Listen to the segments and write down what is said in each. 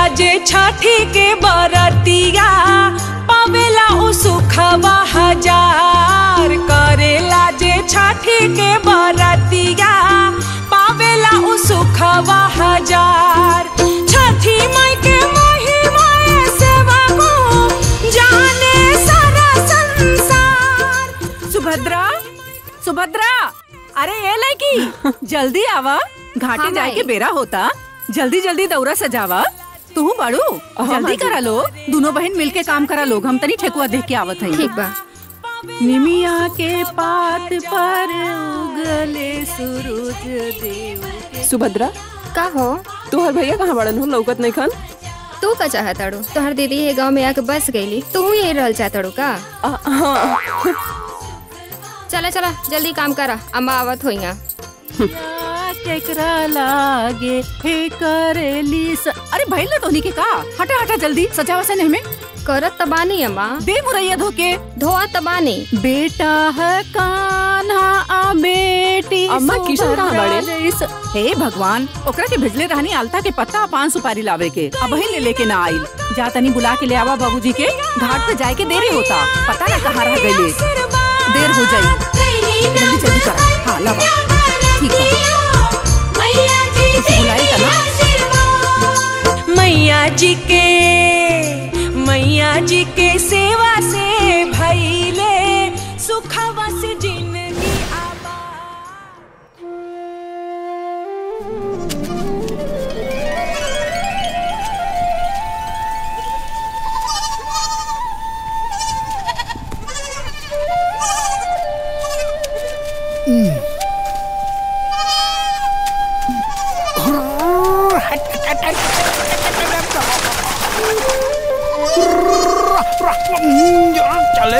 जे छठी के बरतिया पावेला उ सुखवा हजार करेला जे छठी के बरतिया पावेला उ सुखवा हजार छठी माई के महिमा सेवा को जाने सारा संसार सुभद्रा सुभद्रा अरे ये लड़की जल्दी आवा घाटे हाँ, जाए के माई। बेरा होता जल्दी जल्दी दौरा सजावा तू बाड़ू जल्दी करा लो दोनों बहन मिलके काम करा लोग हम तनी ठेकुआ देख के आवत हई ठीक बा निमिया के पात पर उगले सूरज देव सुभद्रा का हो तोहर भैया कहाँ बड़न हो लौकत नहीं खन तू का चाहताड़ू तोहर दीदी ये गांव में आके बस गईली तू यही रहल चाहताड़ू का आ, हाँ चला चला जल्दी काम करा अम्मा आवत होई केकरा लागे हे करेली स... अरे भइल ना तोनी के का हटा हटा जल्दी सजावा से नहीं में करत तबानी अम्मा दे मुरैया धोके धोआ तबानी बेटा है कान्हा आ बेटी अम्मा, किशन कहाँ सुभद्रा बाड़े? जैस- हे भगवान ओकरा के भेजले रहनी आलता के पत्ता आ पान सुपारी लावे के अब वही ले लेके ना आइल जा तनी बुला के ले आवा बाबूजी के घाट पे जाए के देरी होता पता ना कहाँ रह गईले देर हो जाई जल्दी जल्दी करा हाँ लावा ठीक है उसे बुलाई का ना मैया जी के मैया जी के सेवा से भैले सुखवा से जिंदगी आबा चले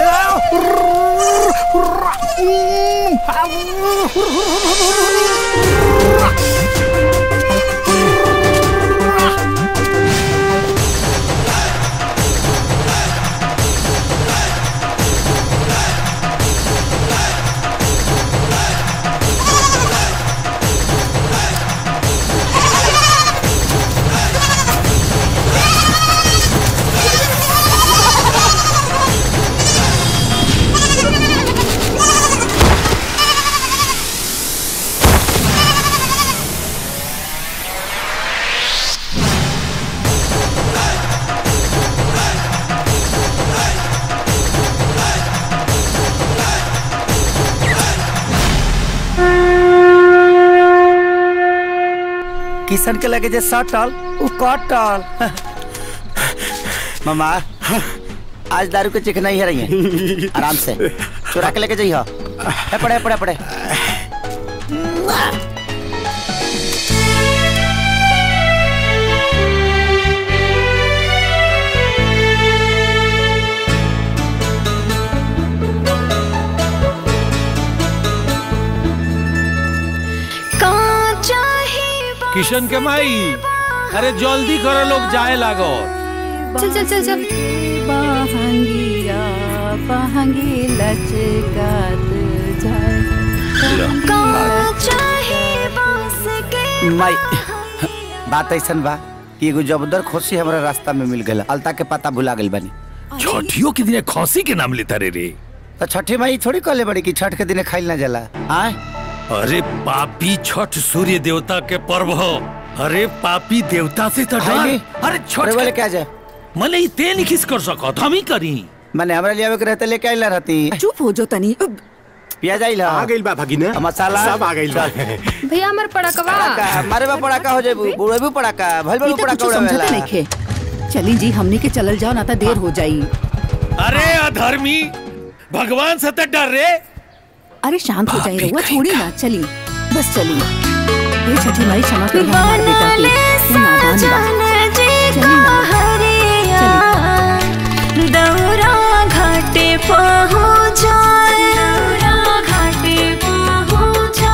किशन के लगे जे सटल उ कटल मामा आज दारू के चिकना ही रही है आराम से चुरा के लेके जइह ए पड़े पड़े पड़े किशन के माई अरे जल्दी करो लोग जाए लागो चल चल चल चल बहंगिया बहंगी लचकात जाए माई बात ऐसन बा कि एगो जबरदस्त खुशी हमरा रास्ता में मिल गल अलता के पता भुला गइल बानी छठियों के दिन खौसी के नाम लेता रे रे तो छठी माई थोड़ी कहले बड़ी कि छठ के दिन खाइल ना जाला आय अरे पापी छठ सूर्य देवता के पर्व हो अरे पापी देवता से तो डर खाइली? अरे अरे छठ वाले के- क्या जाए मने ई ते नहीं किस कर सकत हम ही करी मैंने हमरा लियावे के रहते लेके आइला रहती चुप हो जो तनी पिया जाइला आ गइल बा भगिना मसाला सब आ गइल बा भैया हमार पड़कवा पड़ाका मारे बा पड़ाका हो जाइबू बुढ़े भी पड़ाका भल ई भल तो पड़ाका कुछ समझते उड़ावेला नहीं खे चली जी हमने के चलल जाओ ना तो देर हो जाई अरे अधर्मी भगवान से तो डर रे अरे शांत हो जाए भाभी रहुआ कहीं छोड़ी का। ना चली बस चली ये छठी माई क्षमा करी हमारे बेटा की वो नादान बा चली ना चली दौरा घाटे पहुँचा दौरा घाटे पहुँचा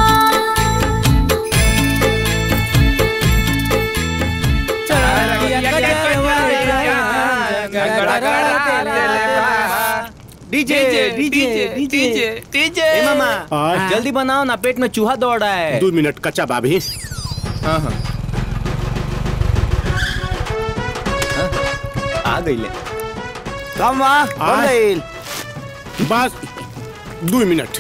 डीजे डीजे डीजे डीजे ए मामा हाँ। जल्दी बनाओ ना पेट में चूहा दौड़ रहा है दो मिनट कच्चा बाबी हाँ हाँ आ गईले कम वहाँ हो आय। गइल बस दू मिनट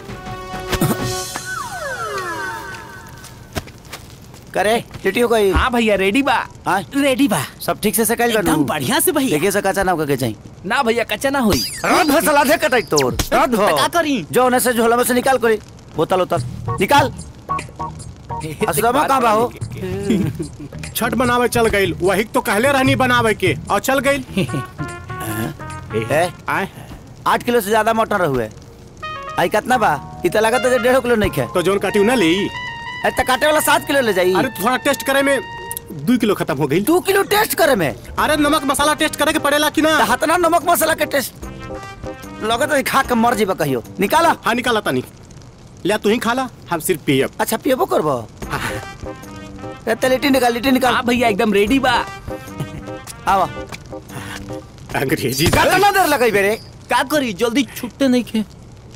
करे टिटी हो गई हाँ भैया रेडी बा हाँ रेडी बा सब ठीक से सकल एकदम बढ़िया से भैया देखिए सका ना के चाहिए ना भैया कच्चा ना होई रात भर सलाह दे कटाई तोर रात भर का करी जो होने से झोला में से निकाल करी बोतल उतल निकाल असलमा कहाँ बा हो छठ बनावे चल गई वही तो कहले रहनी बनावे के और चल गई ए, आए आठ किलो से ज्यादा मटन रहुए आई कितना बा इत लागत है डेढ़ किलो नहीं खे तो जोन काटी ना ली अरे तो काटे वाला सात किलो ले जाई अरे थोड़ा टेस्ट करे में दू किलो खत्म हो गई दो किलो टेस्ट करे में अरे नमक मसाला टेस्ट करे के पड़ेला कि ना हतना नमक मसाला के टेस्ट लगत है खा के मर जीबा कहियो निकाला हाँ निकाला तानी लिया तू ही खाला हम सिर्फ पियब अच्छा पियबो करबो ए, ते लिट्टी निकाल लिट्टी निकाल हाँ भैया एकदम रेडी बा आवा अंग्रेजी कितना देर लगई बेरे का करी जल्दी छुट्टे नहीं खे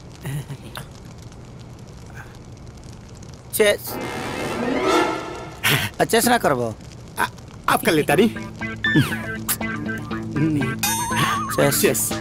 चेस चेस ना करबो आप कर लेता नहीं चेस यस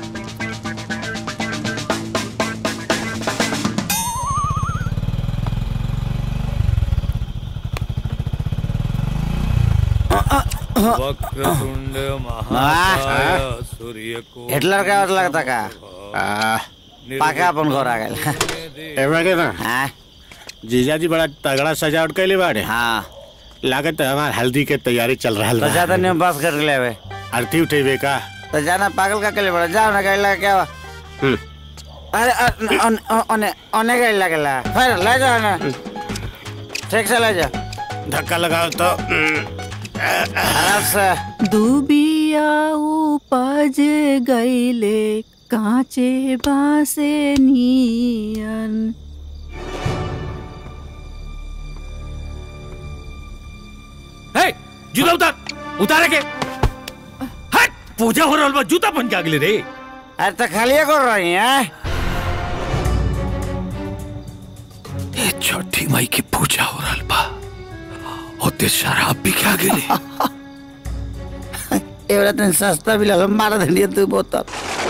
वक्रतुंड महाकाय सूर्य को हिटलर का और लगता का पाके अपन घर आ गए एवं के ना हाँ जीजा जी बड़ा तगड़ा सजावट कैले बाड़े हाँ लागत है हमार हल्दी के तैयारी चल रहा तो ज्यादा है नहीं बस कर ले बे आरती उठेबे का तो जाना पागल का के लिए बड़ा जाओ ना गाड़ी लगा क्या हुआ हम्म। अरे अ- अन- अ- ओने ओने गाड़ी लगेला फिर ले जाओ ना ठीक से ले जाओ धक्का लगाओ तो आराम से दुबिया उपज गईले कांचे बासे नियन हे जूता उतार उतारे के हट पूजा हो रहल बा जूता पहन के आ गेले रे अरे तो खाली कर रही है ए छठी माई की पूजा हो रहल बा ओते शराब भी खा गेले एवरा तन सस्ता भी लगा मार धनिया तू बोतल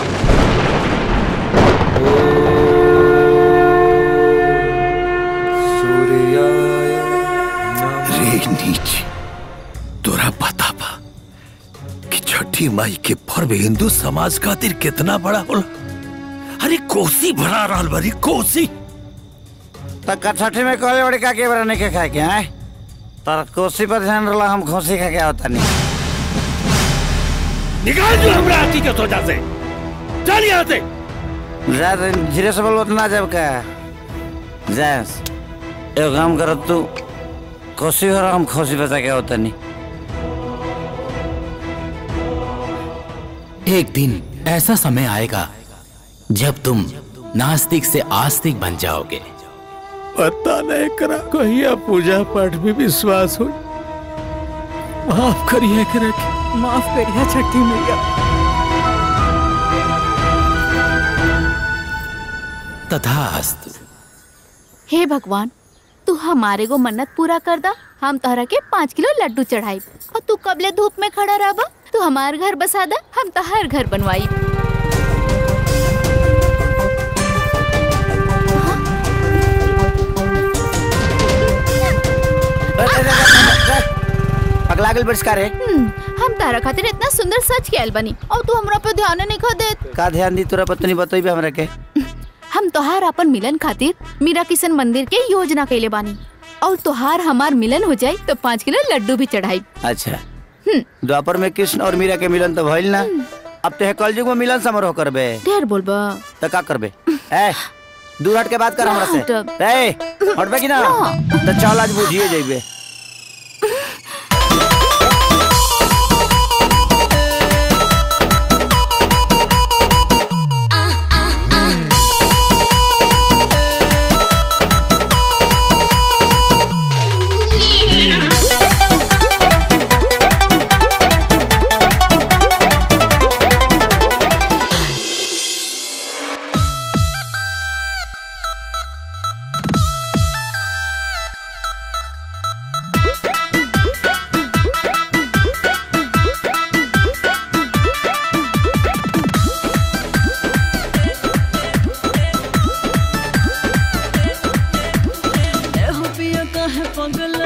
रे नीच तोरा पता बा कि छठी माई के पर्व हिंदू समाज खातिर कितना बड़ा होला अरे कोसी भरा रहल बारी कोसी तो कठठी में कहले बड़ी का के बरा नहीं के खाए के हैं तर कोसी पर ध्यान रला हम खोसी खा के होता नहीं निकाल जो हमरा हाथी के सोचा से चल यहाँ से ज्यादा धीरे से बोलो ना जब का जा एक काम करो तू कोसी हो रहा हम खोसी बचा के होता नहीं एक दिन ऐसा समय आएगा जब तुम नास्तिक से आस्तिक बन जाओगे पता नहीं करा कहिया पूजा पाठ में विश्वास हो माफ करिए करा माफ करिया छठी मैया तथास्तु हे भगवान तू हमारे को मन्नत पूरा कर दा हम तोहरा के पाँच किलो लड्डू चढ़ाई और तू कबले धूप में खड़ा रह तू हमार घर बसा दा हम तोहर घर बनवाई पगला गल बरिष्कार है हम्म, हम तारा खातिर इतना सुंदर सच कैल बनी और तू हमरा पे ध्यान नहीं खा देत का ध्यान दी तोरा पत्नी बतई भी हमरा के हम तोहार अपन मिलन खातिर मीरा किशन मंदिर के योजना कैले बानी और तोहार हमार मिलन हो जाई तो पाँच किलो लड्डू भी चढ़ाई अच्छा द्वापर में कृष्ण और मीरा के मिलन तो भइल ना अब तो कलयुग में मिलन समारोह करबे ढेर बोलबा तो का करबे ए दूर हट के बात कर हमरा से हटब। ए हटबे कि ना तो चल आज बुझिए जइबे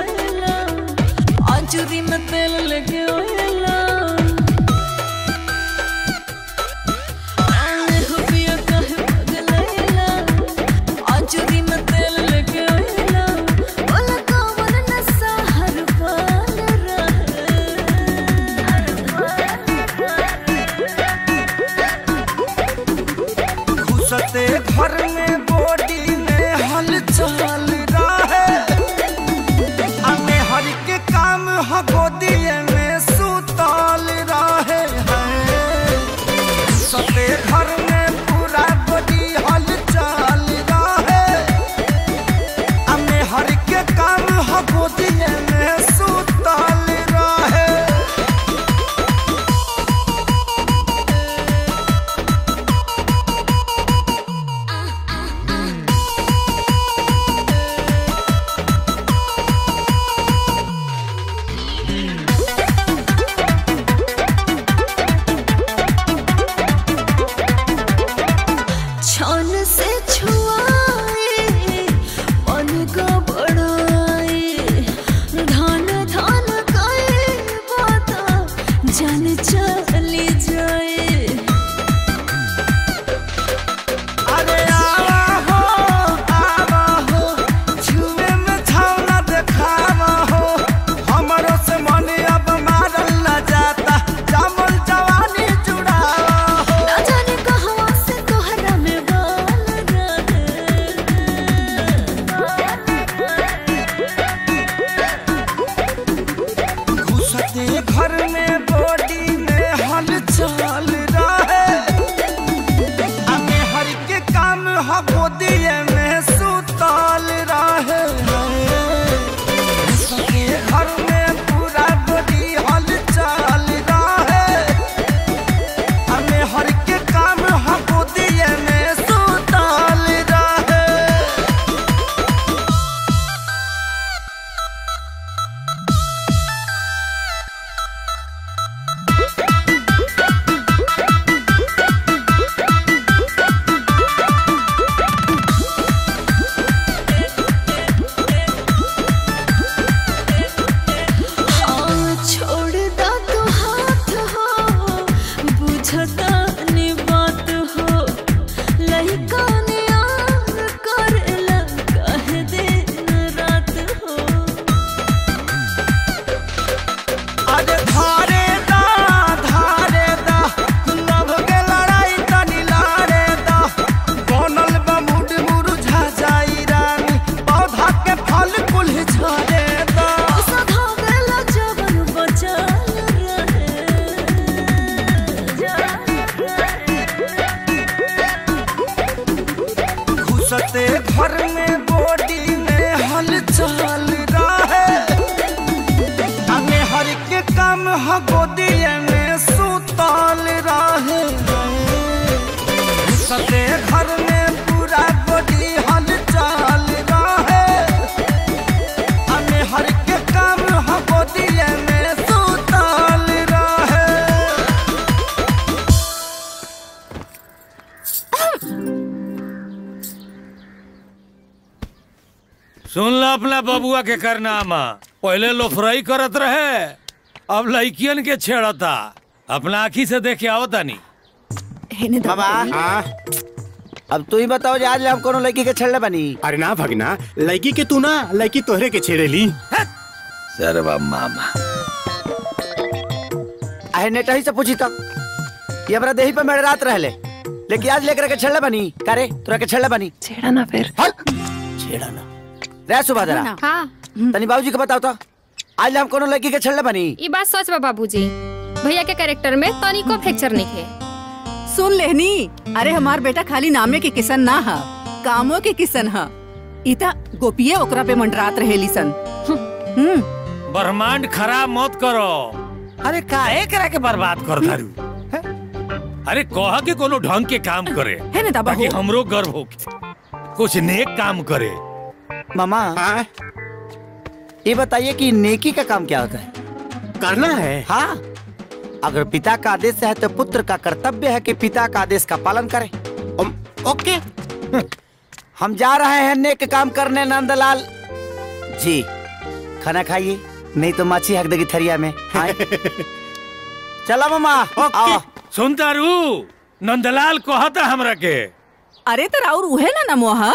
आएला आंचुरी में तेल लेके आएला आने हो पिया काहे पगलाएला आंचुरी में तेल लेके आएला बोला कौन नशा हर पाल घुसते घर में बॉडी में हलचल रहे हमें हर के काम ह गोदिए में सुतल रहे हैं घुसते घर में पूरा बॉडी हलचल रहे हमें हर के काम ह गोदिए में सुतल रहे छान से छुआए मन का बड़ाए धान धान काए बाता जान चली जाए अरे आवा हो आवा हो छुए में छावना देखावा हो हमरो से मन अब मारल न जाता जामल जवानी जुड़ावा हो ना जाने कहवा से तोहरा में बाल घुसते घर में बॉडी में हलचल रहे हमें हर के काम ह गोदिए में सुतल रहे घुसते घर में पूरा बॉडी हलचल रहे हमें हर के काम ह गोदिए में सुतल रहे हाँ, छोड़ दा तो हाथ हो बुझता ने बात हो लइका ने आन करेला कह दिन रात हो अरे धारे दा धारे दा लव के लड़ाई तनी लारे दा बनल बा मुड मुरझा जाई रानी पौधा के फल कुल झरे दा सधा बेला जवन बचल घुसते घर में बॉडी में हलचल रहे हमें हर के काम ह गोदिए में सुतल रहे घुसते घर में पूरा बॉडी हलचल रहे हमें हर के काम ह गोदिए में सुतल रहे सुन ला अपना बबुआ के करनामा पहले लोफरई करत रहे अब लड़कियन के छेड़ता अपना आँखी से देखे आओ तानी बाबा अब तू ही बताओ जे आज हम कोनो लड़की के छेड़ले बनी अरे ना भगना लड़की के तू ना लड़की तोहरे के छेड़ेली सरवा मामा आहे नेटा ही से पूछी तब ये हमरा देही पे मेरे रात रहले लेकिन आज लेकर के छेड़ले बनी करे तोरा के छेड़ले बनी छेड़ा ना फिर छेड़ा ना रे सुबह जरा हाँ तनी बाबूजी के बताओ तो आज हम कोनो लड़की के छेड़ले बनी ये बात सच बा बाबूजी भैया के कैरेक्टर में तनिको फ्रैक्चर नहीं है सुन लेहनी अरे हमार बेटा खाली नामे के किसन ना हा कामों के किसन हा इता गोपिये ओकरा पे मंडरात रहेली सन हम्म ब्रह्मांड खराब मत करो अरे काहे करा के बर्बाद कर दारू अरे कहा के कोनो ढंग के काम करे है ना दाबा ताकि हो। हमरो गर्व हो कुछ नेक काम करे मामा ये बताइए कि नेकी का काम क्या होता है करना है हाँ अगर पिता का आदेश है तो पुत्र का कर्तव्य है कि पिता का आदेश का पालन करे ओके हम जा रहे हैं नेक काम करने नंदलाल जी खाना खाइए नहीं तो माछी हक देगी थरिया में आए। चला मामा आओ सुनता रू नंदलाल कहता हमरा के अरे तो राउर उहे ना नमोहा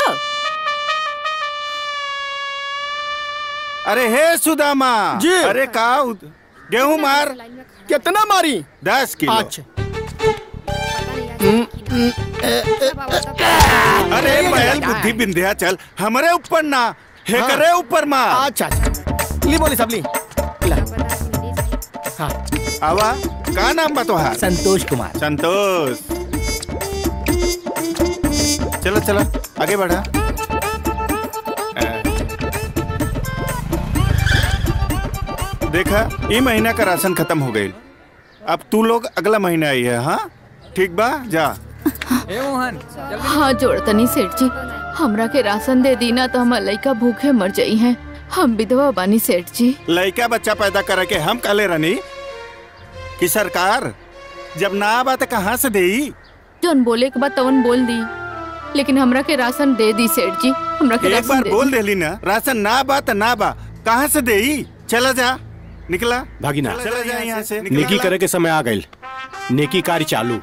अरे हे सुदामा जी। अरे का गेहूं मार कितना मारी दस किलो अच्छा अरे बैल बुद्धि बिंध्या चल हमारे ऊपर ना हे हाँ। करे ऊपर मार अच्छा अच्छा ली बोली सब ली आवा का नाम बा तोहार संतोष कुमार संतोष चलो चलो आगे बढ़ा अ, देखा ये महीना का राशन खत्म हो गई अब तू लोग अगला महीना आई है हाँ ठीक बा जा हाँ जोड़तनी सेठ जी हमरा के राशन दे दी ना तो हमार लइका भूखे मर जाई हैं हम विधवा बानी सेठ जी लड़का बच्चा पैदा करे के हम काले रनी कि सरकार जब ना आबा तो कहाँ से देई जोन बोले के बाद तवन बोल दी लेकिन हमरा के राशन दे दी सेठ जी हमरा के एक राशन बार दे बोल दी। देली ना राशन ना बा तो ना बा कहाँ से देई चला जा निकला भागिना चला जा यहाँ से निकला। नेकी करे के समय आ गई नेकी कार्य चालू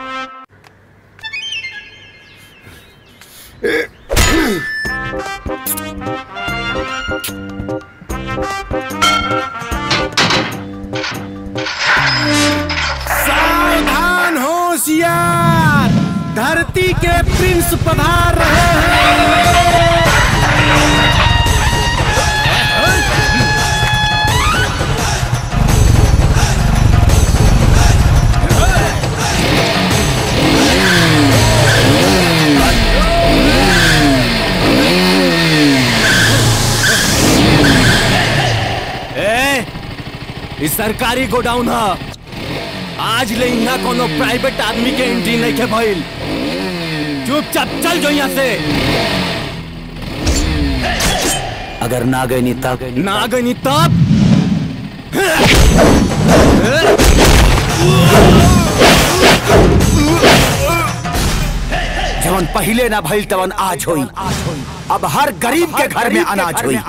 सावधान होशियार धरती के प्रिंस पधार रहे हैं ए, ई सरकारी गोडाउन ह आज ले यहाँ कोनो प्राइवेट आदमी के एंट्री नहीं के भइल चुपचाप चल जो यहाँ से अगर ना गई नहीं तब ना गई तब जवन पहले ना भइल तवन आज होई अब हर गरीब के घर में अनाज होई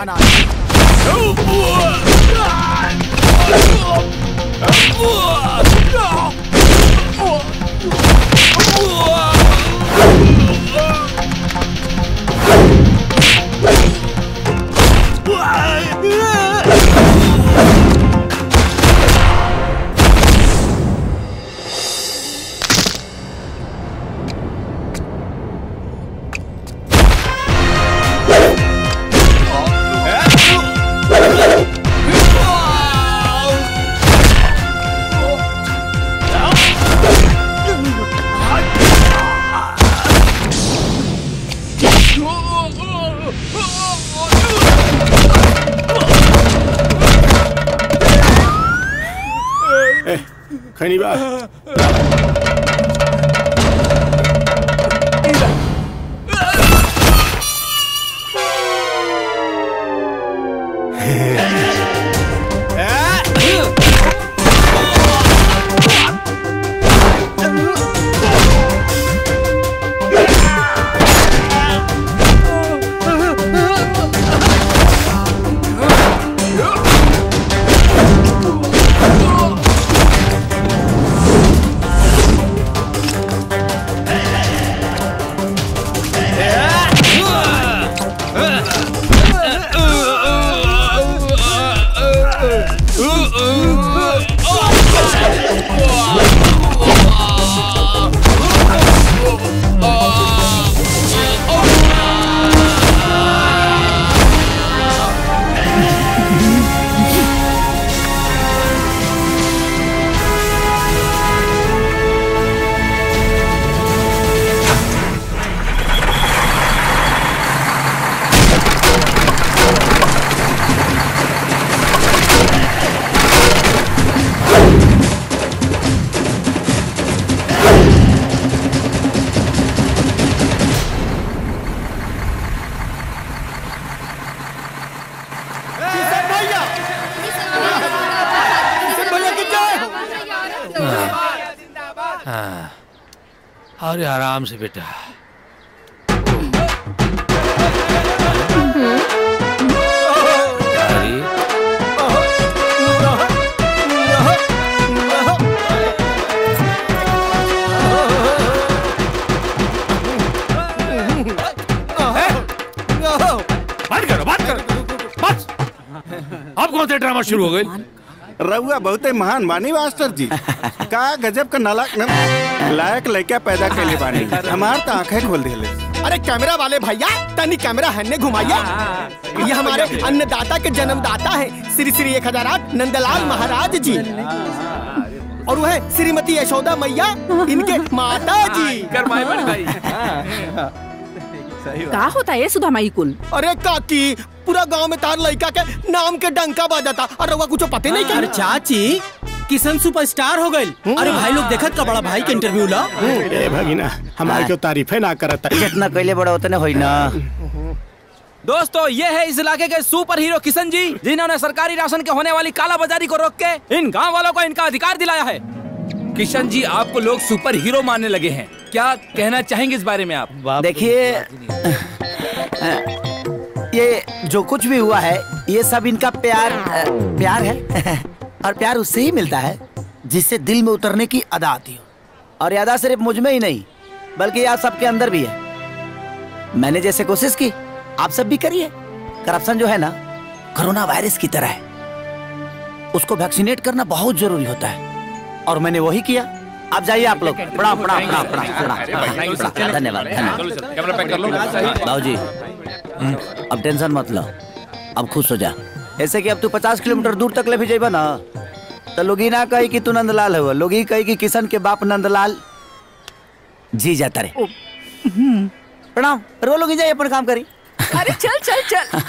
खैनी बा हाँ अरे आराम से बेटा अरे अब कौन सा ड्रामा शुरू हो गई रहुआ बहुते महान बानी मास्टर जी का गजब का नालायक न- लायक लड़का पैदा कैले बानी हमार तो आंखें खोल दिले अरे कैमरा वाले भैया तनी कैमरा हन्ने घुमाइए ये हमारे अन्नदाता के जन्मदाता है श्री श्री एक हजार आठ नंदलाल महाराज जी और वह श्रीमती यशोदा मैया इनके माता जी का होता है सुधा माई कुल अरे काकी पूरा गांव में तार लड़का के नाम के डंका बजाता और रउआ कुछ पते नहीं अरे कर चाची किशन सुपरस्टार हो गई अरे भाई लोग देखत का बड़ा भाई के इंटरव्यू ला ए भगिना हमारे क्यों तारीफे ना करत जितना कैले बड़ा उतने होई ना दोस्तों ये है इस इलाके के सुपर हीरो किशन जी जिन्होंने सरकारी राशन के होने वाली काला बाजारी को रोक के इन गांव वालों को इनका अधिकार दिलाया है किशन जी आपको लोग सुपर हीरो मानने लगे हैं क्या कहना चाहेंगे इस बारे में आप देखिए ये जो कुछ भी हुआ है ये सब इनका प्यार अ, प्यार है और प्यार उससे ही मिलता है जिससे दिल में उतरने की अदा आती हो और ये अदा सिर्फ मुझ में ही नहीं बल्कि आप सबके अंदर भी है मैंने जैसे कोशिश की आप सब भी करिए करप्शन जो है ना कोरोना वायरस की तरह है उसको वैक्सीनेट करना बहुत जरूरी होता है और मैंने वही किया आप जाइए आप लोग प्रणाम प्रणाम प्रणाम प्रणाम प्रणाम प्रणाम। धन्यवाद धन्यवाद बाबूजी अब टेंशन मत लो अब खुश हो जा ऐसे कि अब तू पचास किलोमीटर दूर तक ले भी जेबा ना तो लोग ही ना कही कि तू नंदलाल हो लोग ही कही कि किशन के बाप नंदलाल जी जाता रे प्रणाम रो लोग ही जाइए अपन काम करी अरे चल चल चल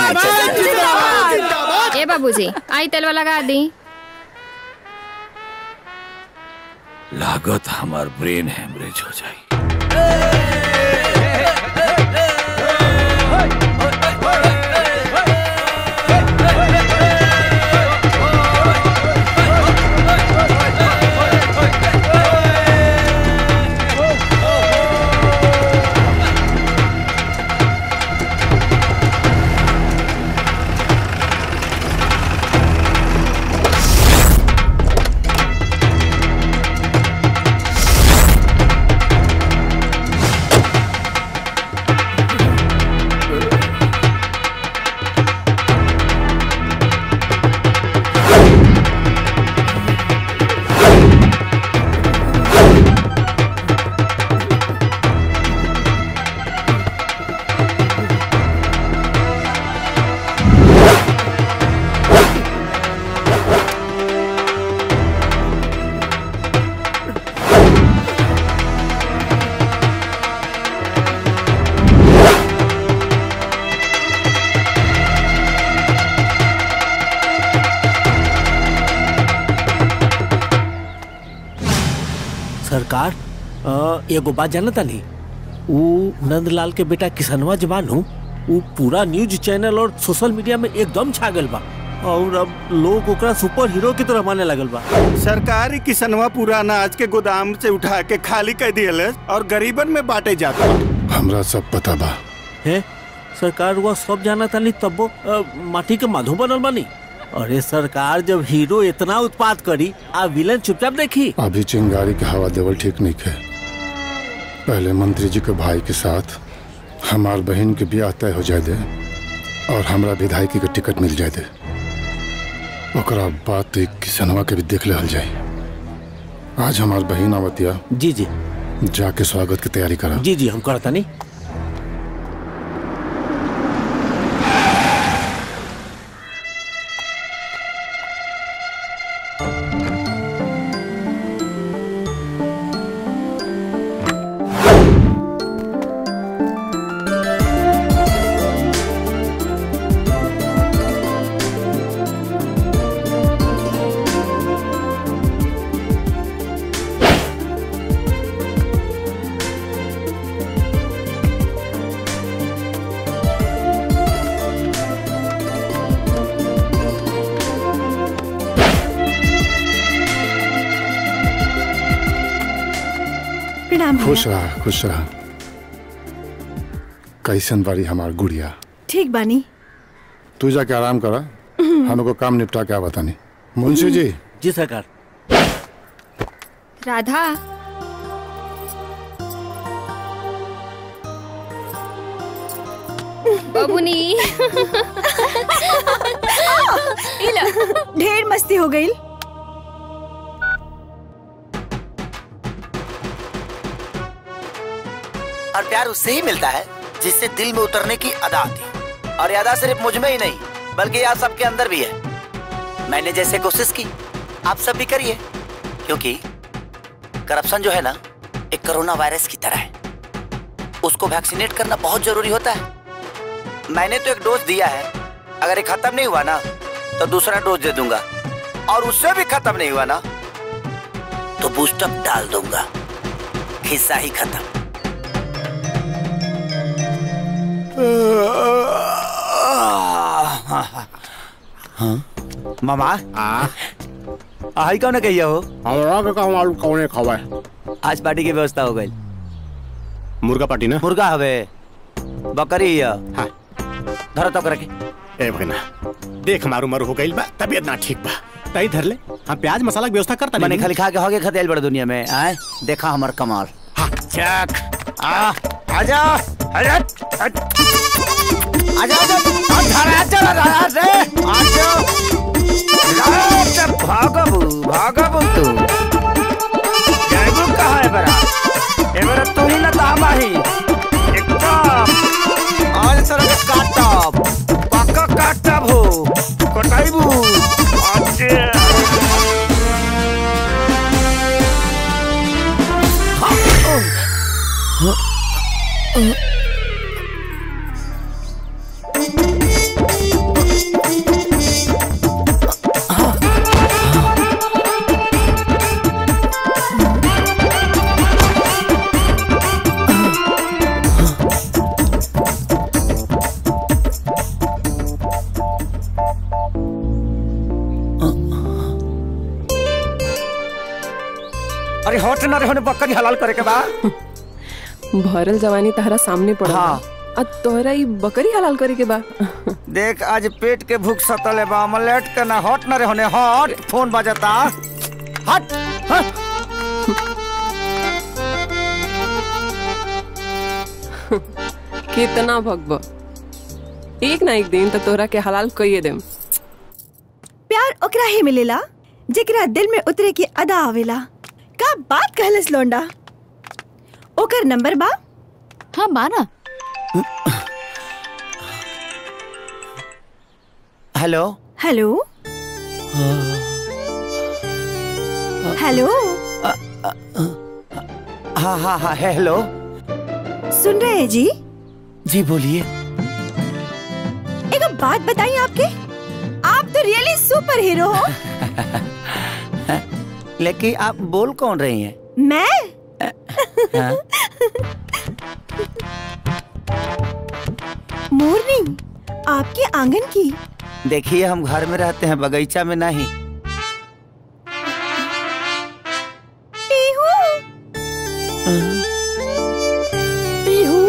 ए बाबूजी आई तेलवा लगा दी लागत हमार ब्रेन हेमरेज हो जाए सरकार अ, एगो बात जानता नहीं वो नंदलाल के बेटा किसनवा जवान हूँ वो पूरा न्यूज चैनल और सोशल मीडिया में एकदम छा गल बा और अब लोग ओकरा सुपर हीरो की तरह माने लगल बा सरकारी किसनवा पूरा अनाज के गोदाम से उठा के खाली कर दियल और गरीबन में बांटे जाता हमरा सब पता बा है सरकार वो सब जाना था नहीं तब वो अ, माटी के माधो बनल बानी अरे सरकार जब हीरो इतना उत्पाद करी आ विलन चुपचाप देखी अभी चिंगारी के हवा देवल ठीक नहीं है पहले मंत्री जी के भाई के साथ हमार बहन के ब्याह तय हो जाए दे और हमरा विधायकी के टिकट मिल जाए दे ओकरा बाद तो एक किसनवा के भी देख ले जाए आज हमार बहन आवतिया जी जी जाके स्वागत की तैयारी करा जी जी हम करता नहीं प्रणाम खुश रहा खुश रहा कैसन बारी हमार गुड़िया ठीक बानी तू जाके आराम करा हमको काम निपटा के आवता नहीं मुंशी जी जी सरकार राधा बबुनी हो गई और प्यार उससे ही मिलता है जिससे दिल में उतरने की अदा आती है और ये अदा सिर्फ मुझ में ही नहीं बल्कि यार सबके अंदर भी है मैंने जैसे कोशिश की आप सब भी करिए क्योंकि करप्शन जो है ना एक कोरोना वायरस की तरह है उसको वैक्सीनेट करना बहुत जरूरी होता है मैंने तो एक डोज दिया है अगर ये खत्म नहीं हुआ ना तो दूसरा डोज दे दूंगा और उससे भी खत्म नहीं हुआ ना तो बूस्टअप डाल दूंगा हिस्सा ही खत्म हाँ मामा आई कौन कहिया हो हमरा के कहूं आलू कौने खवाए आज पार्टी की व्यवस्था हो गई मुर्गा पार्टी ना मुर्गा हवे बकरी है हाँ धर तो करके ए भगना देख मारू मारू हो गइल बा तबीयत ना ठीक बा तई धर ले हम प्याज मसाला की व्यवस्था करता मैंने खाली खा के हो गए खतेल बड़े दुनिया में आए देखा हमार कमाल चक आ आजा आजा आजा आजा आजा चला रहा रे आजा आजा भागबू भागबू तू जाइबू कहाँ है बरा ए बरा तू ही ना तामा ही एकदम आज सर काटब पक्का काटब हो कटाइबू अच्छा अरे हट ना रहने बकरी हलाल करे के बा भरल जवानी तहरा सामने पड़ा हाँ। आ तोहरा ई बकरी हलाल करे के बा देख आज पेट के भूख सतले बा अमलेट के ना हट ना रहने हट फोन बजता हट हट कितना भगब एक ना एक दिन तो तोहरा के हलाल कइए देम प्यार ओकरा ही मिलेला जेकरा दिल में उतरे की अदा आवेला का बात कहलस लोंडा ओकर नंबर बा हाँ बाना हेलो हेलो हेलो हाँ हाँ हाँ हेलो सुन रहे हैं जी जी बोलिए एक बात बताइए आपके आप तो रियली सुपर हीरो हो लेकिन आप बोल कौन रही हैं मैं हाँ? मोरनी आपके आंगन की देखिए हम घर में रहते हैं बगीचा में नहीं पीहू पीहू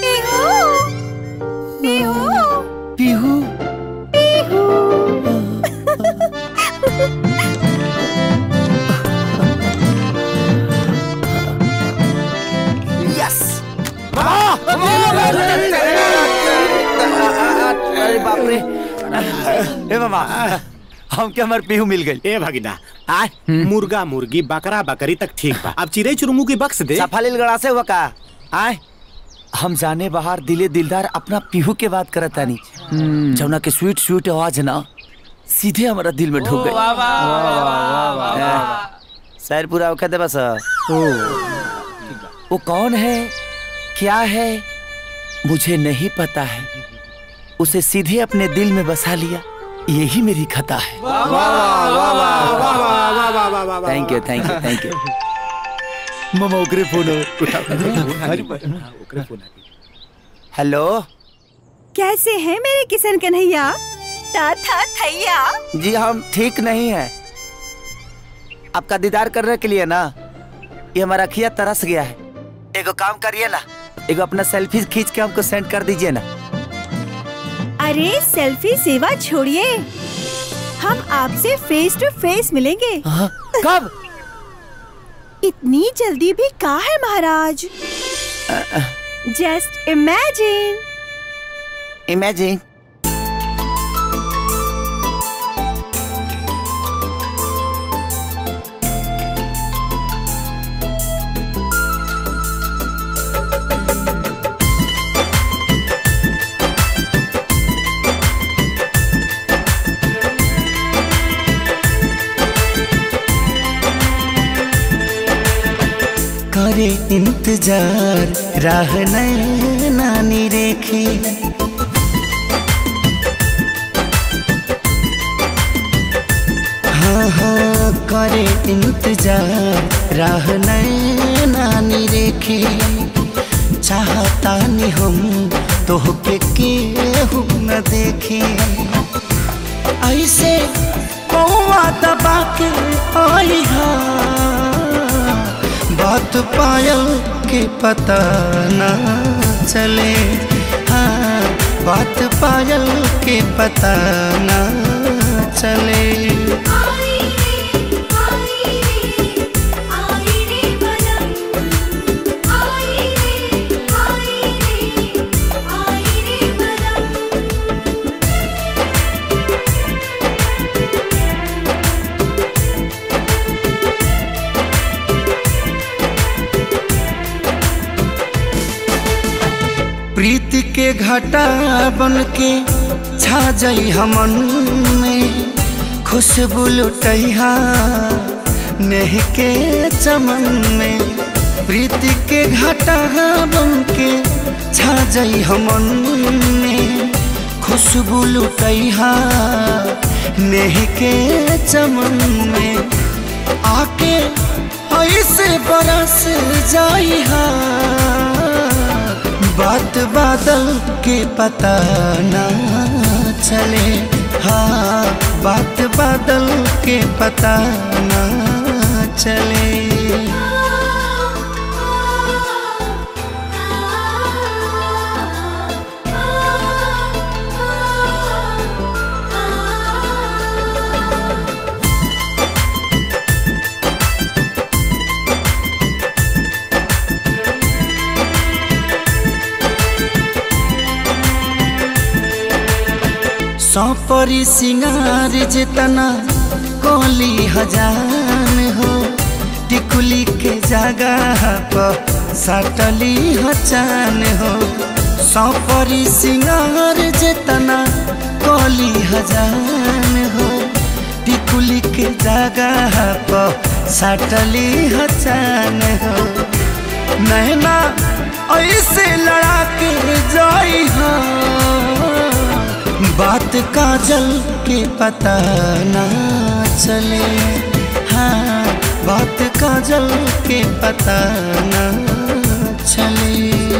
पीहू पीहू पीहू यस अरे बाप रे ए मामा हम के हमार पीहू मिल गई ए भगिना आ मुर्गा मुर्गी बकरा बकरी तक ठीक बा अब चिड़ै चुरमू की बक्स दे सफालिल गड़ा से हुआ का आए हम जाने बाहर दिले दिलदार अपना पीहू के बात करत तानी जौना के स्वीट स्वीट आवाज ना सीधे हमारा दिल में ढुक गई सर पूरा औखा दे बस वो कौन है क्या है मुझे नहीं पता है उसे सीधे अपने दिल में बसा लिया यही मेरी खता है thank you thank you thank you मामा ओकरे फोन हेलो कैसे हैं मेरे किशन कन्हैया था था थैया जी हम ठीक नहीं है आपका दीदार करने के लिए ना ये हमारा अखिया तरस गया है एगो काम करिए ना एगो अपना सेल्फी खींच के हमको सेंड कर दीजिए ना अरे सेल्फी सेवा छोड़िए हम आपसे फेस टू फेस मिलेंगे कब इतनी जल्दी भी कहा है महाराज जस्ट इमेजिन इमेजिन करे इंतजार राह नानी रेखे हाँ हाँ करे इंतजार राह नानी रेखे चाहता नहीं हम तोहके केहू न देखे ऐसे कौआ दबा के आई हा बात पायल के पता न चले हाँ बात पायल के पता न चले प्रीति के घटा बन के छा जाई हमन में खुशबू लुटैहा नेह के चमन में प्रीति के घटा बन के छा जाई हमन में खुशबू लुटैहा नेह के चमन में आके ऐसे बरस जाई हा बात बादल के पता ना चले हाँ बात बादल के पता ना चले सौपरी सिंगार जितना कोली हजान हो टिकुली के जगह पर सटली हचान हो सौपरी सिंगार जितना कोली हजान हो टिकुली के जगह पर सटली हचान हो नैना ऐसे लड़ा के जाई हाँ बात काजल के पता ना चले हाँ बात काजल के पता ना चले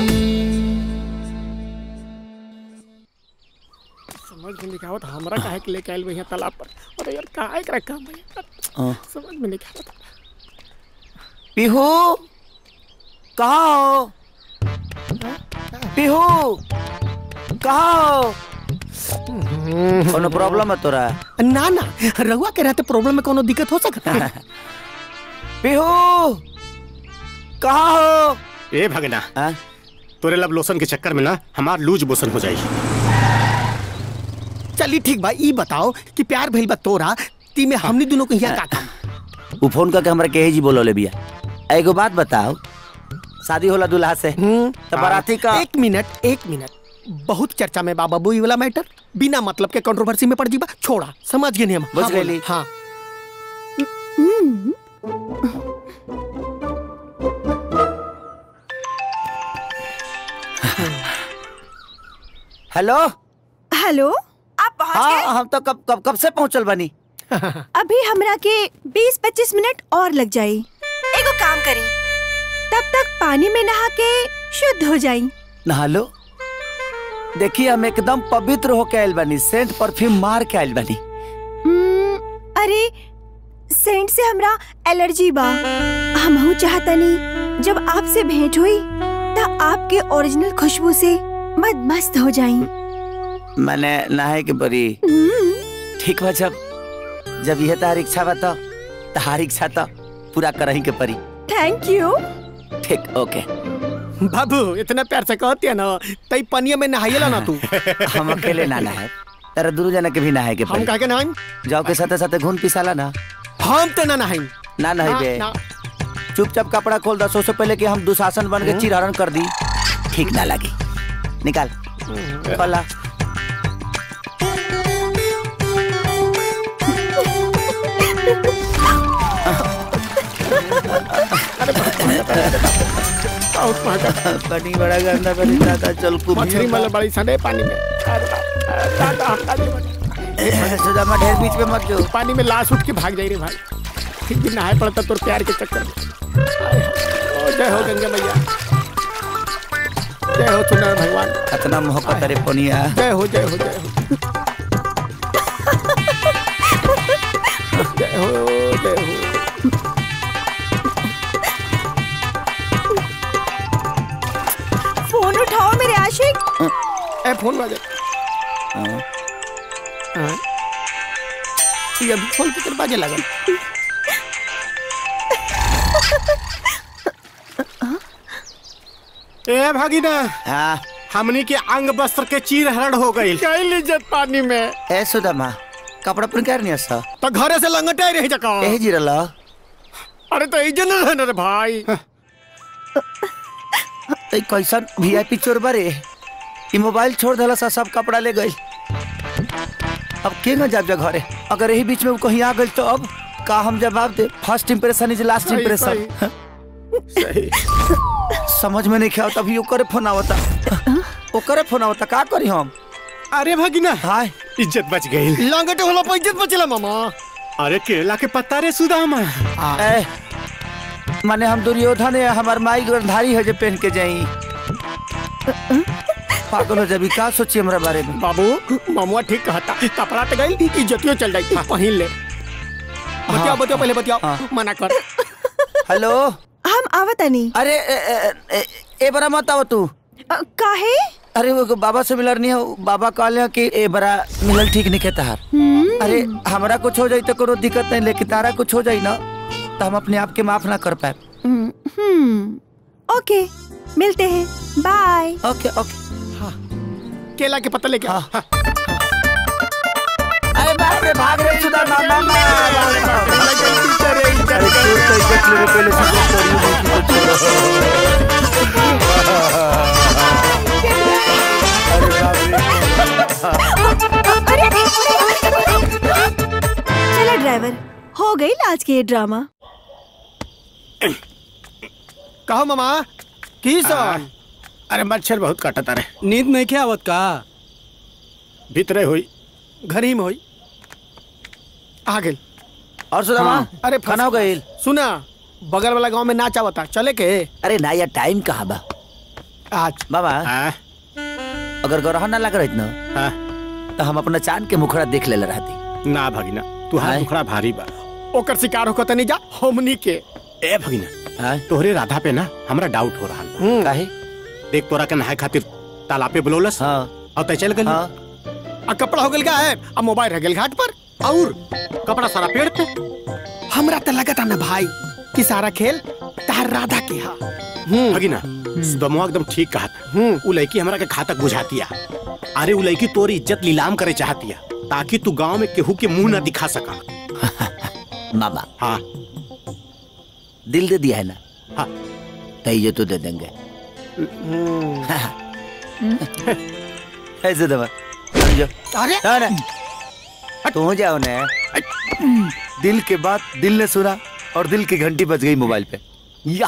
समझ में नहीं आवत हमरा काहे के लेके आइल भैया तालाब पर अरे यार काहे एकरा काम भैया हाँ। समझ में नहीं आवत पीहू कहाँ हो पीहू कहाँ हो कोनो प्रॉब्लम है तोरा ना ना रहुआ के रहते प्रॉब्लम में कोनो दिक्कत हो सकता है पीहू कहाँ हो ए भगना तोरे लब लोशन के चक्कर में ना हमार लूज मोशन हो जाई चली ठीक बा ई बताओ कि प्यार भइल बा तोरा ती में हमनी दोनों को यहाँ का काम उ फोन करके हमरा केहे जी बोलो ले बिया एगो बात बताओ शादी होला दूल्हा से तो बाराती का एक मिनट एक मिनट बहुत चर्चा में बाबा बुई वाला मैटर बिना मतलब के कंट्रोवर्सी में पड़ जीबा छोड़ा समझ गए नहीं हम बुझ हाँ, गइली। बोलो, हाँ हेलो हेलो आप पहुंच हाँ हम तो कब कब कब से पहुंचल बनी अभी हमरा के 20-25 मिनट और लग जाई एगो काम करी तब तक पानी में नहा के शुद्ध हो जाई नहा लो देखिए हम एकदम पवित्र होके आयल बनी सेंट परफ्यूम मार के आयल बनी हम्म, अरे सेंट से हमरा एलर्जी बा हमहू चाहतनी जब आपसे भेंट हुई तब आपके ओरिजिनल खुशबू से मद मस्त हो जाई मैंने नहाए के बरी ठीक बा जब जब यह तार इच्छा बा तो तार इच्छा तो पूरा करही के परी थैंक यू ठीक ओके बाबू इतना प्यार से कहती है ना तई पनिया में नहाइला ना तू हम अकेले ना नहाए तेरा दूर जाने के भी नहाए के हम पड़ी कहा के नहाई जाओ के साथे साथे घून पिसाला ना हम तो ना नहाई ना नहीं बे ना, चुपचाप कपड़ा खोल दो से पहले कि हम दुशासन बन के चिरहरण कर दी ठीक ना लगी निकाल खोला बहुत महंगा पानी बड़ा गंदा बड़ी दादा चल कुछ मछली मल बड़ी सने पानी में अरे बाप, अरे दादा हटा दे सुदामा ढेर बीच में मत जो पानी में लाश उठ के भाग जाई रे भाई फिर भी नहाए पड़ता तोर प्यार के चक्कर में ओ, जय हो गंगा मैया जय हो सुंदर भगवान कितना मोहब्बत रे पनिया जय हो जय हो जय हो जय हो जय हो फोन उठाओ मेरे आशिक ए फोन बाजे हाँ। ये अभी फोन की तरफ बाजे लगल ए भागीना हाँ हमनी के अंग वस्त्र के चीर हरण हो गई गई इज्जत पानी में ए सुदामा कपड़ा पर क्या नहीं हस्ता तो घरे से लंगटे रही जका ए जिरला अरे तो इज्जत न रहने रे भाई ए कैसन वीआईपी चोर बारे ई मोबाइल छोड़ देला सा सब कपड़ा ले गई अब के न जाब जा घरे अगर यही बीच में वो कहीं आ गई तो अब का हम जवाब दे फर्स्ट इंप्रेशन इज लास्ट सही, इंप्रेशन सही। समझ में नहीं खेल तभी ओकरे फोन आवता ओकरे फोन आवता का करी हम अरे भगिना हाय इज्जत बच गई लंगटे होला पर इज्जत बचला मामा अरे केला के पत्ता रे सुदामा ए माने हम दुर्योधन है हमार माई गंधारी है जो पहन के जाई पागल हो जबी का सोची हमरा बारे में बाबू मामुआ ठीक कहता कपड़ा तो गई इज्जतियो चल जाई पहिन ले बतियाओ बतियाओ पहले बतियाओ मना कर हेलो हम आवतनी अरे ए, ए, ए, ए बरा मत आव तू काहे अरे वो बाबा से मिलर नहीं हो बाबा कहले कि ए बरा मिलल ठीक नहीं कहता हार अरे हमरा कुछ हो जाई तो कोनो दिक्कत नहीं लेकिन तारा कुछ हो जाई ना तो हम अपने आप के माफ ना कर पाए हम्म ओके मिलते हैं बाय ओके ओके केला के पत्ता लेके आ हाँ। अरे बाप रे भाग रे सुधा ना ना ना अरे चोर तो इज्जत ले पहले से चलो ड्राइवर हो गई आज की ये ड्रामा कहो मामा की सर अरे मच्छर बहुत काटता रे नींद नहीं क्या आवत का भीतरे हुई घर ही में हुई आ गेल और सुदामा हाँ, अरे खाना हो गई सुना बगल वाला गांव में नाच आवता चले के अरे ना यार टाइम कहाँ बा आज बाबा अगर गरह ना लग रही ना तो हम अपना चांद के मुखड़ा देख ले रहती ना भगिना तू हाथ मुखड़ा भारी बा ओकर शिकार होकर तनी जा हमनी के ए भगिना तोहरे राधा पे ना हमरा डाउट हो रहा बा काहे देख तोरा के नहाए खातिर तालाब पे बुलौलस हाँ और तय चल गल आ कपड़ा हो गल का है अब मोबाइल रह गल घाट पर और कपड़ा सारा पेड़ पे हमरा तो लगता ना भाई कि सारा खेल तार राधा के हा भगिना सुदमुआ एकदम ठीक कहा था उ लड़की हमरा के घातक बुझातिया अरे उ लड़की तोरी इज्जत नीलाम करे चाहतिया ताकि तू गांव में केहू के मुंह ना दिखा सका मामा हाँ दिल दे दिया है ना हाँ तो ये तो दे देंगे ऐसे दबा समझो अरे ना ना तू जाओ ना दिल के बात दिल ने सुना और दिल की घंटी बज गई मोबाइल पे या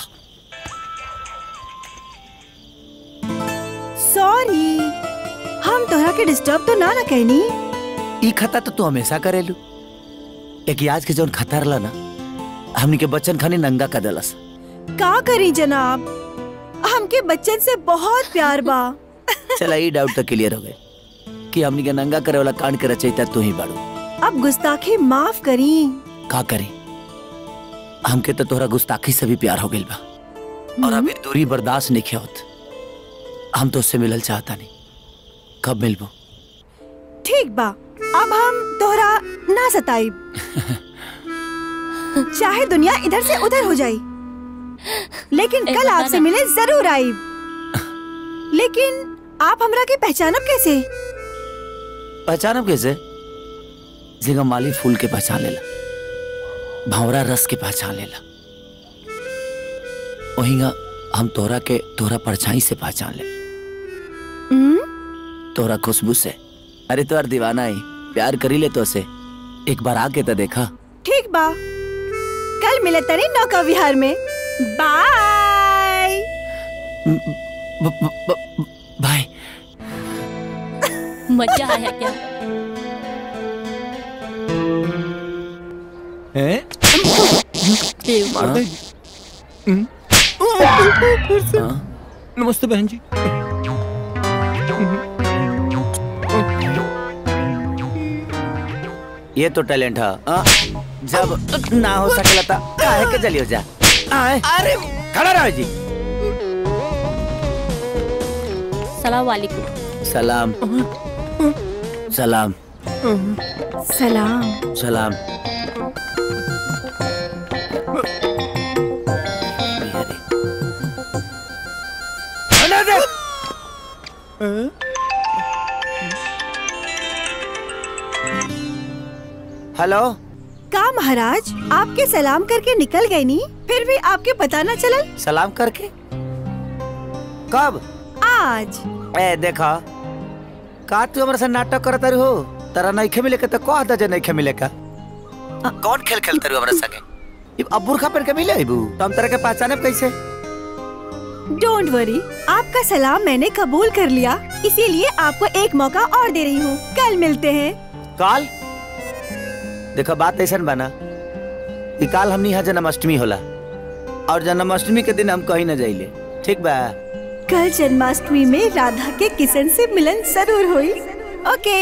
सॉरी हम तोहरा के डिस्टर्ब तो ना ना कहनी ई खता तो तू हमेशा करेलू एक आज के जौन खतर ला ना हमनी के बच्चन खानी नंगा कर देलस का करी जनाब हमके बच्चन से बहुत प्यार बा चला ई डाउट तो क्लियर हो गए कि हमनी के नंगा करे वाला कांड के रचयिता तू ही बाड़ू अब गुस्ताखी माफ करी का करें हमके तो तोहरा गुस्ताखी से भी प्यार हो गइल बा और अभी दूरी बर्दाश्त नहीं होत हम तो उससे मिलल चाहता नहीं कब मिलबो ठीक बा अब हम तोहरा ना सताइब चाहे दुनिया इधर से उधर हो जाई लेकिन कल आपसे मिले जरूर आईब लेकिन आप हमरा के पहचानब कैसे पहचानब कैसे जिंगा माली फूल के पहचान लेला भंवरा रस के पहचान लेला वहींगा हम तोहरा के तोहरा परछाई से पहचान ले तोहरा खुशबू से अरे तोहर दीवाना ही प्यार करी ले तो से एक बार आके तो देखा ठीक बा कल मिले तनी नौका विहार में बाय ब- ब- ब- भाई मजा आया क्या हैं? मार दे। नमस्ते बहन जी ये तो टैलेंट है हाँ? जब ना हो सकेला था काहे के जलियो जा आए अरे खड़ा रहो जी सलाम वालेकुम सलाम सलाम सलाम सलाम हेलो का महाराज आपके सलाम करके निकल गए नी फिर भी आपके पता न चलल सलाम करके कब आज ए देखा का तू हमारे से नाटक करत रही हो तारा नइखे मिले के तो कह द जे नइखे मिले का कौन खेल खेलते रहो हमारे संगे अब अब बुरखा पहन के मिले अबू तो हम तरह के पहचाने कैसे डोंट वरी आपका सलाम मैंने कबूल कर लिया इसीलिए आपको एक मौका और दे रही हूँ कल मिलते हैं काल देखो बात ऐसा बना कि काल हमनी यहाँ जन्माष्टमी होला और जन्माष्टमी के दिन हम कहीं न जाइले ठीक बा कल जन्माष्टमी में राधा के किशन से मिलन जरूर हुई ओके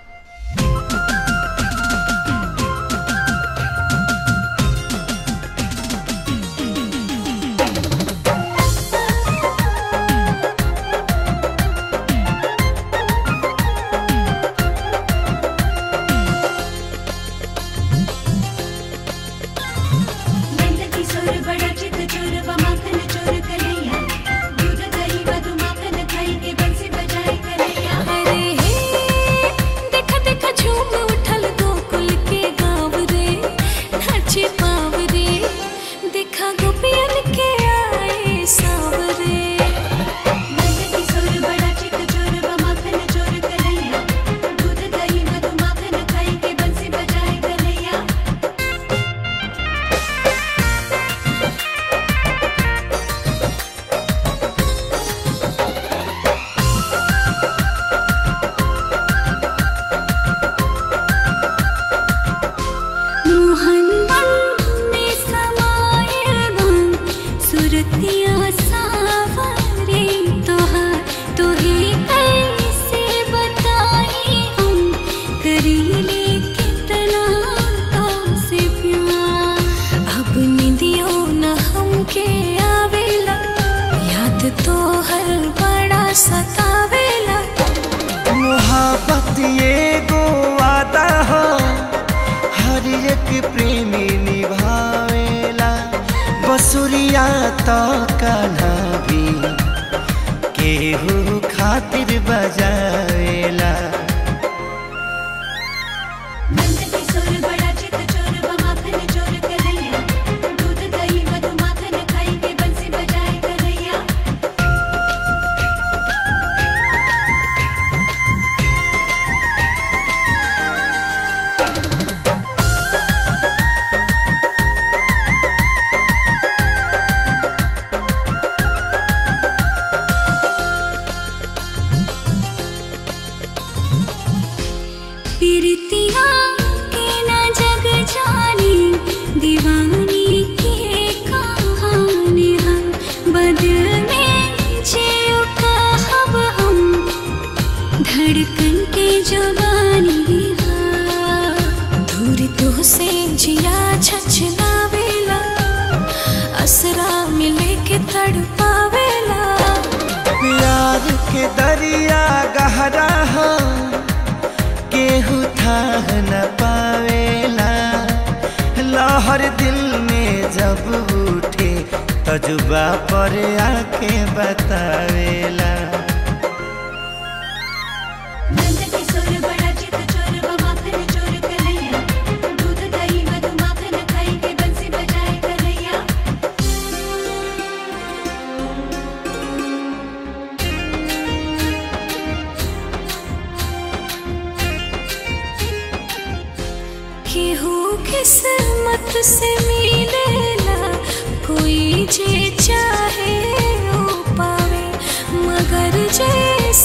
किशोर बड़ा चित चोर व माखन चोर कन्हैया दूध दही मधु माखन खाई के बंसी बजाए कन्हैया अरे हे देखा देखा झूम उठल गोकुल के गाँव रे नाचे पाव रे देखा गोपियन के आए सावरे किशोर बड़ा चित चोर व माखन चोर कन्हैया दूध दही मधु माखन खाई के बंसी बजाए कन्हैया मोहन में समाये बन सुरतिया सावरे तोहार तोहे कैसे बताई हम करीले कितना तो से प्यार अब निदियो न हमके आवेला याद तो हर बड़ा सतावेला मोहब्बत ये गो वादा हो हर एक प्रेमी निभावेला बसुरिया तो कान्हा भी केहू खातिर बजावेला किशोर बड़ा चित चोर व माखन चोर कन्हैया दूध दही मधु माखन खाई के बंसी बजाए कन्हैया पीरतिया के न जग जानी दीवानी के कहानी हम बदल में जियो कहब हम धड़कन के जवानी दूर तो से जिया छछलावेला असरा मिले के तड़पावेला प्यार के दरिया गहरा हो केहू था न पावेला लहर दिल में जब उठे तजुबा पर आके बतावेला किशोर बड़ा चित चोर व माखन चोर कन्हैया दूध दही मधु माखन खाई के बंसी बजाए कन्हैया केहू किस्मत से मिलेला कोई जे चाहे ओ पावे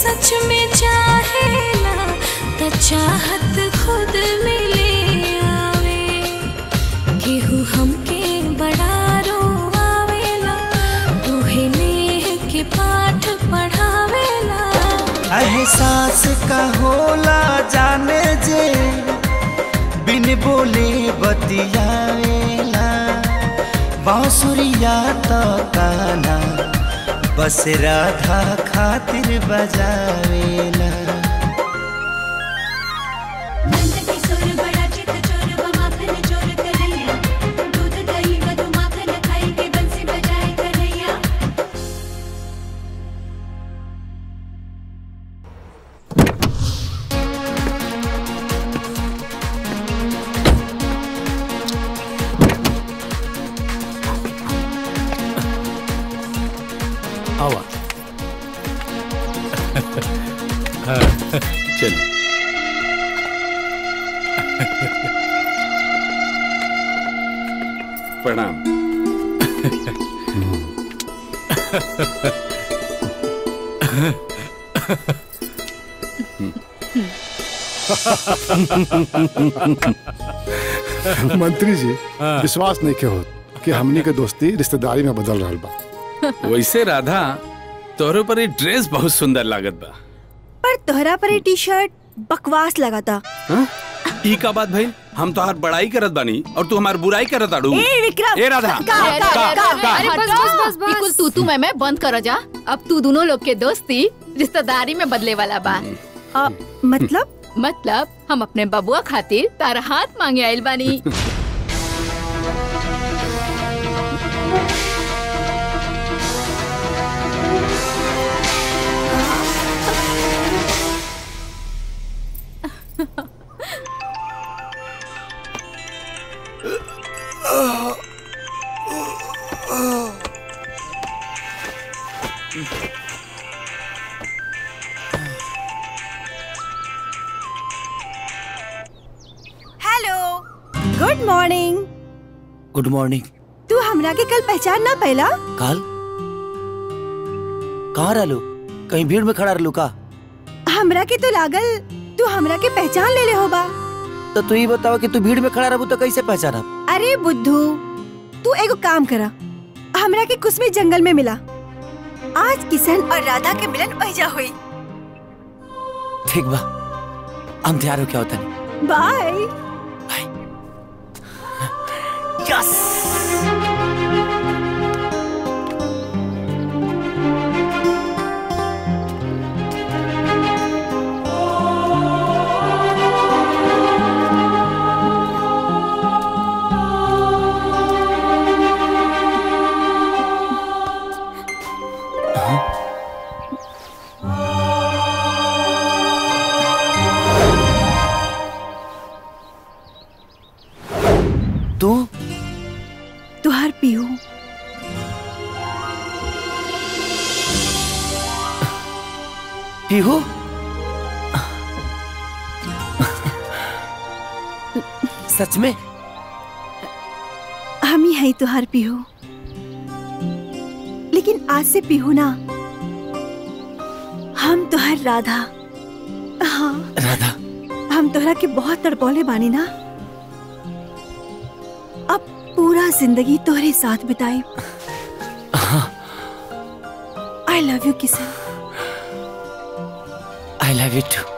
सच में चाहेला त चाहत खुद मिले आवे केहू हमके बड़ा रोआवेला तोहे नेह के पाठ पढ़ावेला एहसास का होला जाने जे बिन बोले बतियावेला बांसुरिया तो काना बस राधा खातिर बजावेला नंद किशोर बड़ा चित चोर व माखन चोर कन्हैया दूध दही मधु माखन खाई के बंसी बजाए कन्हैया आवा हाँ, चलो प्रणाम मंत्री जी विश्वास नहीं के हो कि हमनी के दोस्ती रिश्तेदारी में बदल रहा बा वैसे राधा तोहरे पर ये ड्रेस बहुत सुंदर लागत बा पर तोहरा पर ये टी शर्ट बकवास लगा था हाँ? ई का बात भाई हम तो हर बड़ाई करत बानी और तू हमार बुराई करत आड़ू ए, विक्रम! ए राधा का- अरे, का- अरे, का- अरे, का- अरे, बस बस बस बस कुल तू तू मैं मैं बंद करो जा अब तू दोनों लोग के दोस्ती रिश्तेदारी में बदले वाला बा आ, मतलब मतलब हम अपने बबुआ खातिर तारा हाथ मांगे आइल बानी hello good morning good morning तू हमरा के कल पहचान ना पहला काल कहाँ रहलू कहीं भीड़ में खड़ा रहलू का हमरा के तो लागल तू हमरा के पहचान ले ले होबा तो तू ही बतावा कि तू भीड़ में खड़ा रहबू तो कैसे पहचाना अरे बुद्धू तू एगो काम करा हमरा के कुछ जंगल में मिला आज किशन और राधा के मिलन वहीजा हुई ठीक बा हम तैयार हो क्या होता नहीं बाय यस तू तुहार पीहू पीहू सच में हम ही है तुहार पीहू लेकिन आज से पीहू ना हम तुहार राधा हाँ राधा हम तोहरा के बहुत तड़पौले बानी ना अब पूरा जिंदगी तोहरे साथ बिताई I love you Kishan I love you too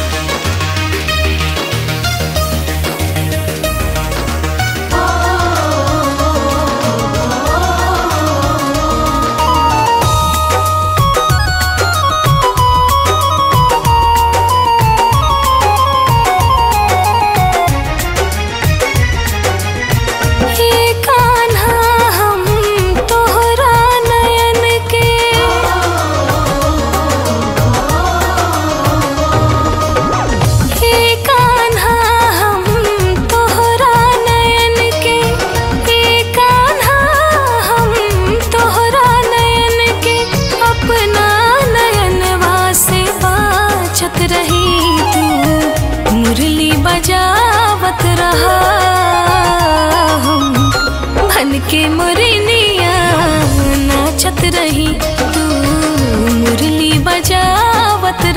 हे कान्हा हम तोहरा नयन के हे कान्हा हम तोहरा नयन के हे कान्हा हम तोहरा नयन के अपना नयनवा से बाचत रही तू मुरली बजावत रहा हम बन के मुरनिया नाचत रही तू मुरली बजावत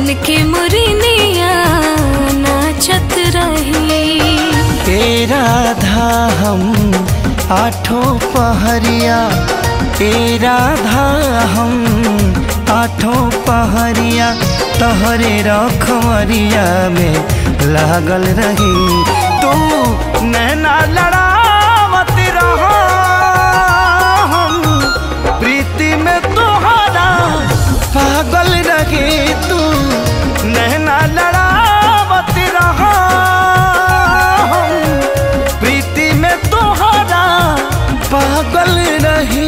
बन के मुरनिया नाचत रही तेरा धा हम आठों पहरिया तेरा धा हम आठों पहरिया तहरे रखमरिया में लागल रही तू नैना लड़ावत रहा हम प्रीति में तोहरा पागल रहे तू नैना लड़ावत रहा हम प्रीति में तोहरा पागल रही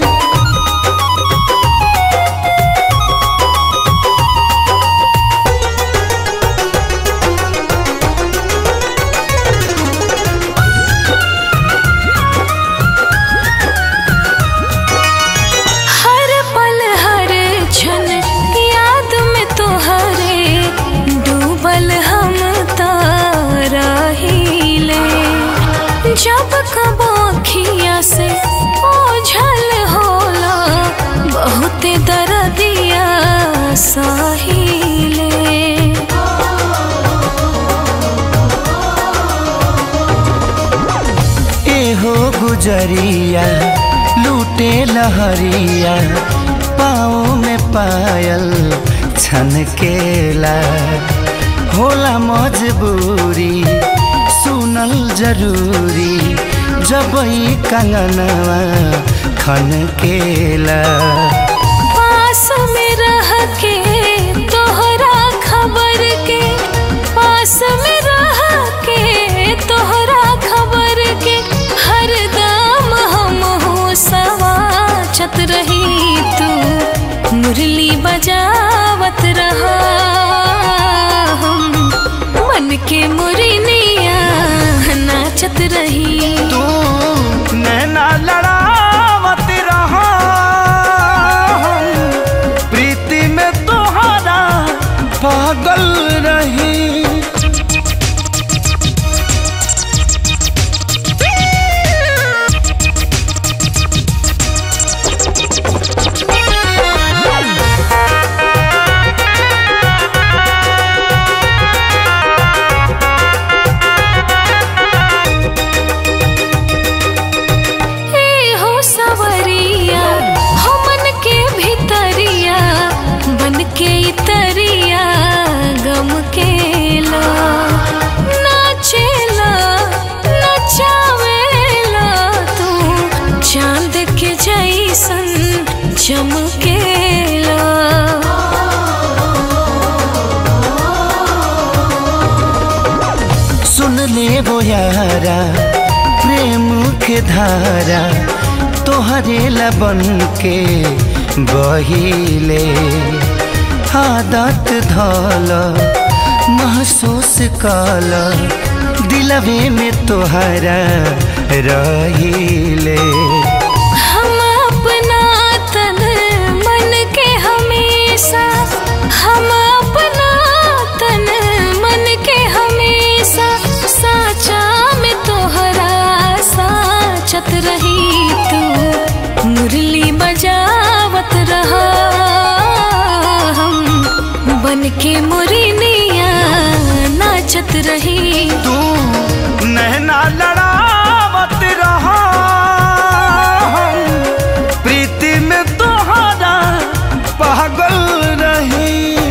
हर पल हर क्षण याद में तोहरे डूबल हम तारा हिले जब कब अखिया से ओझल होला बहुते दर्दिया साहिले एहो गुजरिया लूटे लहरिया पाँव में पायल छनकेला होला मजबूरी सुनल जरूरी जब ई कंगनवा खनकेला पास में रह के तोहरा खबर के पास में रह के तोहरा खबर के हर दाम हम हो सवाचत रही तू मुरली बजावत रहा हम मन के मुरनिया नाचत रही तू नैना लड़ावत रहा हम प्रीति में तोहरा पागल रही ए हो सवरिया हो मन के भितरिया बन के इतरिया गम के ला नाचेला नचावेला तू चांद के जैसन चमकेला सुन ले वो यारा प्रेम के धारा तोहरे लबन के बहिले आदत धल महसूस कल दिलवे में तोहरा रहिले हम अपना तन मन के हमेशा हम अपना तन मन के हमेशा साचा में तोहरा साचत रही तू मुरली बजावत रहा हम बन के मुरनिया नाचत रही तू नैना लड़ावत रहा हम प्रीति में तोहरा पागल रही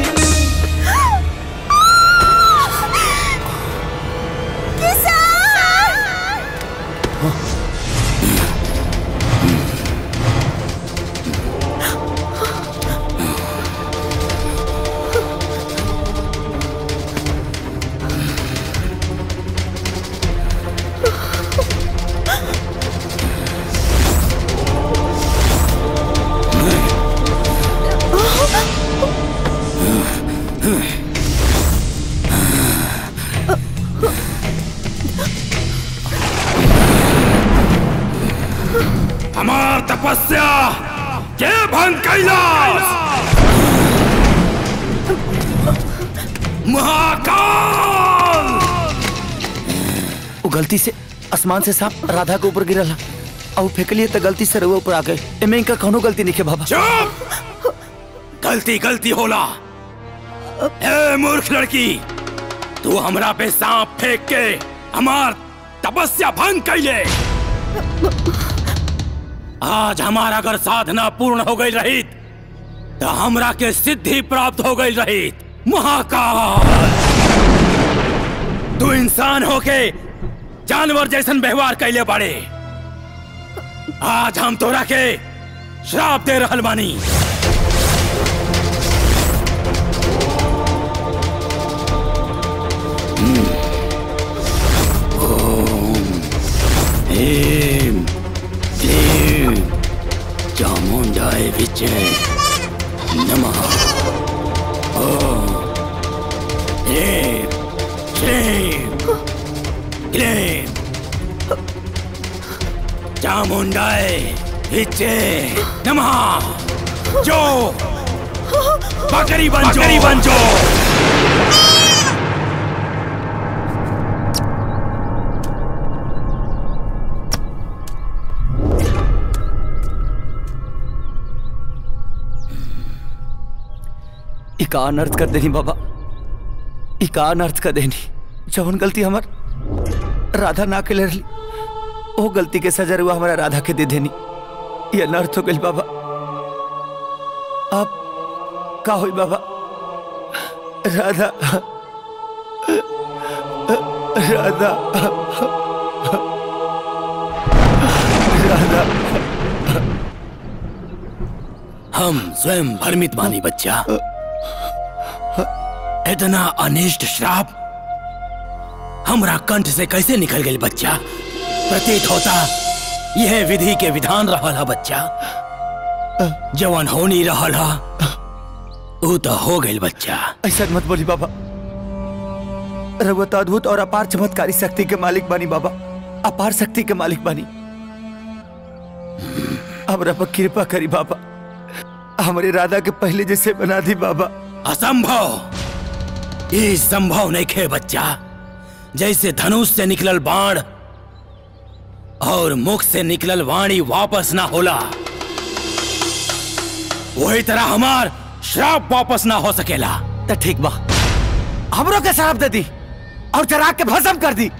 हमार तपस्या के भंग कैलाश महाकाल वो गलती से आसमान से सांप राधा के ऊपर गिरल और फेंकलिए तो गलती से रउआ ऊपर आ गए एमे इनका कौनो गलती नहीं है बाबा चुप गलती गलती होला ए मूर्ख लड़की तू हमरा पे सांप फेंक के हमार तपस्या भंग कैले आज हमारा अगर साधना पूर्ण हो गई रही तो हमरा के सिद्धि प्राप्त हो गई रही महाकाल तू इंसान होके जानवर जैसन व्यवहार कैले बाड़े आज हम तोरा के श्राप दे रहल बानी ह्रीं क्लीं चामुण्डाय विचे नमः ॐ ह्रीं क्लीं क्लीं चामुण्डाय विचे नमः जो बकरी बन बकरी बन जो ई का अनर्थ कर देनी बाबा ई का अनर्थ कर देनी जवन गलती हमर राधा ना के रही वो गलती के सजा हुआ हमारा राधा के दे देनी ये अनर्थ हो गई बाबा अब का हुई बाबा राधा राधा राधा हम स्वयं भ्रमित बानी बच्चा इतना अनिष्ट श्राप हमरा कंठ से कैसे निकल गई बच्चा प्रतीत होता यह विधि के विधान रहल हा बच्चा जवन होनी रहल हा ऊ तो हो गई बच्चा ऐसा मत बोली बाबा रघुआ तो अद्भुत और अपार चमत्कारी शक्ति के मालिक बानी बाबा अपार शक्ति के मालिक बानी हमरा पर कृपा करी बाबा हमारे राधा के पहले जैसे बना दी बाबा असंभव ये संभव नहीं खे बच्चा जैसे धनुष से निकलल बाण और मुख से निकलल वाणी वापस ना होला वही तरह हमार श्राप वापस ना हो सकेला तो ठीक बा हमरो के शराब दे दी और चरा के भस्म कर दी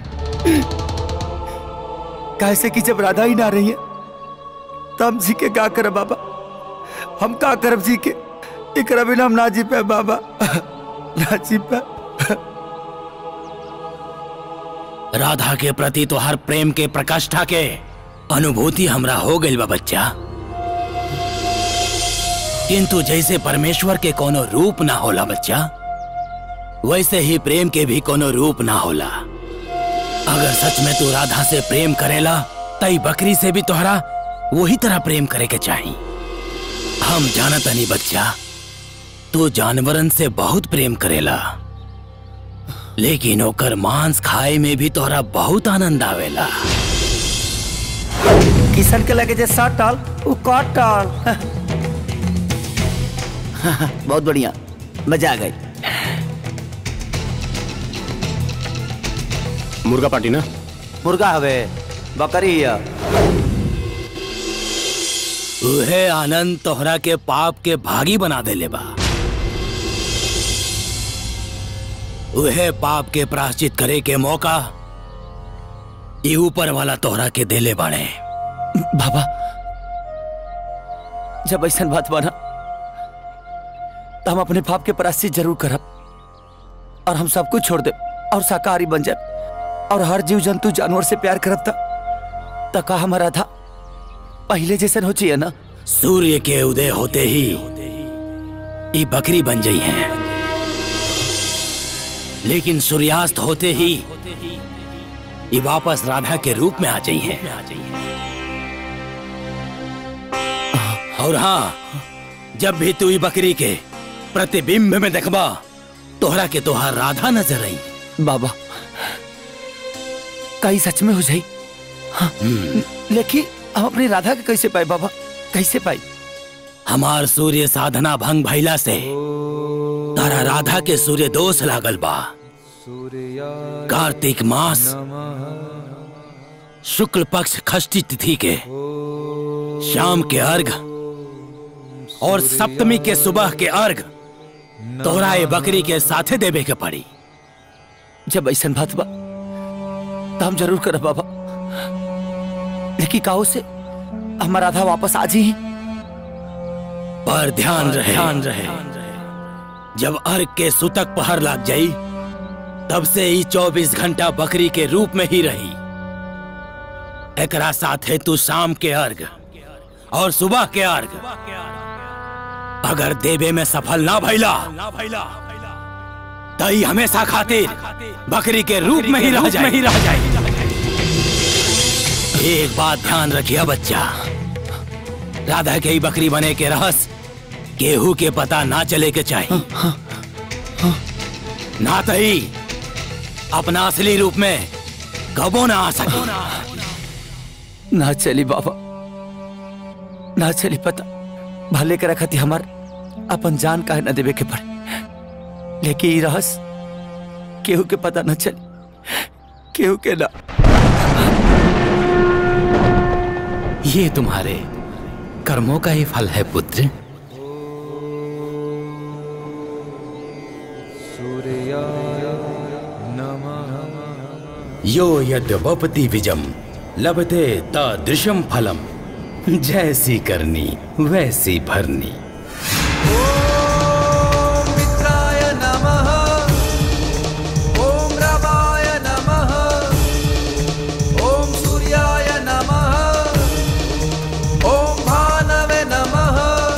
कैसे कि जब राधा ही ना रही है तो हम जी के का करब बाबा हम का करब जी के एकरा बिना हम ना जी पे बाबा ना जी पे राधा के प्रति तो हर प्रेम के प्रकाष्ठा के अनुभूति हमरा हो गई बा बच्चा किंतु जैसे परमेश्वर के कोनो रूप ना होला बच्चा वैसे ही प्रेम के भी कोनो रूप ना होला अगर सच में तू राधा से प्रेम करेला तई बकरी से भी तोहरा वही तरह प्रेम करे के चाही हम जानत नहीं बच्चा तू जानवरन से बहुत प्रेम करेला लेकिन ओकर मांस खाए में भी तोहरा बहुत आनंद आवेला किशन के लगे जे सात टाल वो काट टाल बहुत बढ़िया मजा आ गई मुर्गा पार्टी ना मुर्गा हवे बकरी है उहे आनंद तोहरा के पाप के भागी बना देले बा उहे पाप के प्राश्चित करे के मौका ये ऊपर वाला तोहरा के देले बाड़े बाबा जब ऐसा बात बना तो हम अपने पाप के प्राश्चित जरूर करब और हम सब कुछ छोड़ दे और शाकाहारी बन जाए और हर जीव जंतु जानवर से प्यार करब ता तो का हमारा था पहले जैसन हो चाहिए ना सूर्य के उदय होते ही ये बकरी बन गई है लेकिन सूर्यास्त होते ही ये वापस राधा के रूप में आ गई है और हाँ जब भी तू ये बकरी के प्रतिबिंब में देखबा तोहरा के तोहार राधा नजर आई बाबा कई सच में हो जाई हाँ, लेकिन हम अपनी राधा के कैसे पाए बाबा कैसे पाई हमार सूर्य साधना भंग भैला से तारा राधा के सूर्य दोष लागल बा कार्तिक मास शुक्ल पक्ष खष्टी तिथि के शाम के अर्घ और सप्तमी के सुबह के अर्घ तोहरा ये बकरी के साथे देवे के पड़ी जब ऐसा बात बा तो हम जरूर करब बाबा लेकिन काहो से हमारा आधा वापस आ जी पर ध्यान रहे ध्यान रहे जब अर्घ के सुतक पहर लग जाई तब से ही चौबीस घंटा बकरी के रूप में ही रही एकरा साथे तू शाम के अर्घ और सुबह के अर्घ अगर देवे में सफल ना भैला तई हमेशा खातिर बकरी के रूप में ही रह जाए ही रह जाए एक बात ध्यान रखिए बच्चा राधा के ही बकरी बने के रहस गेहूं के पता ना चले के चाहिए ना तही अपना असली रूप में कबो ना आ सके ना चली बाबा ना चली पता भले के रखती हमार अपन जान काहे न देवे के पड़े लेकिन ई रहस केहू के पता न चली केहू के ना ये तुम्हारे कर्मों का ही फल है पुत्र यो यद्वपति विजम लभते तादृशम फलम जैसी करनी वैसी भरनी मित्राय नमः ॐ रवाय नमः ॐ सूर्याय नमः ॐ भानवे नमः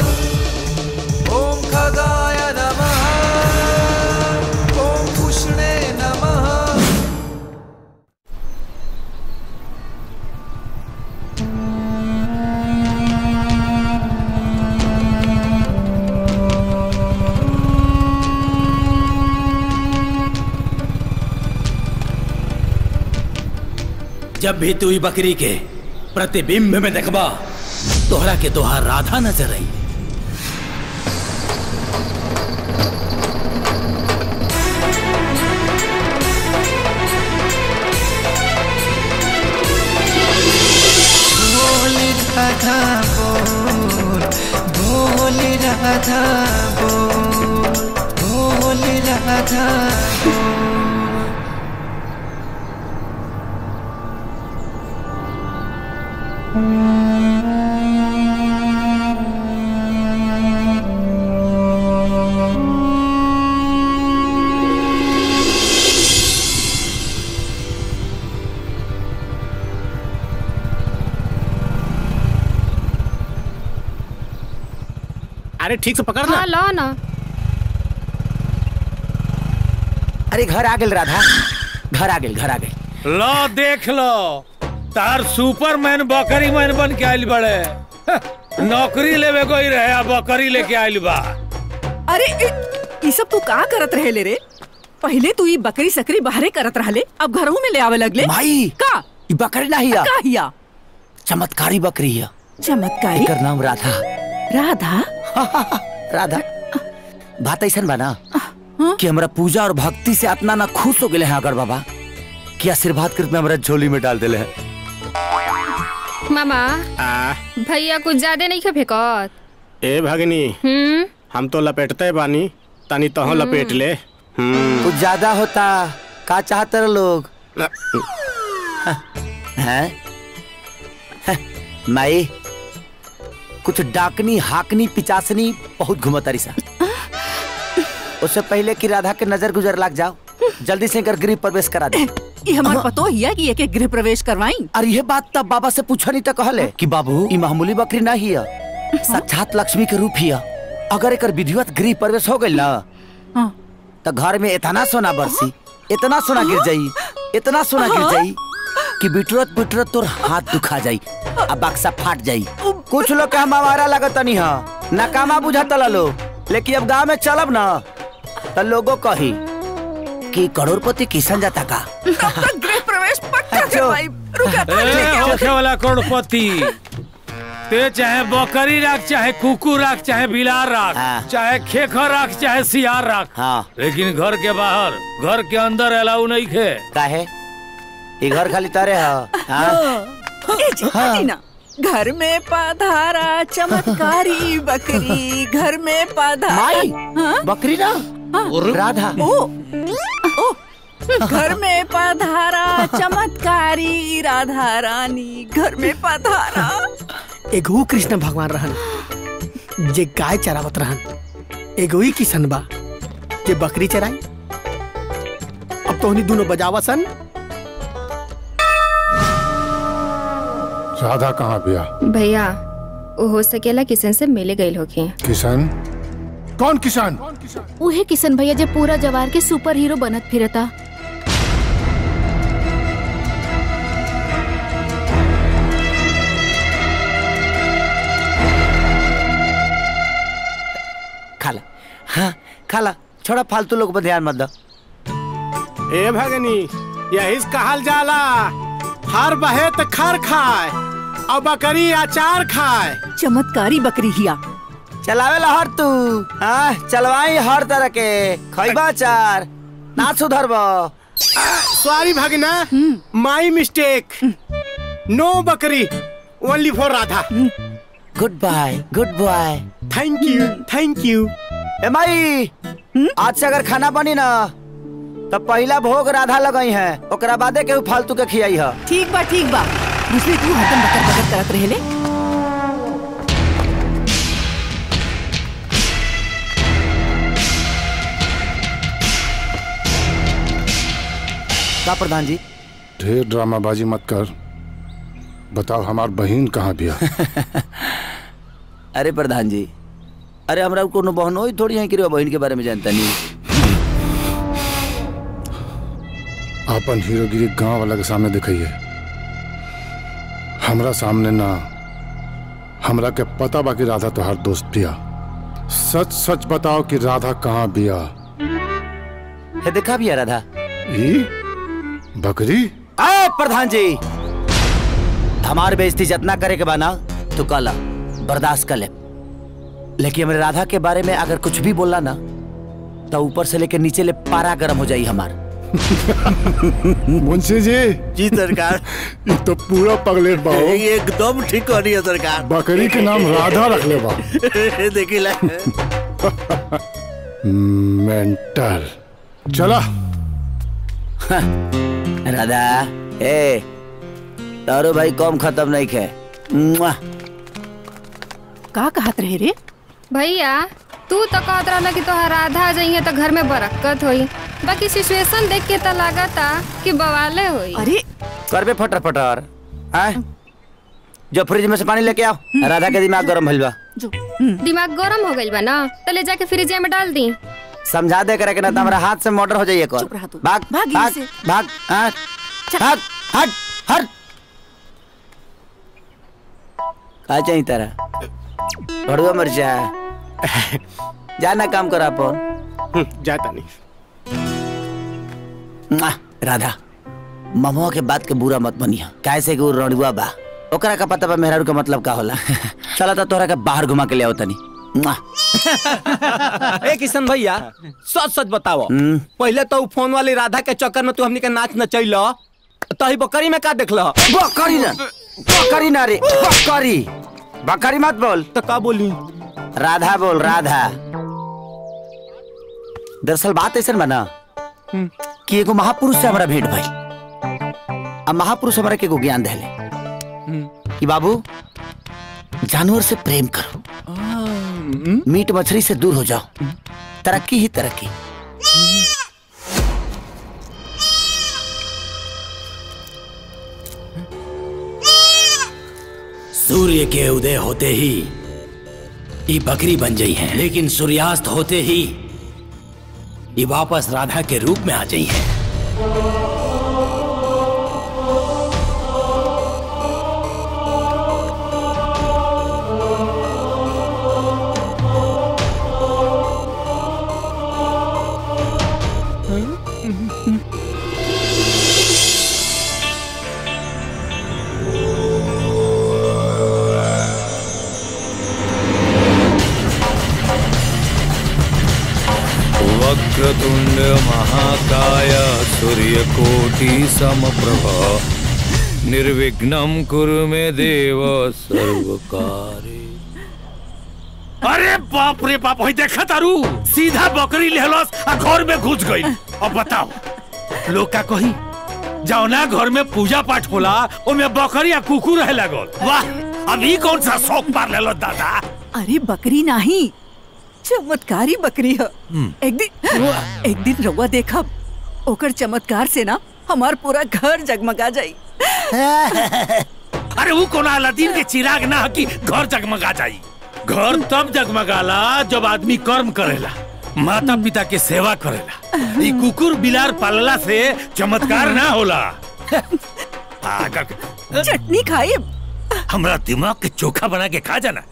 ॐ खगाय नमः ॐ पुष्णे नमः जब भी तू ई बकरी के प्रतिबिंब में देखबा तोहरा के तोहार राधा नजर आई बोल राधा बोल बोल राधा बोल बोल राधा बोल अरे ठीक से पकड़ ना हाँ लो ना अरे घर आ गेल राधा घर आ गेल घर आ गेल लो देख लो तार सुपरमैन बकरी मैन बन के आइल बड़े हं, नौकरी लेवे कोई रहे आ बकरी लेके आइल बा अरे इ- ई सब तू का करत रहे ले रे पहले तू ई बकरी सकरी बाहरे करत रहले अब घरों में ले आवे लगले भाई का ई बकरी ना हिया का हिया चमत्कारी बकरी हिया चमत्कारी एकर नाम राधा राधा राधा बात ऐसा बा ना कि हमरा पूजा और भक्ति से इतना ना खुश हो गए हैं अगर बाबा कि आशीर्वाद कृत में हमरा झोली में डाल दिले हैं मामा भैया कुछ ज्यादा नहीं खा फेंकत ए भगनी हम्म हम तो लपेटते बानी तनी तो लपेट ले हम्म कुछ ज्यादा होता का चाहते रहे लोग हैं हैं? माई कुछ डाकनी हाकनी पिचासनी बहुत घुमतारी सा उससे पहले कि राधा के नजर गुजर लग जाओ जल्दी से कर गृह प्रवेश करा दे ई हमार पतो हिया कि एक गृह प्रवेश करवाई अरे ये बात तब बाबा से पूछा नहीं तो कहले कि बाबू ई मामूली बकरी ना हिया साक्षात लक्ष्मी के रूप हिया अगर एकर विधिवत गृह प्रवेश हो गइल ना तो घर में इतना सोना बरसी इतना सोना गिर जाई इतना सोना गिर जाई कि बिटरत बिटरत तोर हाथ दुखा जाई अब बक्सा फाट जाई कुछ लोग के हम हमारा लगत नहीं हा नाकामा बुझाता लो लेकिन अब गांव में चलब ना तो लोगों कही कि करोड़पति किसान जाता का गृह प्रवेश पक्का करवाई रुका ए, होखे वाला करोड़पति ते चाहे बकरी राख चाहे कुकुर राख चाहे बिलार राख चाहे खेखर राख चाहे सियार राख हाँ लेकिन घर के बाहर घर के अंदर अलाउ नहीं खे काहे ये घर खाली तारे हा हाँ? ए जी, हटी ना घर में पधारा चमत्कारी बकरी घर में पधारा माई बकरी ना राधा ओ ओ घर में पधारा चमत्कारी राधा रानी घर में पधारा एगो कृष्ण भगवान रहन जे गाय चरावत रहन एगो ही किशन बा जे बकरी चराई अब तो उन्हीं दोनों बजावा सन राधा कहाँ बिया भैया वो हो सकेला किशन से मिले गई होगी किशन कौन किसान उहे किशन भैया जे पूरा जवार के सुपर हीरो बनत फिरता खाला हाँ खाला छोड़ा फालतू लोग पर ध्यान मत दो ए भगनी यही से कहल जाला हर बहे त खर खाए और बकरी अचार खाए चमत्कारी बकरी हिया चलावे ला हर तू हाँ चलवाई हर तरह के खैबा चार ना सुधरबो सॉरी भगना माई मिस्टेक नो बकरी only for Radha goodbye goodbye thank you thank you ए माई आज से अगर खाना बनी ना तो पहला भोग राधा लगई है ओकरा बादे केहू फालतू के खियाई है ठीक बा ठीक बा दूसरी तू हतन बकर बकर करत रहेले का प्रधान जी ढेर ड्रामाबाजी मत कर बताओ हमार बहन कहाँ बिया अरे प्रधान जी अरे हमरा कोनो बहन होई थोड़ी है कि रे बहन के बारे में जानता नहीं अपन हीरोगिरी गांव वाला के सामने दिखाइए हमरा सामने ना हमरा के पता बाकी राधा तोहार दोस्त बिया सच सच बताओ कि राधा कहाँ बिया है देखा भी है राधा ई बकरी ए प्रधान जी हमार बेइज्जती जितना करे के बाना तो कल बर्दाश्त कर ले लेकिन हमारे राधा के बारे में अगर कुछ भी बोला ना तो ऊपर से लेकर नीचे ले पारा गर्म हो जाई हमार मुंशी जी जी सरकार ये तो पूरा पगलेट बाओ एकदम ठीक हो रही है सरकार बकरी के नाम राधा रख ले बा देखी ला मेंटल चला राधा ए तारो भाई कम खत्म नहीं खे मुआ। का कहत रहे रे भैया तू तो कहत रहला कि तोहर राधा जाइए तो घर में बरक्कत होई बाकी सिचुएशन देख के तो लागता कि बवाले होई अरे कर बे फटर फटर आय जो फ्रिज में से पानी लेके आओ राधा के दिमाग गरम भइल बा दिमाग गरम हो गइल बा ना तो ले जाके फ्रिज में डाल दी समझा दे करे के ना तो हमारा हाथ से मोटर हो जाइए कौन भाग भाग यहाँ भाग से। भाग हाँ, भाग हट हट का चाहिए तेरा भड़ुआ मर्चा जाना काम करा अपन जाता नहीं मुआ, राधा ममुआ के बात के बुरा मत बनिया कैसे कि वो रड़ुआ बा ओकरा का पता बा मेहरारू का मतलब का होला चला तो तोरा के बाहर घुमा के ले आओ तनी मुआ। ए किशन भैया सच सच बताओ हम्म। पहले तो उ फोन वाली राधा के चक्कर में तू हमनी के नाच नचैल तही बकरी में का देखल बकरी ना बकरी ना रे बकरी बकरी मत बोल तो का बोली राधा बोल राधा दरअसल बात ऐसा बना कि एगो महापुरुष से हमारा भेंट भाई अब महापुरुष हमारा के एगो ज्ञान देले कि बाबू जानवर से प्रेम करो मीट मछली से दूर हो जाओ तरक्की ही तरक्की सूर्य के उदय होते ही ये बकरी बन गई है लेकिन सूर्यास्त होते ही ये वापस राधा के रूप में आ गई है वक्रतुंड महाकाय सूर्यकोटि समप्रभ निर्विघ्नं कुरु मे देव सर्वकारे अरे बाप रे बाप वही देखा तारू सीधा बकरी लेहलस आ घर में घुस गई अब बताओ लोग का कही जाओ ना घर में पूजा पाठ होला ओमे बकरी आ कुकुर रहे लगल वाह अभी कौन सा शौक पार लेलो दादा अरे बकरी नहीं चमत्कारी बकरी है एक दिन एक दिन रउआ देखब ओकर चमत्कार से ना हमार पूरा घर जगमगा जाई अरे वो कोना अलादीन के चिराग ना कि घर जगमगा जाई घर तब जगमगाला जब आदमी कर्म करेला माता पिता के सेवा करेला ई कुकुर बिलार पालला से चमत्कार ना होला पागल चटनी खाई हमरा दिमाग के चोखा बना के खा जाना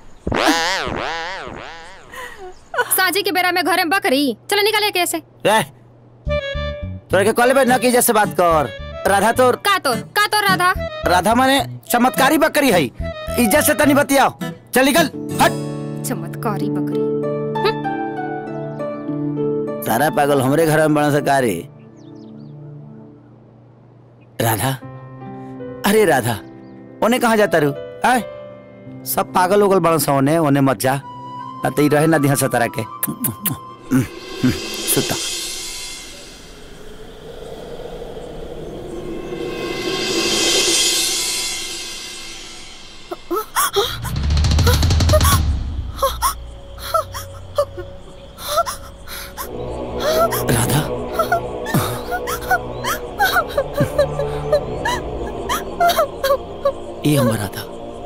साजी के बेरा में घरे में बकरी चलो निकाले कैसे रह तोरे के कॉलेज में न की जैसे बात कर राधा तो का तो का तो राधा राधा माने चमत्कारी बकरी है इज्जत से तनी बतियाओ चल निकल हट चमत्कारी बकरी सारा पागल हमरे घर में बना सकारी राधा अरे राधा ओने कहाँ जाता रू आय सब पागल उगल बड़ा सा ओने ओने मत जा ना तो ई रहे ना दिहा सतारा के सुता राधा ये हम राधा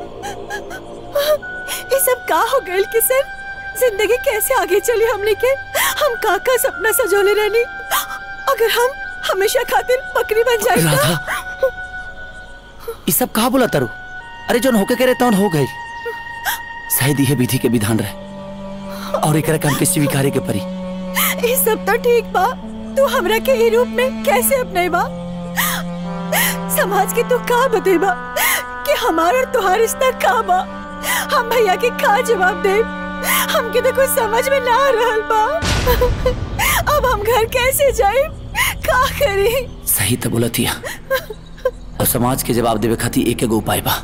ये सब का हो गए किशन जिंदगी कैसे आगे चली हमने के हम का का सपना सजोले रहनी अगर हम हमेशा खातिर बकरी बन जाए राधा ये सब कहा बोला तारू अरे जो होके करे तौन हो गई शायद यह विधि के विधान रहे और एक काम के स्वीकारे के परी ये सब तो ठीक बा तू हमरा के ई रूप में कैसे अपनेबा समाज के तू का बतेबा कि हमार और तुहार रिश्ता का बा हम भैया के का जवाब दे हमके तो कुछ समझ में ना आ रहल बा अब हम घर कैसे जाए का करी सही तो बोला थिया और समाज के जवाब देवे खातिर एक एगो उपाय बा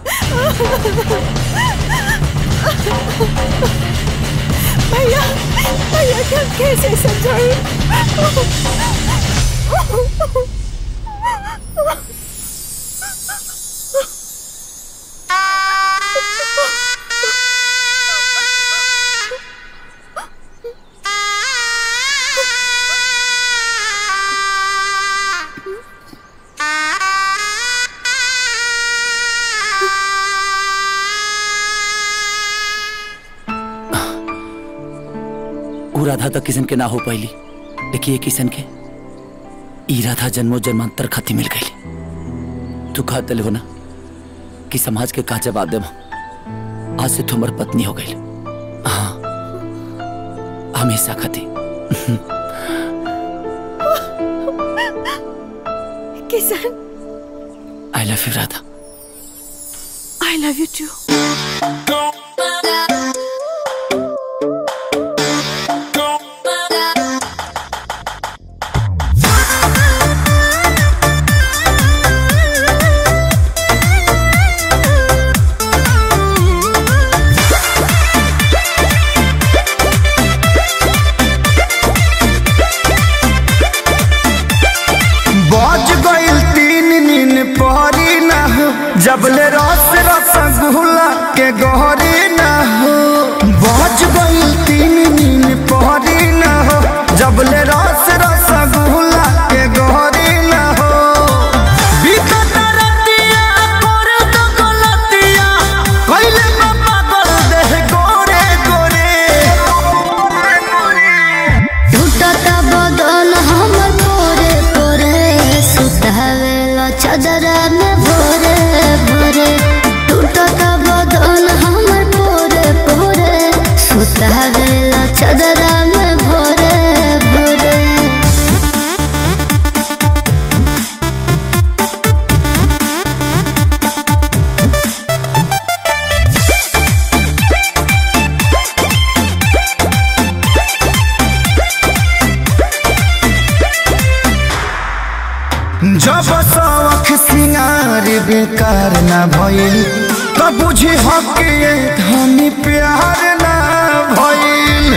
भैया भैया के हम कैसे समझाए ऊ राधा तो किसन के ना हो पाइली लेकिन ये किसन के ई राधा जन्मो जन्मांतर खाती मिल गई तू कहा तले हो ना कि समाज के का जवाब देव आज से तुमर पत्नी हो गई हाँ हमेशा खाती Kishan I love you Radha I love you too बज गइल तीन नीन पहरी ना हो जबले रस रसगुल्ला के गहरी ना हो बज गइल तीन नीन पहरी ना हो जबले रस रसगुल्ला के गहरी ना हो बीतत रतिया कर दो गलतिया कइले बा पागल देह गोरे गोरे टूटत बदन हमर पोरे पोरे सुतावेला चदरा में भोरे भोरे टूटत बदन हमर पोरे पोरे सुतावेला चदरा में भोरे भोरे जब जब शौख सिंगार बेकार ना भइल त बुझी हक ये धनी प्यार ना भइल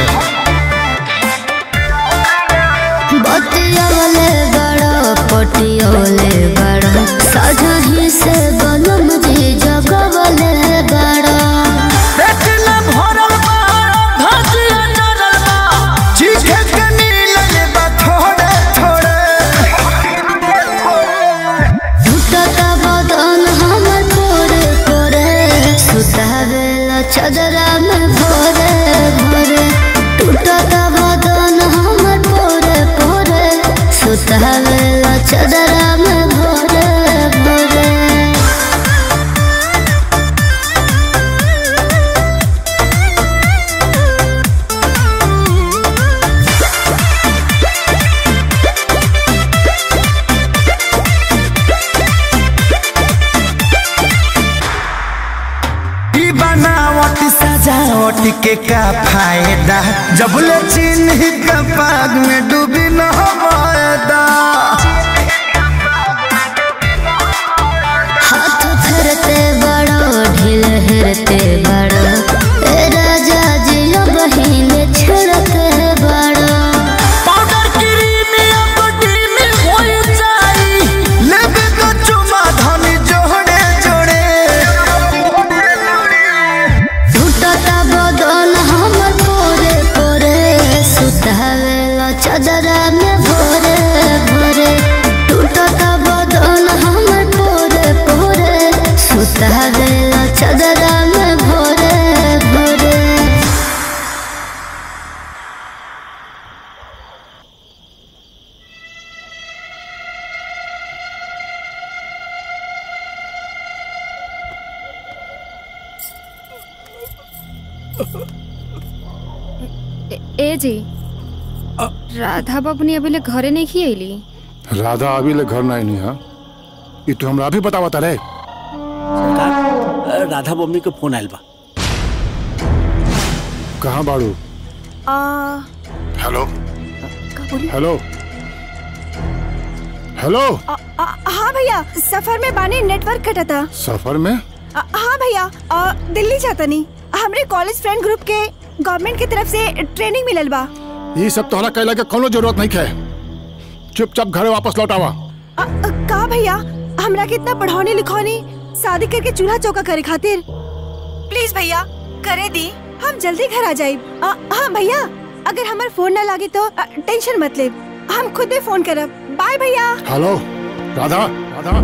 बतियोले बड़ो पटियोले बड़ो सजही से बनम जी जगवले बड़ो पेट न भरल बा धसिया डरल बा चीखे के मिलल बा थोड़े थोड़े टूटता बदन हमर पोरे पोरे सुतावेला चदरा में भोरे भोरे टूटता बदन हमर पोरे पोरे सुतावेला चदरा में भोरे भोरे ई बनावट सजावट के का फायदा जब ले चिन्ह का पाग में डूबी न वायदा हाथ फेरते बड़ो ढील हेरते बड़ो ए राजा जी बहिन छिड़ते बड़ो पाउडर क्रीम या बॉडी में हो जाई लेबे तो चुमा धनी जोड़े जोड़े टूटता बदन हमर पोरे पोरे सुतावेला चदरा में भोरे भोरे टूटता बदन हमर पोरे पोरे सुतावेला चदरा में भोरे भोरे ए- ए जी राधा बबनी अभी ले घरे नहीं खी अली राधा अभी ले घर नहीं नहीं हाँ ये तो हमरा अभी बतावा तारे सरकार राधा मम्मी के फोन आयल बा कहाँ बाड़ू आ, हेलो का बोली हेलो हेलो आ, आ, हाँ भैया सफर में बाने नेटवर्क कटा था सफर में आ, हाँ भैया आ, दिल्ली जाता नहीं हमरे कॉलेज फ्रेंड ग्रुप के गवर्नमेंट की तरफ से ट्रेनिंग मिलल बा ये सब तोहरा कहला के कोनो जरूरत नहीं है चुपचाप घरे वापस लौट आवा आ, आ, का भैया हमरा के इतना पढ़ाने लिखौनी शादी करके चूल्हा चौका करे खातिर प्लीज भैया करे दी हम जल्दी घर आ जाए हाँ भैया अगर हमार फोन ना लागे तो आ, टेंशन मत ले हम खुद ही फोन करब बाय भैया हेलो राधा राधा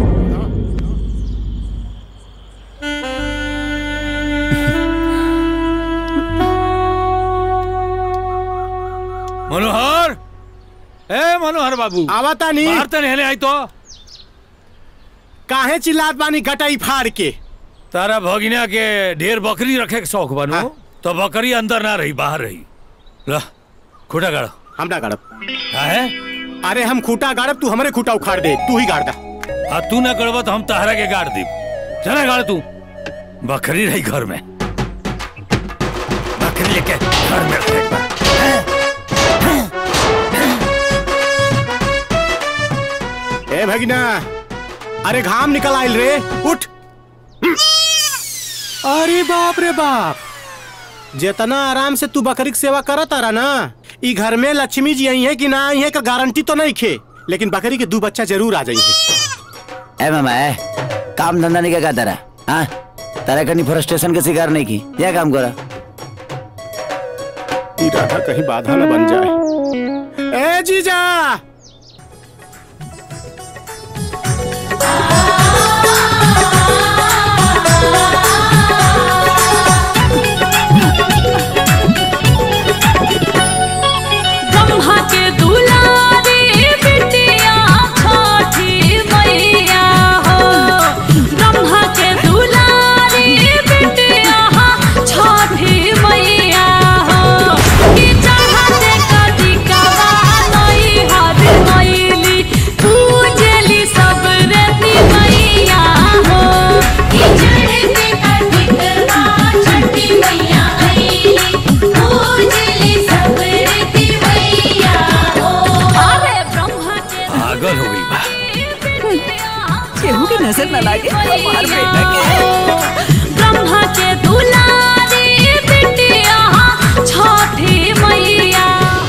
मनोहर ए मनोहर बाबू आवता नहीं बाहर तो नहीं आई तो काहे चिल्लात बानी गटाई फाड़ के तारा भगिना के ढेर बकरी रखे के शौक बनू तो बकरी अंदर ना रही बाहर रही ला खूटा गाड़ हम ना गाड़ब है अरे हम खूटा गाड़ब तू हमारे खूटा उखाड़ दे तू ही गाड़ दा आ तू ना गड़बा तो हम तहरा के गाड़ दी चला गाड़ तू बकरी रही घर में बकरी लेके घर में रखे एक बार। ए भगिना अरे घाम निकल आइल रे उठ अरे बाप रे बाप जितना आराम से तू बकरी की सेवा करत आ रहा ना ई घर में लक्ष्मी जी आई है कि ना आई है का गारंटी तो नहीं खे लेकिन बकरी के दो बच्चा जरूर आ जाएंगे ए मामा ए काम धंधा नहीं क्या तेरा हाँ तेरा कहीं फ्रस्ट्रेशन के शिकार नहीं की क्या काम करा ई राधा कहीं बाधा न बन जाए ए जीजा ब्रह्मा के दुलारी बिटिया छठी मैया हो ब्रह्मा के दुलारी बिटिया छठी मैया हो कि चाहते कदी कवा नहीं हर केहू की नजर न लागे हमार बेटा के ब्रह्मा के दुलारी बिटिया छठी मैया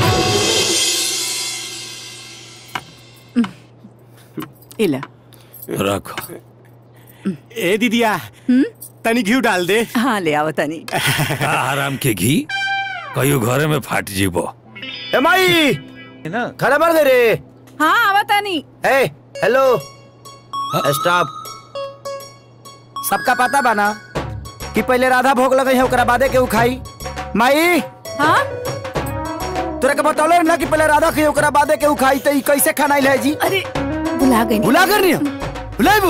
इला रखो ए दीदिया तनी घी डाल दे हाँ ले आओ तनी आराम के घी कहियो घरे में फाट जीबो ए माई खाना भर दे रे हाँ आवा तनी ए हेलो स्टॉप सबका पता बाना कि पहले राधा भोग लगे है ओकरा बादे के उ खाई माई हाँ तोरा के बतौले ना कि पहले राधा खाई ओकरा बादे के उ खाई त ई कैसे खाना है जी अरे भुला गई भुला कर नहीं भुलाइबू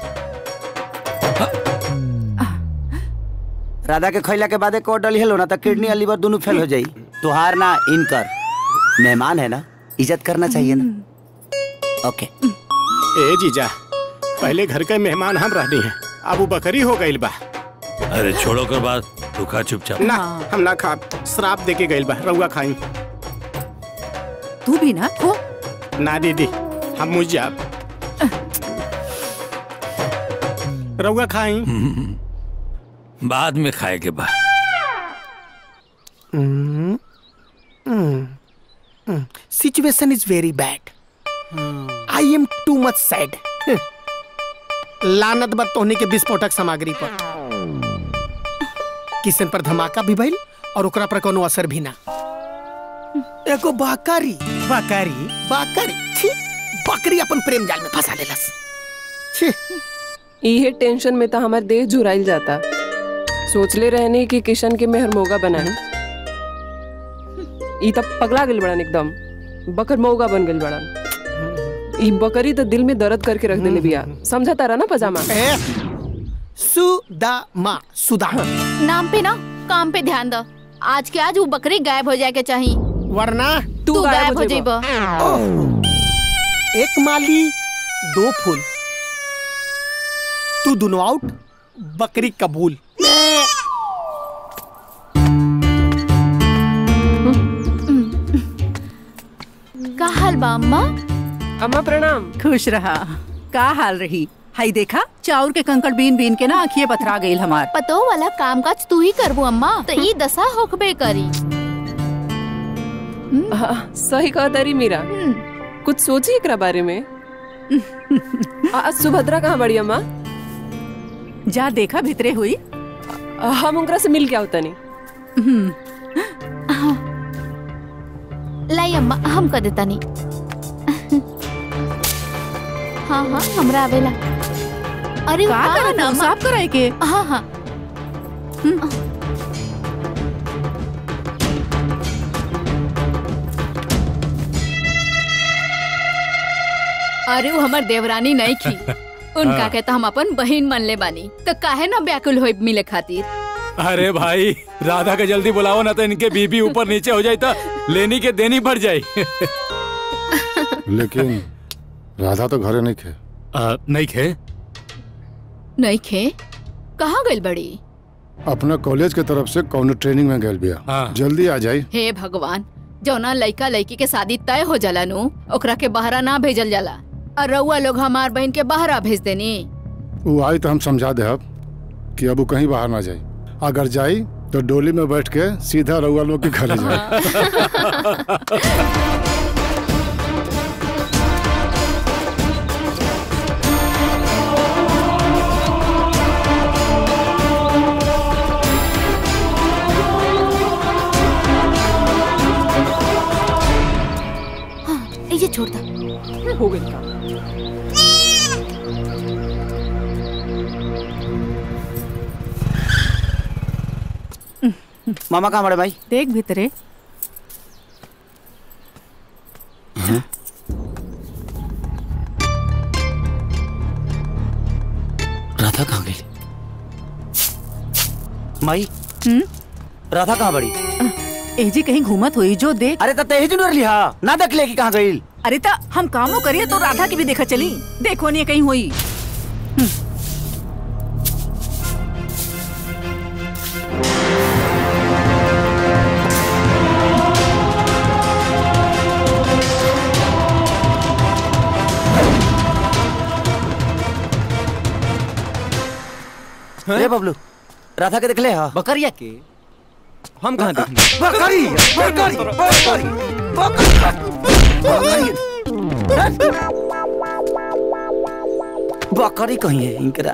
राधा के खैला के बादे कोट डली हेलो ना त किडनी और लीवर दोनों फेल हो जाई तुहार ना इनकर मेहमान है ना इज्जत करना चाहिए ना ओके ए जीजा पहले घर के मेहमान हम रहनी है अब वो बकरी हो गई बा अरे छोड़ो कर बात तू खा चुपचाप ना हम ना खा श्राप दे के गइल बा रउआ खाई तू भी ना खो ना दीदी हम मुझ जाब रउआ खाई बाद में खाए के बाद situation is very bad I am too much sad लानत बद तोहनी के विस्फोटक सामग्री पर किसन पर धमाका भी भइल और ओकरा पर कोनो असर भी ना एगो बकरी बकरी बकरी छी बकरी अपन प्रेम जाल में फंसा लेलस छी इहे टेंशन में तो हमार देह जुराइल जाता सोचले रहने कि किशन के मेहर मोगा बनाए ई तब पगला गेल बड़न एकदम बकर मौगा बन गेल बड़न ई बकरी तो दिल में दर्द करके रख देले बिया समझा तारा ना पजामा सुदामा सुदा नाम पे ना काम पे ध्यान दो आज के आज वो बकरी गायब हो जाए के चाहिए वरना तू गायब हो जाइबा एक माली दो फूल तू दोनों आउट बकरी कबूल का हाल बा अम्मा अम्मा प्रणाम खुश रहा का हाल रही हाई देखा चाउर के कंकड़ बीन बीन के ना आँखिए पथरा गई हमार पतो वाला काम काज तू ही करबू अम्मा तो ई दशा होकबे करी हाँ, सही कहा तारी मीरा कुछ सोची एकरा बारे में आज सुभद्रा कहाँ बड़ी अम्मा जा देखा भितरे हुई हम उनकरा से मिल के आवता नहीं लाई अम्मा हम कर देता नहीं हाँ हाँ हमरा आवेला अरे का हाँ, करत ना, हो? अम्मा। साफ कराए के हाँ हाँ अरे वो हमर देवरानी नहीं की उनका हाँ। के तो हम अपन बहन मन ले बानी तो काहे ना व्याकुल होई मिले खातिर अरे भाई राधा के जल्दी बुलाओ ना तो इनके बीबी ऊपर नीचे हो जाए तो लेनी के देनी बढ़ जाए लेकिन राधा तो घरे नहीं खे नहीं खे नहीं खे कहाँ गइल बड़ी अपना कॉलेज के तरफ से कौनो ट्रेनिंग में गए बिया जल्दी आ जाई हे भगवान जौना लइका लइकी के शादी तय हो जाला नु ओकरा के बहरा ना भेजल जाला और रउआ लोग हमार बहन के बहरा भेज देनी वो आई तो हम समझा दे अब कि अब वो कहीं बाहर ना जाए अगर जाई तो डोली में बैठ के सीधा रउआ लोग के घरे जाए हाँ ये छोड़ दो हो गई काम मामा कहाँ बड़े भाई देख भितरे राधा कहाँ गई माई राधा कहाँ बड़ी एजी कहीं घूमत हुई जो देख अरे तते ही जुनर लिहा ना देख ले कि कहाँ गई अरे ता हम कामो करिए तो राधा की भी देखा चली देखो नहीं कहीं हुई ए बबलू राधा के देखले हा बकरिया के हम कहाँ देखेंगे बकरी बकरी बकरी बकरी कहीं है इनकरा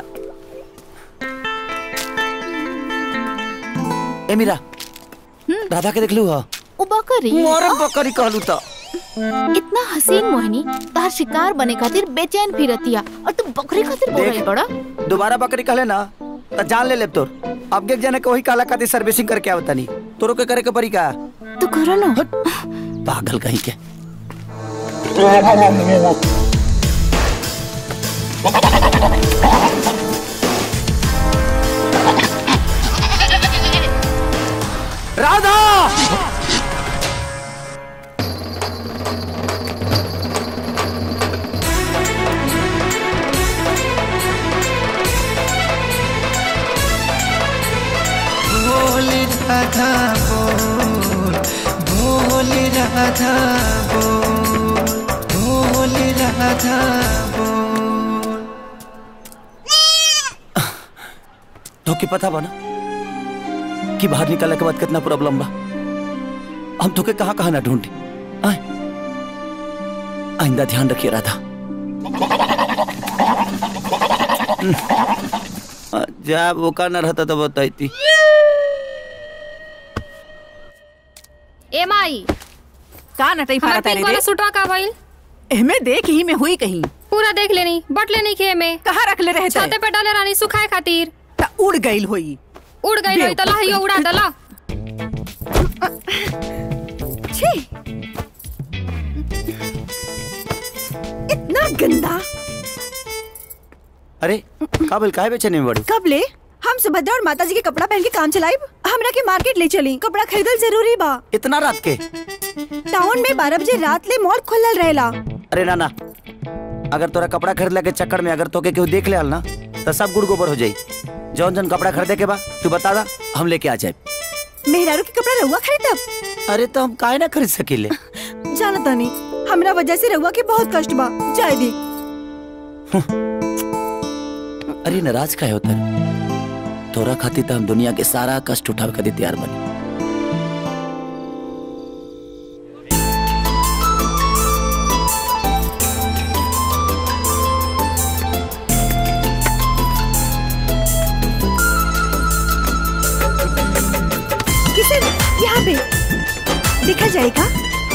ए मीरा राधा के देखलू हा उ बकरी मोर बकरी कहलू तो इतना हसीन मोहिनी तार शिकार बने खातिर बेचैन फिरतिया और तू बकरी खातिर बोल रही देख। बड़ा दोबारा बकरी कहले ना तो जान ले ले तोर अब के जाने के वही काला खातिर सर्विसिंग करके आवता नहीं तोरो के करे के परी का तू करो ना पागल कहीं के राधा बोल राधा बोल बोल राधा बोल बोल राधा बोल तो की पता बना कि बाहर निकलने के बाद कितना प्रॉब्लम बा हम तो के कहाँ कहाँ ना ढूंढे आए आइंदा ध्यान रखिए राधा हम्म। आ, जा वो का ना रहता तो बताई ए माई का नटई हमार फारत पिंक रे वाला सुटवा का भइल एहमे देख ही में हुई कहीं पूरा देख लेनी बट लेनी खे में कहाँ रख ले रहे थे? छाते पे डाले रानी सुखाए खातिर ता उड़ गईल होई उड़ गई होई तला हियो उड़ा दला छी इतना गंदा अरे काबिल काहे बेचने में बड़ी कब ले हम सुभद्रा और माता जी के कपड़ा पहन के काम चलाइब हमरा के मार्केट ले चली कपड़ा खरीदल जरूरी बा इतना रात के टाउन में बारह बजे रात ले मॉल खुलल रहेला अरे नाना अगर तोरा कपड़ा खरीदला के चक्कर में अगर तोके केहू देख ले ना तो सब गुड़ गोबर हो जाई जौन जौन कपड़ा खरीदे के बा तू बता दा हम लेके आ जाए मेहरारू के कपड़ा रहुआ खरीदब अरे तो हम काहे ना खरीद सकीले जाना तानी हमरा वजह से रहुआ के बहुत कष्ट बा जाए दी अरे नाराज काहे होता तोरा खातिर तो हम दुनिया के सारा कष्ट उठावे खातिर तैयार बनी किशन यहाँ पे देखा जाएगा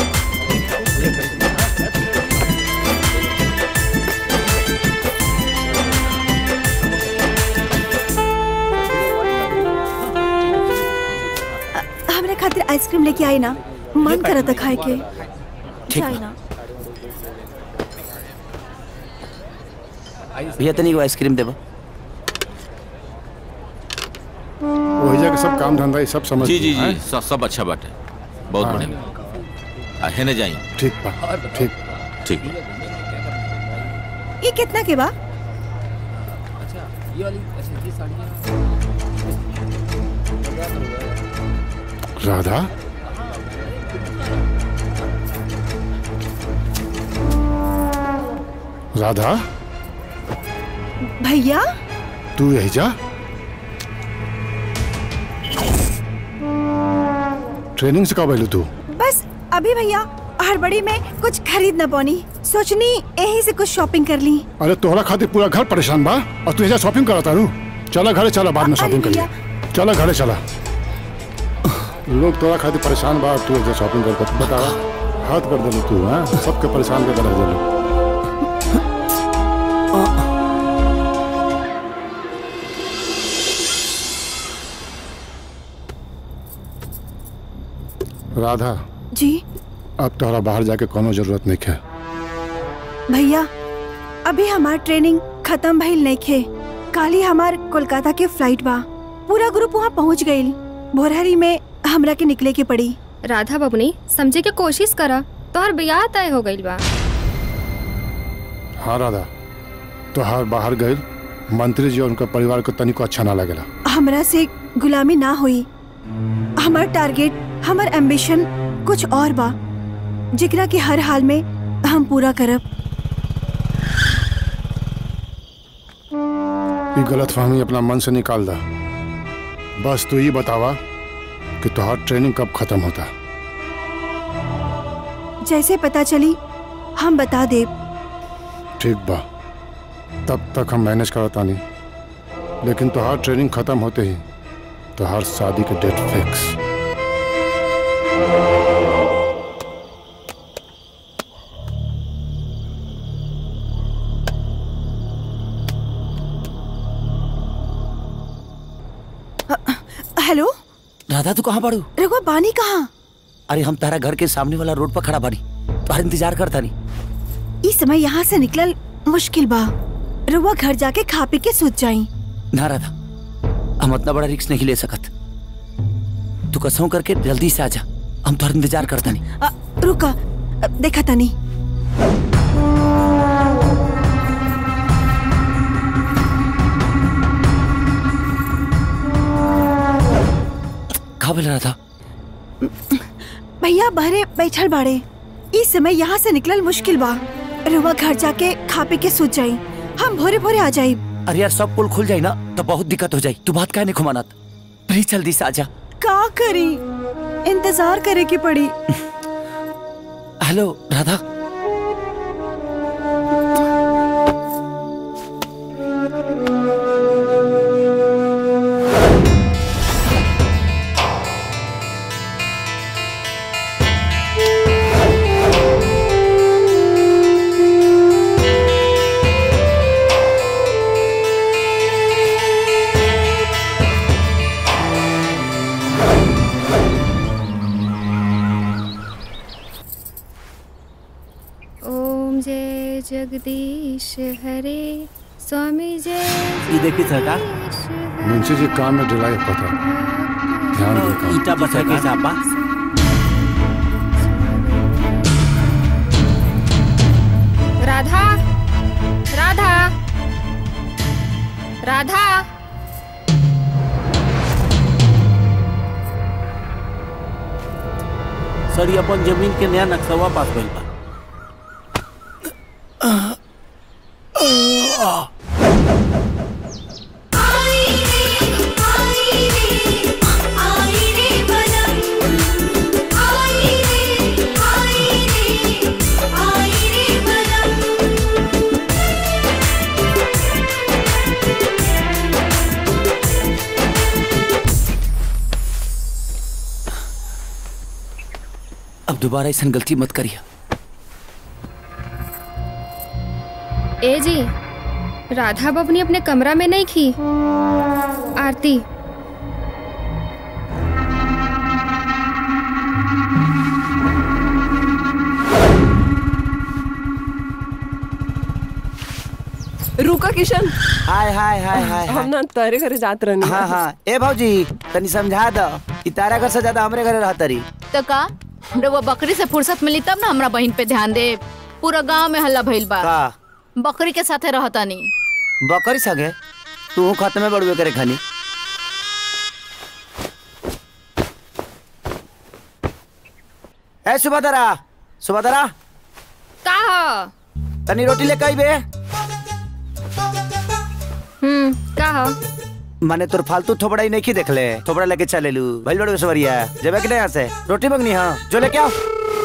अ- हमरा खातिर आइसक्रीम लेके आई ना मन करा था खाए के ठीक जाए ना भैया तनी को आइसक्रीम देबो वही जगह सब काम धंधा ये सब समझ जी जी जी हैं? सब सब अच्छा बात है बहुत हाँ। बढ़िया आ, हेने जाई ठीक बा ठीक ठीक ये कितना के बा राधा राधा भैया तू यही जा ट्रेनिंग से कब आयलू तू बस अभी भैया हड़बड़ी में कुछ खरीद न पौनी सोचनी यही से कुछ शॉपिंग कर ली अरे तोहरा खातिर पूरा घर परेशान बा और तू यहाँ शॉपिंग कराता रू चला घरे चला बाद में शॉपिंग करिए चला घरे चला लोग तोरा खातिर परेशान बा और तू यहाँ शॉपिंग कर कर बता हाथ कर दे तू हाँ सबके परेशान कर रख दे राधा जी अब तोहरा बाहर जाके कोनो जरूरत नहीं है भैया अभी हमार ट्रेनिंग खत्म भइल नहीं खे काली हमार कोलकाता के फ्लाइट बा पूरा ग्रुप वहाँ पहुँच गईल भोरहरी में हमरा के निकले के पड़ी राधा बबनी समझे के कोशिश करा तोहर बियाह तय हो गइल बा हाँ राधा तोहार बाहर गए मंत्री जी और उनका परिवार को तनिको अच्छा ना लगेला हमरा से गुलामी ना हुई हमार टारगेट हमार एम्बिशन कुछ और बा जिकरा के हर हाल में हम पूरा करब ये गलत फहमी अपना मन से निकाल दा बस तू ये बतावा कि तुहार ट्रेनिंग कब खत्म होता जैसे पता चली हम बता दे ठीक बा तब तक हम मैनेज करता नहीं लेकिन तुहार ट्रेनिंग खत्म होते ही तुहार शादी के डेट फिक्स हेलो राधा तू कहाँ पड़ू रघुआ बानी कहाँ अरे हम तारा घर के सामने वाला रोड पर खड़ा बानी तुम्हारा इंतजार करता नहीं इस समय यहाँ से निकलल मुश्किल बा रघुआ घर जाके खा पी के सोच जाई ना राधा हम इतना बड़ा रिक्स नहीं ले सकत तू कसों करके जल्दी से आजा हम तुम्हारा इंतजार करता नहीं अ, रुका अ, देखा तनी कहा बोल रहा था भैया बहरे बैठल बाड़े इस समय यहाँ से निकलल मुश्किल बा रघुआ घर जाके खा पी के सोच जाई हम भोरे भोरे आ जाई अरे यार सब पुल खुल जाए ना तो बहुत दिक्कत हो जाए तू बात काहे नहीं खुमानत प्लीज जल्दी से आजा का करी इंतजार करे की पड़ी हेलो राधा ओम जय जगदीश हरे स्वामी जय ये देखिए सरकार मुंशी जी काम में ढिलाई पता ध्यान दे काम ईटा बसा के साहब बा राधा राधा राधा सर ये अपन जमीन के नया नक्शवा पास भइल बा अब दोबारा ऐसा गलती मत करिए ए जी राधा बबनी अपने कमरा में नहीं खी आरती रुका किशन हाय हाय हाय हाय हम ना तारे घरे जात रहनी हाँ हाँ ए भौजी तनी समझा दो ई तारा घर से ज्यादा हमरे घरे रहत रही तो का रउआ बकरी से फुर्सत मिली तब ना हमरा बहन पे ध्यान दे पूरा गांव में हल्ला भइल बा का बकरी के साथे रहता नहीं बकरी सगे तू खत में बड़ुए करे खानी ए सुबदरा सुबदरा का हो तनी रोटी ले कई बे हम्म का हो माने तोर फालतू थोबड़ा ही नहीं की देख ले थोबड़ा लेके चले लू भइल बड़े सवरिया जेबे कि नहीं यहाँ से रोटी मंगनी हाँ जो लेके आओ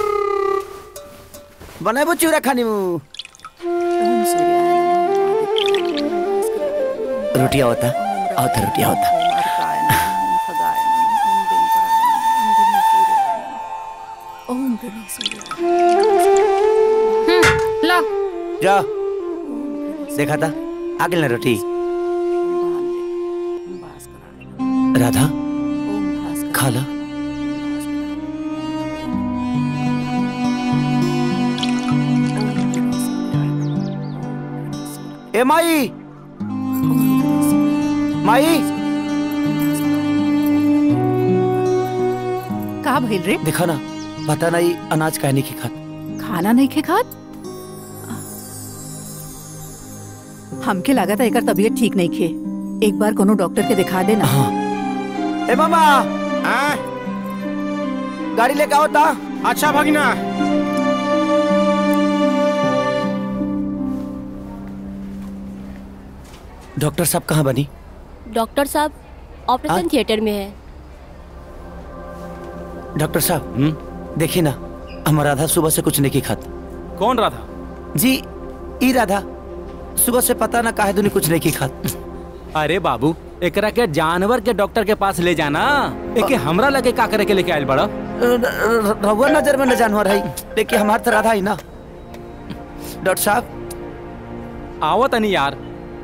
बनाबो चूरा खानी मु रोटी आवता आवता रोटी आवता ओम गणेश लो जा देखा था आगे ना रोटी राधा खा ला ए माई माई का भइल रे देखा ना पता नहीं अनाज कहने की खात खाना नहीं खे खात हमके लागत है एकर तबीयत ठीक नहीं खे एक बार कोनो डॉक्टर के दिखा देना ए मामा गाड़ी लेके आओ ता अच्छा भगिना डॉक्टर साहब कहाँ बनी डॉक्टर साहब ऑपरेशन थिएटर में है डॉक्टर साहब देखिए ना हमारा राधा सुबह से कुछ नहीं की खात कौन राधा जी ई राधा सुबह से पता ना काहे दुनी कुछ नहीं की खात अरे बाबू एकरा के जानवर के डॉक्टर के पास ले जाना एके हमरा लगे का करे के लेके आयल बड़ा रहुआ नजर में न जानवर है देखिए हमार तो राधा ही ना डॉक्टर साहब आवत नहीं यार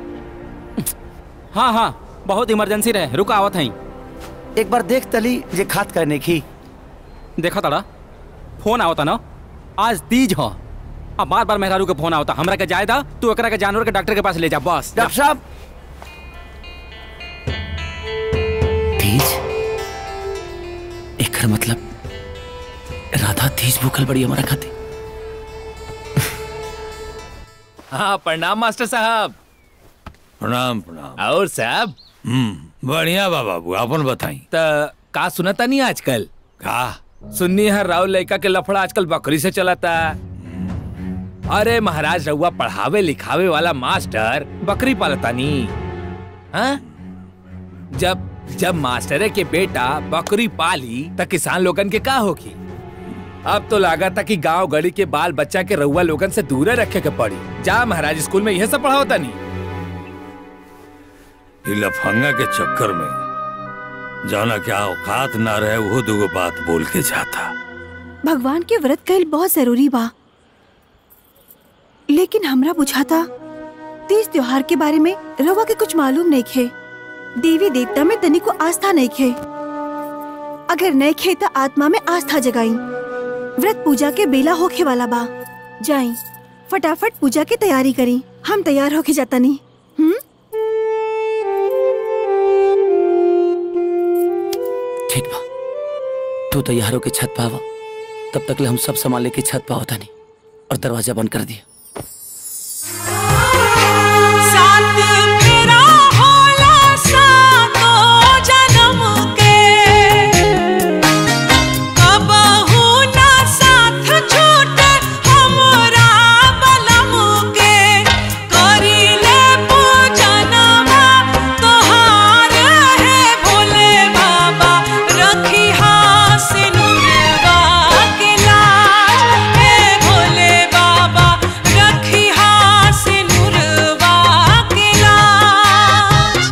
हाँ हाँ बहुत इमरजेंसी रहे रुक आवत है एक बार देख तली जे खात करने की देखा तड़ा फोन आवता ना आज तीज हो अब बार बार मेहरारू के फोन आवता हमरा के जायदा तू एकरा के जानवर के डॉक्टर के पास ले जा बस डॉक्टर साहब तीज एकर मतलब राधा तीज भूखल बड़ी हमारा खाते हाँ प्रणाम मास्टर साहब प्रणाम प्रणाम और साहब हम्म बढ़िया बा बाबू अपन बताई त का सुनता नहीं आजकल का सुन्नी है राव लड़का के लफड़ा आजकल बकरी से चलाता अरे महाराज रउआ पढ़ावे लिखावे वाला मास्टर बकरी पालता नी हाँ? जब जब मास्टरे के बेटा बकरी पाली त किसान लोगन के का होगी अब तो लगा था कि गांव गली के बाल बच्चा के रउआ लोगन से दूर रखे के पड़ी जा महाराज स्कूल में यह सब पढ़ाओता नहीं ई लफंगा के चक्कर में जाना क्या औकात ना रहे वो दुगो बात बोल के जाता भगवान के व्रत कईल बहुत जरूरी बा लेकिन हमरा बुझाता तीज त्योहार के बारे में रवा के कुछ मालूम नहीं खे देवी देवता में तनी को आस्था नहीं खे अगर नहीं खे तो आत्मा में आस्था जगाई व्रत पूजा के बेला होखे वाला बा जाई फटाफट पूजा की तैयारी करी हम तैयार होके जाता नहीं हम्म ठीक बा तू तैयार होके छत पावा तब तक ले हम सब सामान लेके छत पा होता नहीं और दरवाजा बंद कर दिया साथ मेरा होला सातो जन्म के कबहू ना साथ छूटे हमरा बलम के करिले पूजनवा तोहार है भोले बाबा रखी सिनुरवा के लाज हे भोले बाबा रखी सिनुरवा के लाज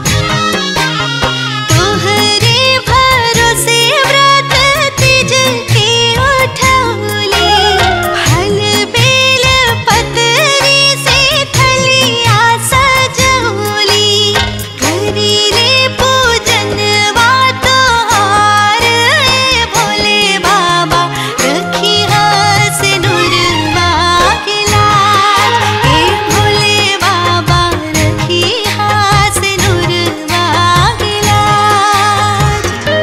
तोहरे भरोसे व्रत तिज के उठौली हल बेल पतरी से थलिया सजौली करीले पूजनवा तोहार ए भोले बाबा रखी सिनुरवा के लाल ए भोले बाबा रखी सिनुरवा के लाल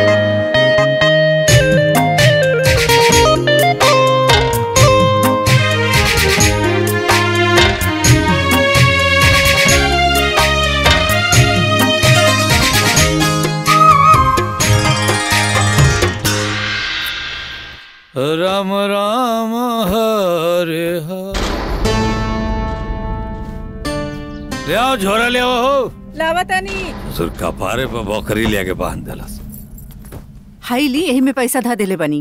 राम राम हरे हरे ले आओ झोरा ले आओ हो लावतानी ससुर कपारे पर बकरी ले के बांध देलस हाई ली यही में पैसा धा देले बनी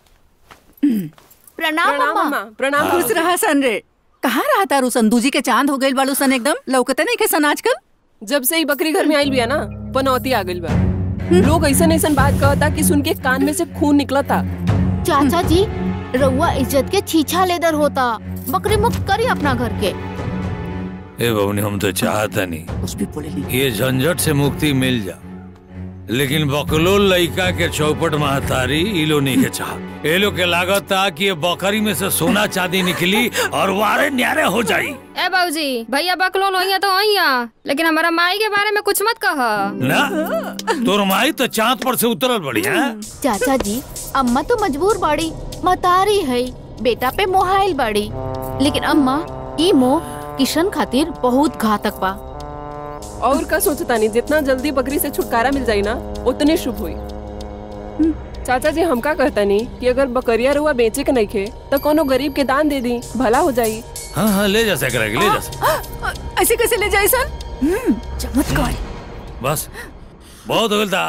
प्रणाम मम्मा प्रणाम खुश रहा सन रे कहाँ रहा तारू संदू जी के चांद हो गइल बालू सन एकदम लौकते नहीं के सन आजकल जब से ही बकरी घर में आइल बिया ना पनौती आ गइल बा लोग ऐसा ऐसा बात कहता कि सुन के कान में से खून निकलता चाचा जी रउआ इज्जत के छीछा लेदर होता बकरी मुक्त करी अपना घर के ए बबनी हम तो चाहता नहीं कुछ भी बोले ये झंझट से मुक्ति मिल जा लेकिन बकलोल लइका के चौपट महतारी ई लो नहीं के चाह ए लो के लागत था कि ये बकरी में से सोना चांदी निकली और वारे न्यारे हो जाई ए बाबूजी भैया बकलोल होइया तो होइया लेकिन हमारा माई के बारे में कुछ मत कह ना तोर माई तो चांद पर से उतरल बड़ी है चाचा जी अम्मा तो मजबूर बाड़ी मतारी है बेटा पे मोहाइल बाड़ी लेकिन अम्मा ई मोह किशन खातिर बहुत घातक बा और का सोचता नहीं जितना जल्दी बकरी से छुटकारा मिल जाई ना उतने शुभ हुई चाचा जी हम का कहता नहीं कि अगर बकरिया रुआ बेचे के नहीं खे तो कोनो गरीब के दान दे दी भला हो जाई हाँ हाँ ले जा सकरा ले जा सक- ऐसे कैसे ले जाए सन चमत्कार बस बहुत हो गया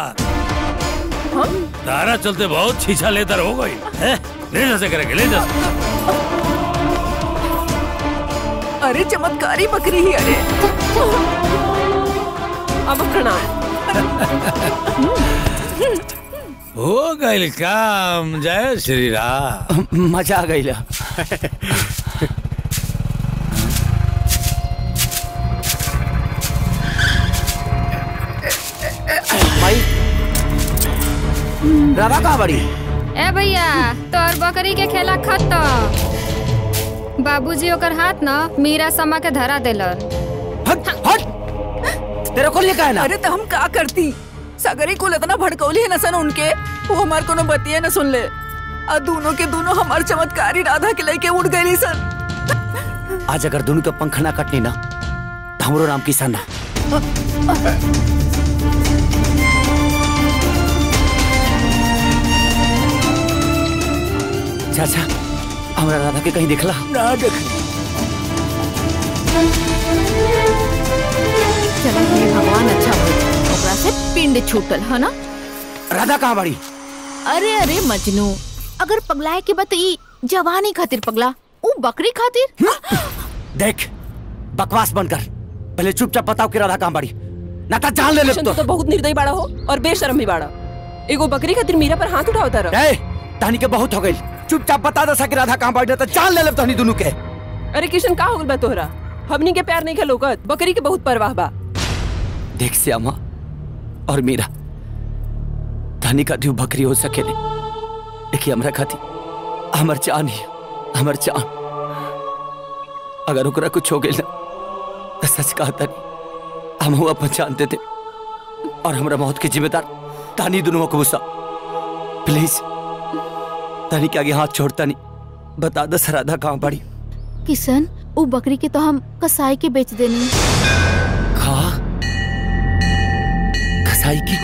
तारा चलते बहुत छीछा लेतर हो गई है? ले जा से करेंगे ले जा अरे चमत्कारी बकरी ही अरे अब प्रणाम हो गई काम जय श्री राम मजा आ गई भाई राधा कहाँ बड़ी ए भैया तोर बकरी के खेला खत्म बाबूजी ओकर हाथ न मीरा समा के धरा देलन तेरे को लिए का है ना अरे तो हम का करती सगरी कुल इतना भड़कौली है न सन उनके वो हमार कोनो बतिया न सुन ले और दोनों के दोनों हमार चमत्कारी राधा के लेके उड़ गई सन आज अगर दोनों के पंख ना कटनी ना तो हमरो नाम किसान ना चाचा हमरा राधा के कहीं देखला ना देख चला हे भगवान अच्छा हो ओकरा से पिंड छूटल है ना राधा कहाँ बड़ी अरे अरे मजनू अगर पगलाए के बत ई जवानी खातिर पगला ऊ बकरी खातिर देख बकवास बनकर पहले चुपचाप बताओ कि राधा कहाँ बड़ी ना तो जान ले ले तो, तो बहुत निर्दयी बाड़ा हो और बेशरम भी बाड़ा एगो बकरी खातिर मीरा पर हाथ उठावता रहा ए तहनी के बहुत हो गई चुपचाप बता दसा कि राधा कहाँ बड़ी ना तो जान ले ले तहनी दोनों के अरे किशन का हो गइल बा तोहरा हमनी के प्यार नहीं खेलोकत बकरी के बहुत परवाह बा देख श्यामा और मीरा धनी का दू बकरी हो सकेले देखिए हमरा खाती हमर जान ही हमर जान अगर ओकरा कुछ हो गइल ना तो सच कहता नहीं हम अपन जान देते और हमरा मौत के जिम्मेदार तानी दोनों को गुस्सा प्लीज तानी के आगे हाथ छोड़ता नहीं बता दस राधा कहाँ पड़ी किशन ऊ बकरी के तो हम कसाई के बेच देनी खा कसाई की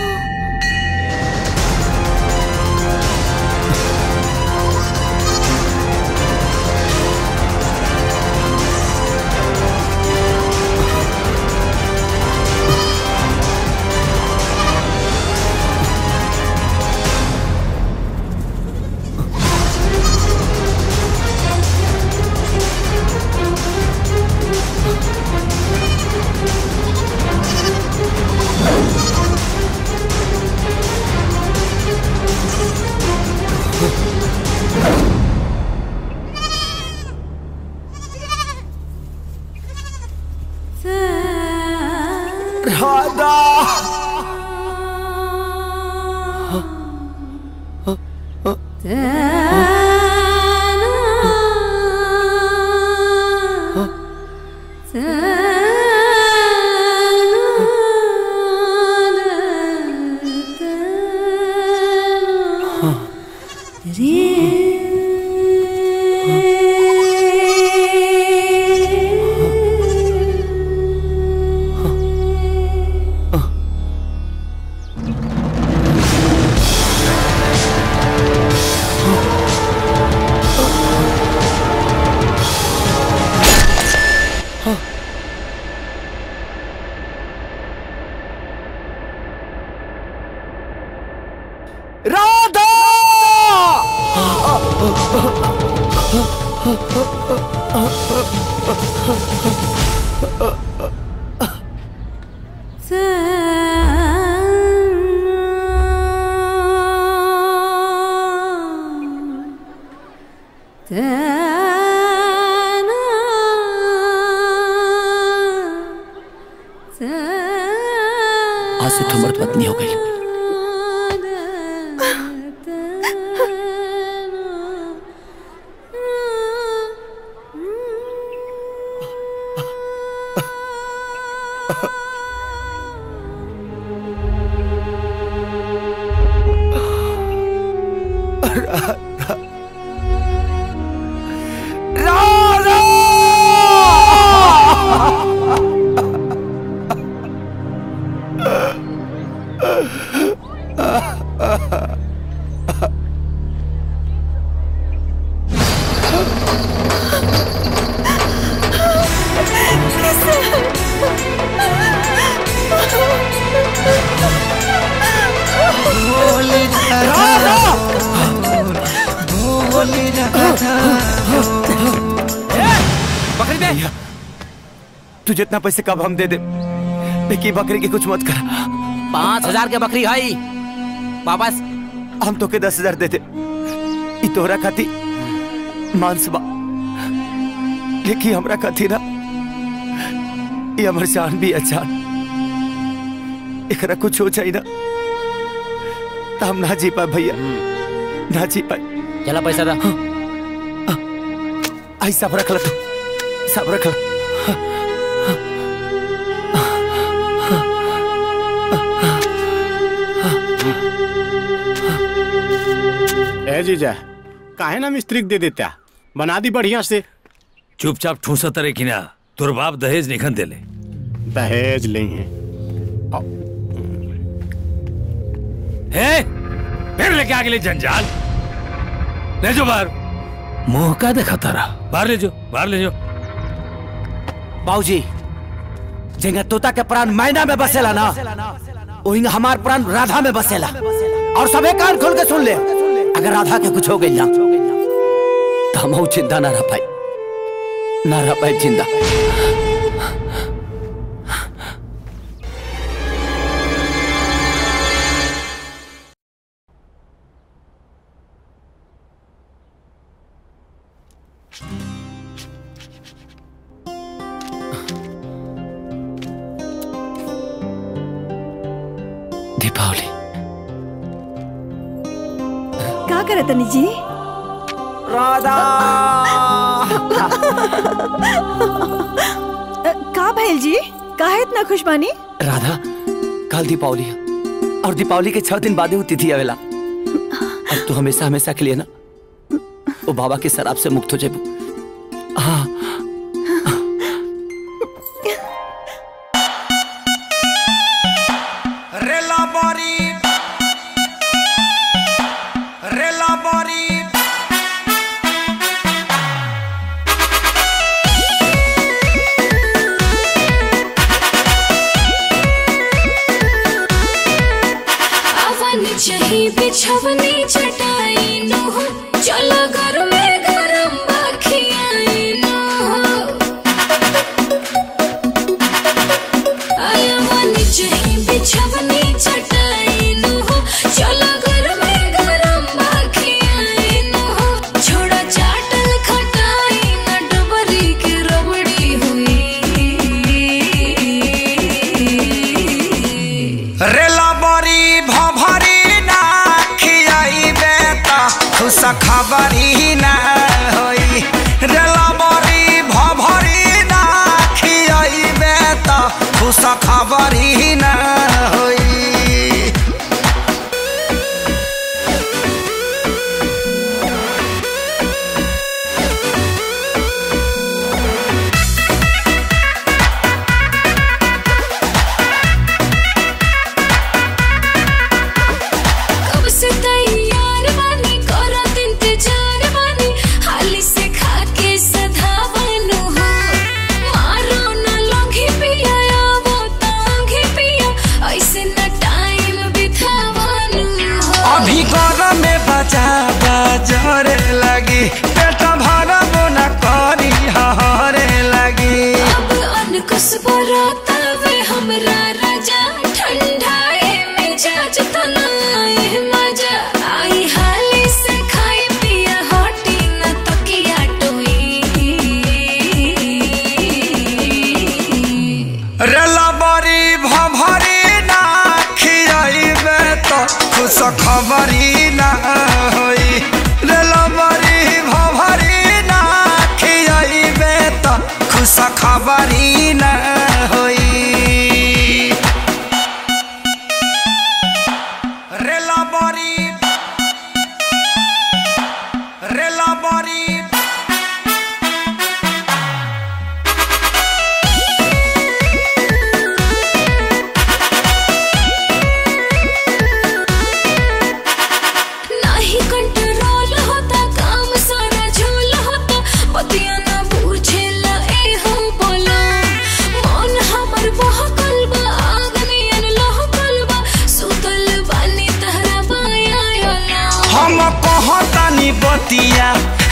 राधा राधा आज से तुम मर्द पत्नी हो गई राधा बकरी दे तू जितना पैसे कब हम दे दे लेकिन बकरी की कुछ मत कर पाँच हजार के बकरी है वापस हम तो के दस हजार दे दे ई तोहरा खाती मांस बा लेकिन हमरा खाती ना ये हमर जान भी अच्छा एकरा कुछ हो जाए ना तो हम ना जी पाए भैया ना जी पाए चला पैसा दा आई सब रख ला तू सब रख ला ए जीजा काहे ना मिस्त्री के दे देता बना दी बढ़िया से चुपचाप ठूसा तरे की ना तोर बाप दहेज निखन देले दहेज नहीं है है फिर लेके आ गए जंजाल ले जो बाहर मुंह का देखा तारा बाहर ले जो बाहर ले जो बाबूजी जेंगा तोता के प्राण मैना में बसेला ना वही हमार प्राण राधा में बसेला और सबे कान खोल के सुन ले अगर राधा के कुछ हो गई ना तो हम चिंता ना रह पाई ना रह पाई जिंदा दीपावली का करे तनी जी राधा का भैल जी काहे इतना खुश बानी राधा कल दीपावली है और दीपावली के छह दिन बाद ही तिथि आवेला अब तू हमेशा हमेशा के लिए ना वो बाबा के शराब से मुक्त हो जाए हाँ रेला बारी रेला बारी अवन चही बिछवनी चटाई नो हो चलो घर में गरम बाखियाई नो हो अवन चही बिछवनी चटाई नो हो चलो घर में गरम बाखियाई नो हो छोड़ा चाटल खटाई न डबरी के रबड़ी हुई रेला बारी भभरी ना खियाई बेटा खुश खबरी ना होई रेला बारी भभरी ना खियाई बेटा खुश खबरी ना होई कब से तैयार बानी करत इंतजार बानी हाली से खा के सधा बनू हो मारो न लंघी पिया आवो तांघी पिया ऐसे न टाइम बितावनु हो अभी गरम में बचा बजरे लगी पेट भरब न करी हरे लगी अब अनकुस बरतावे हमरा राजा ठंडाए मिजाज तनाए मजा आई हाली से खाई पिया हटी न तकिया टोई रेला बरी भभरी ना खियाइबे तो खुश खबरी ना होई रेला बरी भभरी ना खियाइबे तो खुश खबरी ना होई रेला बरी रेला बरी नाही कंट्रोल होता काम सारा झोल होता पतिया ना पूछेला ए हो बोला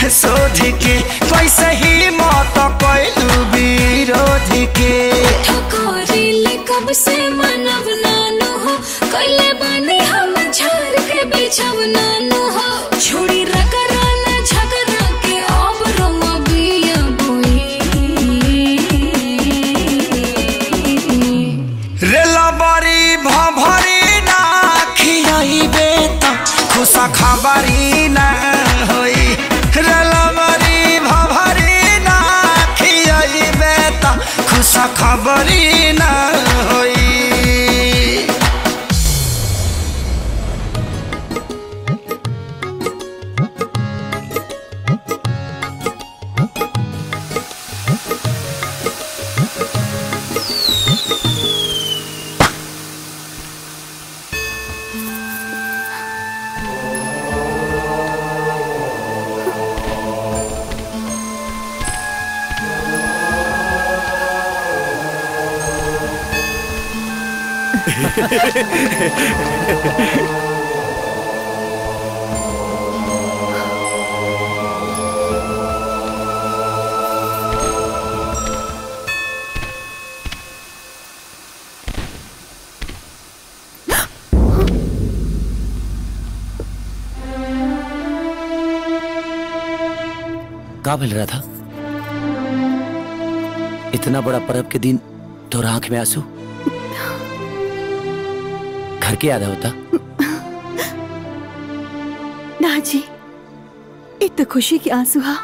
शोध के कैसे ही मौत कैलू विरोध के ठकोरीले कब से मनव नानो हो कैले बानी हम झार के बिछव नानो हो छोड़ी रगरा न झगड़ा के अब रोमा बिया रेला बड़ी भभरी ना खियाइबे त खुशा खबरी ना होई रेला बड़ी भभरी ना खियाइबे त खुशा खबरी ना होई का मिल रहा था इतना बड़ा पर्व के दिन तो आंख में आंसू घर के याद होता ना जी एक तो खुशी की आंसू हा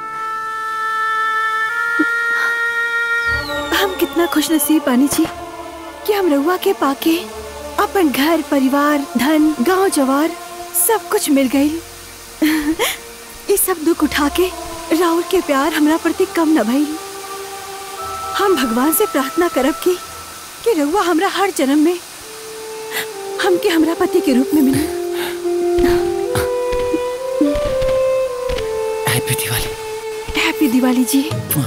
हम कितना खुश नसीब बानी जी कि हम रउआ के पाके अपन घर परिवार धन गांव जवार सब कुछ मिल गई ये सब दुख उठा के राहुल के प्यार हमरा प्रति कम न भइल हम भगवान से प्रार्थना करब की कि रउआ हमरा हर जन्म में हमके हमरा पति के रूप में मिले हैप्पी दिवाली हैप्पी दिवाली जी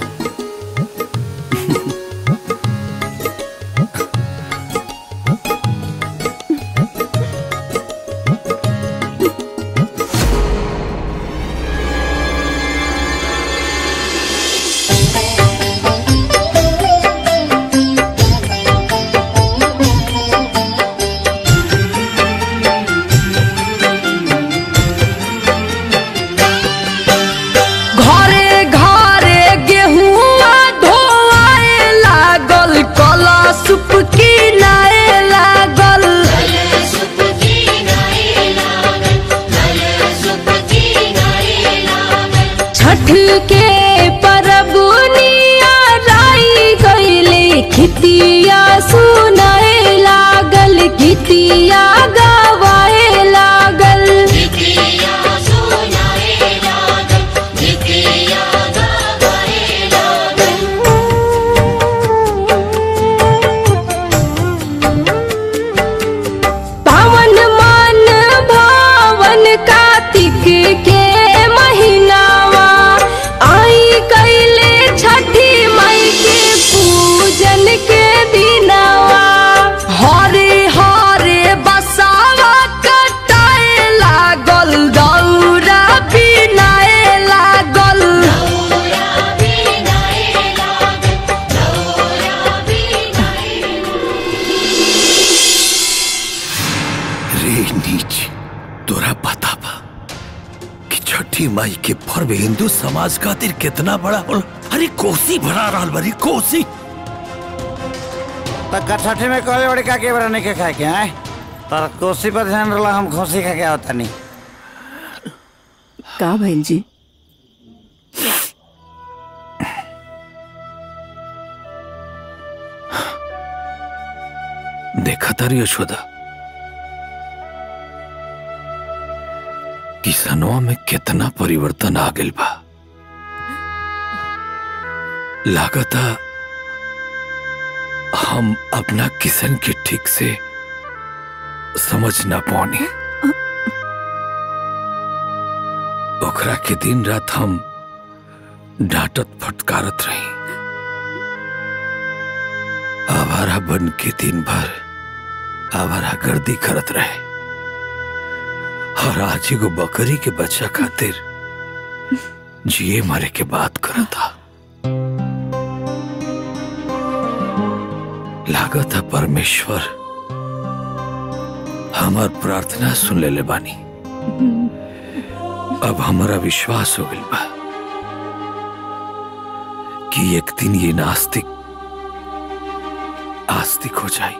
घरे घरे गेहुआ धोआए लागल कला सुप किनाए लागल छठ के परबुनिया लाई गईले खितिया सुनाए लागल गीतिया गवाए लागल पावन मन भावन कार्तिक के महीनावा आई कैले छठी मई के पूजन के दिनावा हरे हरे बसावा कटाए लागल दौरा बिनाए लागल रे नीच तोरा पता बा कि छठी माई के पर्व हिंदू समाज खातिर कितना बड़ा होला अरे कोसी भरा रहल बरी कोसी पक्का छठे में कहले बड़े का के बड़ा नहीं के खाए के आए पर कोसी पर ध्यान रला हम खोसी खा के आवता नहीं का भइल जी देखा तारी यशोदा किसनवा में कितना परिवर्तन आ गइल बा लागता हम अपना किसन के ठीक से समझ ना पानी ओकरा के दिन रात हम डांटत फटकारत रही आवारा बन के दिन भर आवारा गर्दी करत रहे और आज एगो बकरी के बच्चा खातिर जिए मरे के बात करा था लागत है परमेश्वर हमार प्रार्थना सुन ले, ले बानी अब हमारा विश्वास हो गइल बा कि एक दिन ये नास्तिक आस्तिक हो जाए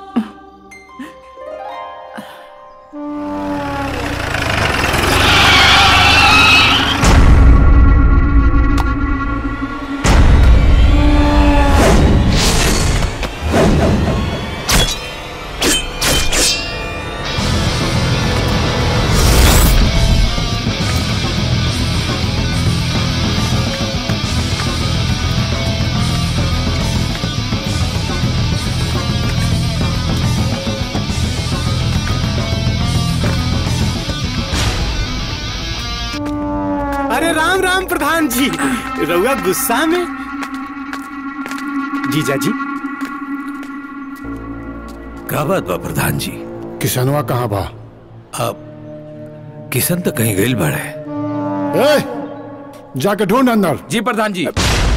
अरे राम राम प्रधान जी रउआ गुस्सा में जीजा जी का बात बा प्रधान जी किसनवा कहाँ बा अब किशन तो कहीं गइल बड़े ए, जाके ढूंढ अंदर जी प्रधान जी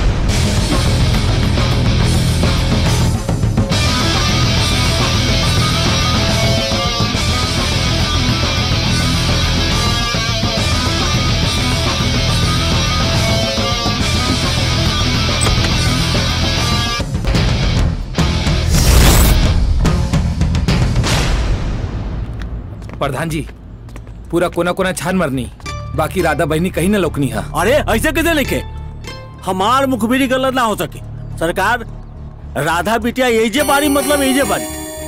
प्रधान जी पूरा कोना कोना छान मरनी बाकी राधा बहनी कहीं न लोकनी है अरे ऐसे कैसे लिखे हमार मुखबिरी गलत ना हो सके सरकार राधा बिटिया एजे बारी मतलब एजे बारी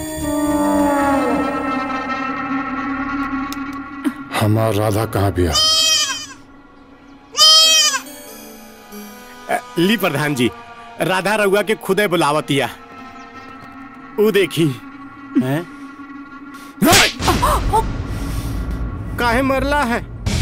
हमार राधा कहाँ बिया अ, ली प्रधान जी राधा रउआ के खुदे बुलावतिया ऊ देखी हैं काहे मरला है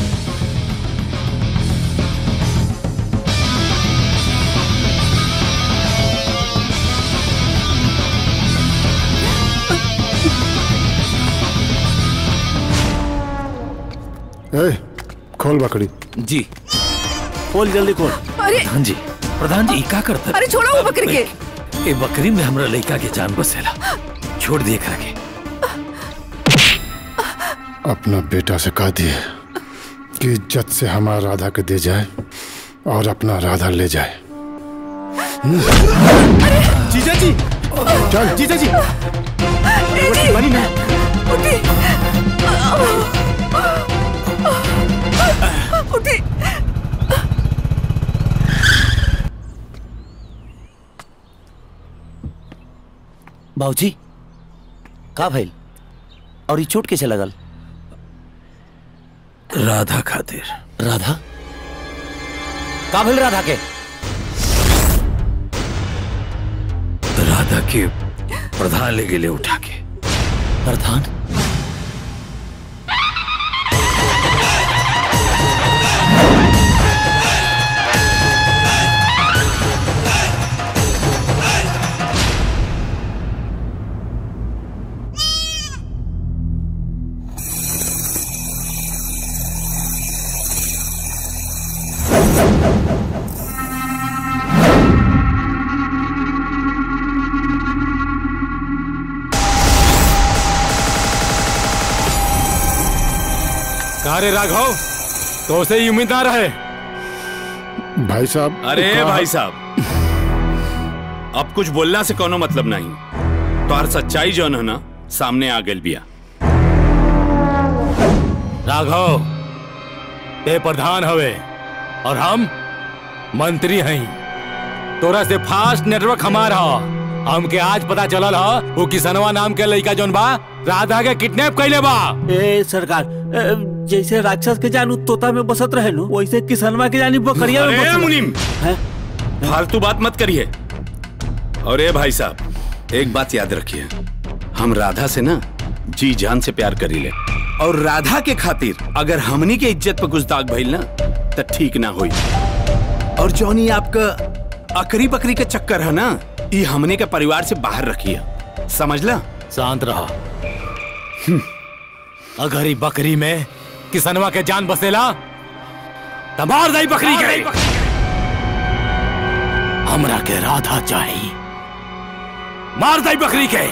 ए, खोल बकरी जी खोल जल्दी खोल अरे प्रधान जी प्रधान जी ई का करता अरे छोड़ो वो बकरी के ए बकरी में हमरा लड़का के जान बसेला छोड़ दिए करा के अपना बेटा से कह दिए कि इज्जत से हमारा राधा के दे जाए और अपना राधा ले जाए जीजा जी चल जीजा जी बनी ना उठी बाबूजी का भइल और ये चोट कैसे लगल राधा खातिर राधा का भइल राधा के राधा के प्रधान ले गेले उठा के प्रधान कहा रे राघव तो उसे ही उम्मीद ना रहे भाई साहब अरे कहा- भाई साहब अब कुछ बोलना से कोनो मतलब नहीं तो हर सच्चाई जौन है ना सामने आ गई बिया राघव ते प्रधान हवे और हम मंत्री हैं तोरा से फास्ट नेटवर्क हमारा हमके आज पता चलल ह वो किसनवा नाम के लड़का जौन बा राधा के किडनैप कैले बा ए सरकार ए, जैसे राक्षस के जानू तोता में बसत रहे नु वैसे किसनवा के जानी बकरिया में अरे बसत मुनीम हैं? फालतू बात मत करिए और ए भाई साहब एक बात याद रखिए हम राधा से ना जी जान से प्यार करी ले और राधा के खातिर अगर हमनी के इज्जत पर कुछ दाग भइल ना तो ठीक ना होई और जौनी आपका अकरी बकरी के चक्कर है ना ये हमने के परिवार से बाहर रखिए समझला शांत रहा अगर ई बकरी में किसनवा के जान बसेला तबार दाई बकरी के हमरा के राधा चाहिए मार दाई बकरी के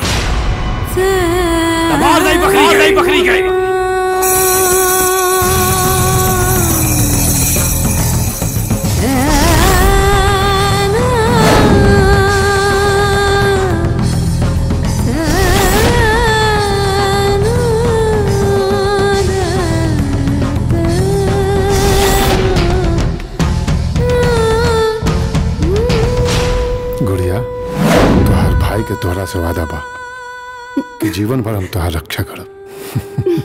तबार दाई बकरी के दाई बकरी के गुड़िया तोहार भाई के तोहरा से वादा बा कि जीवन भर हम तोहार रक्षा करब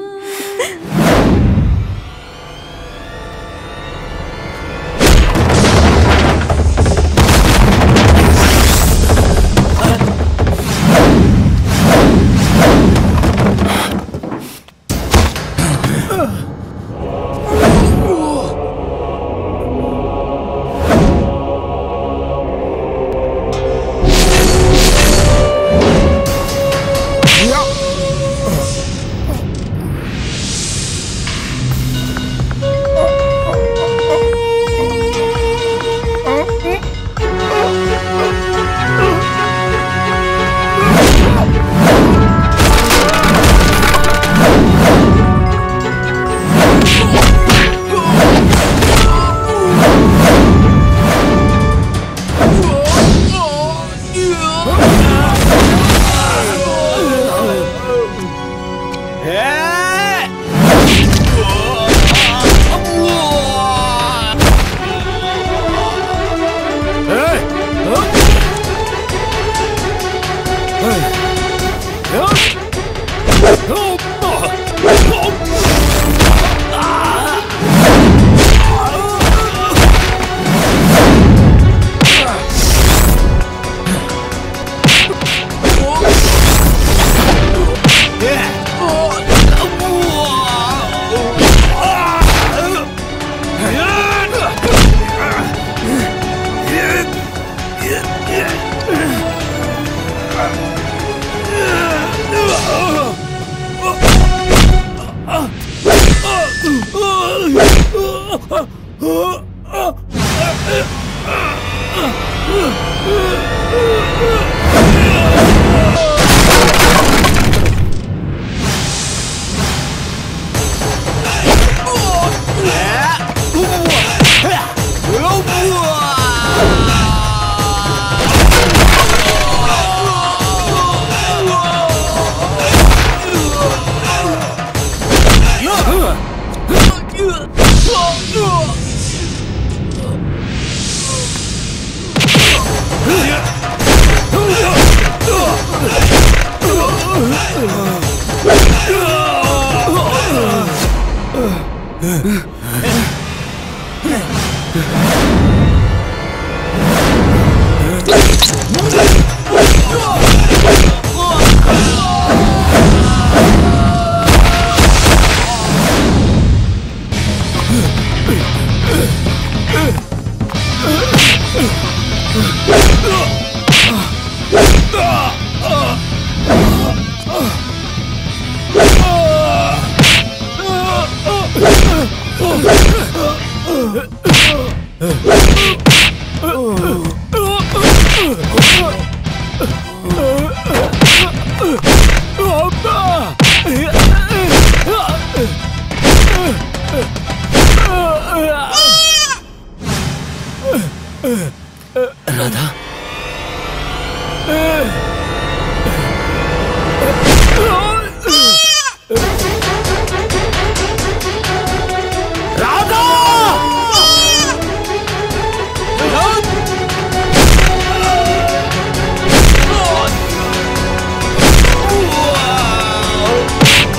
राधा राधा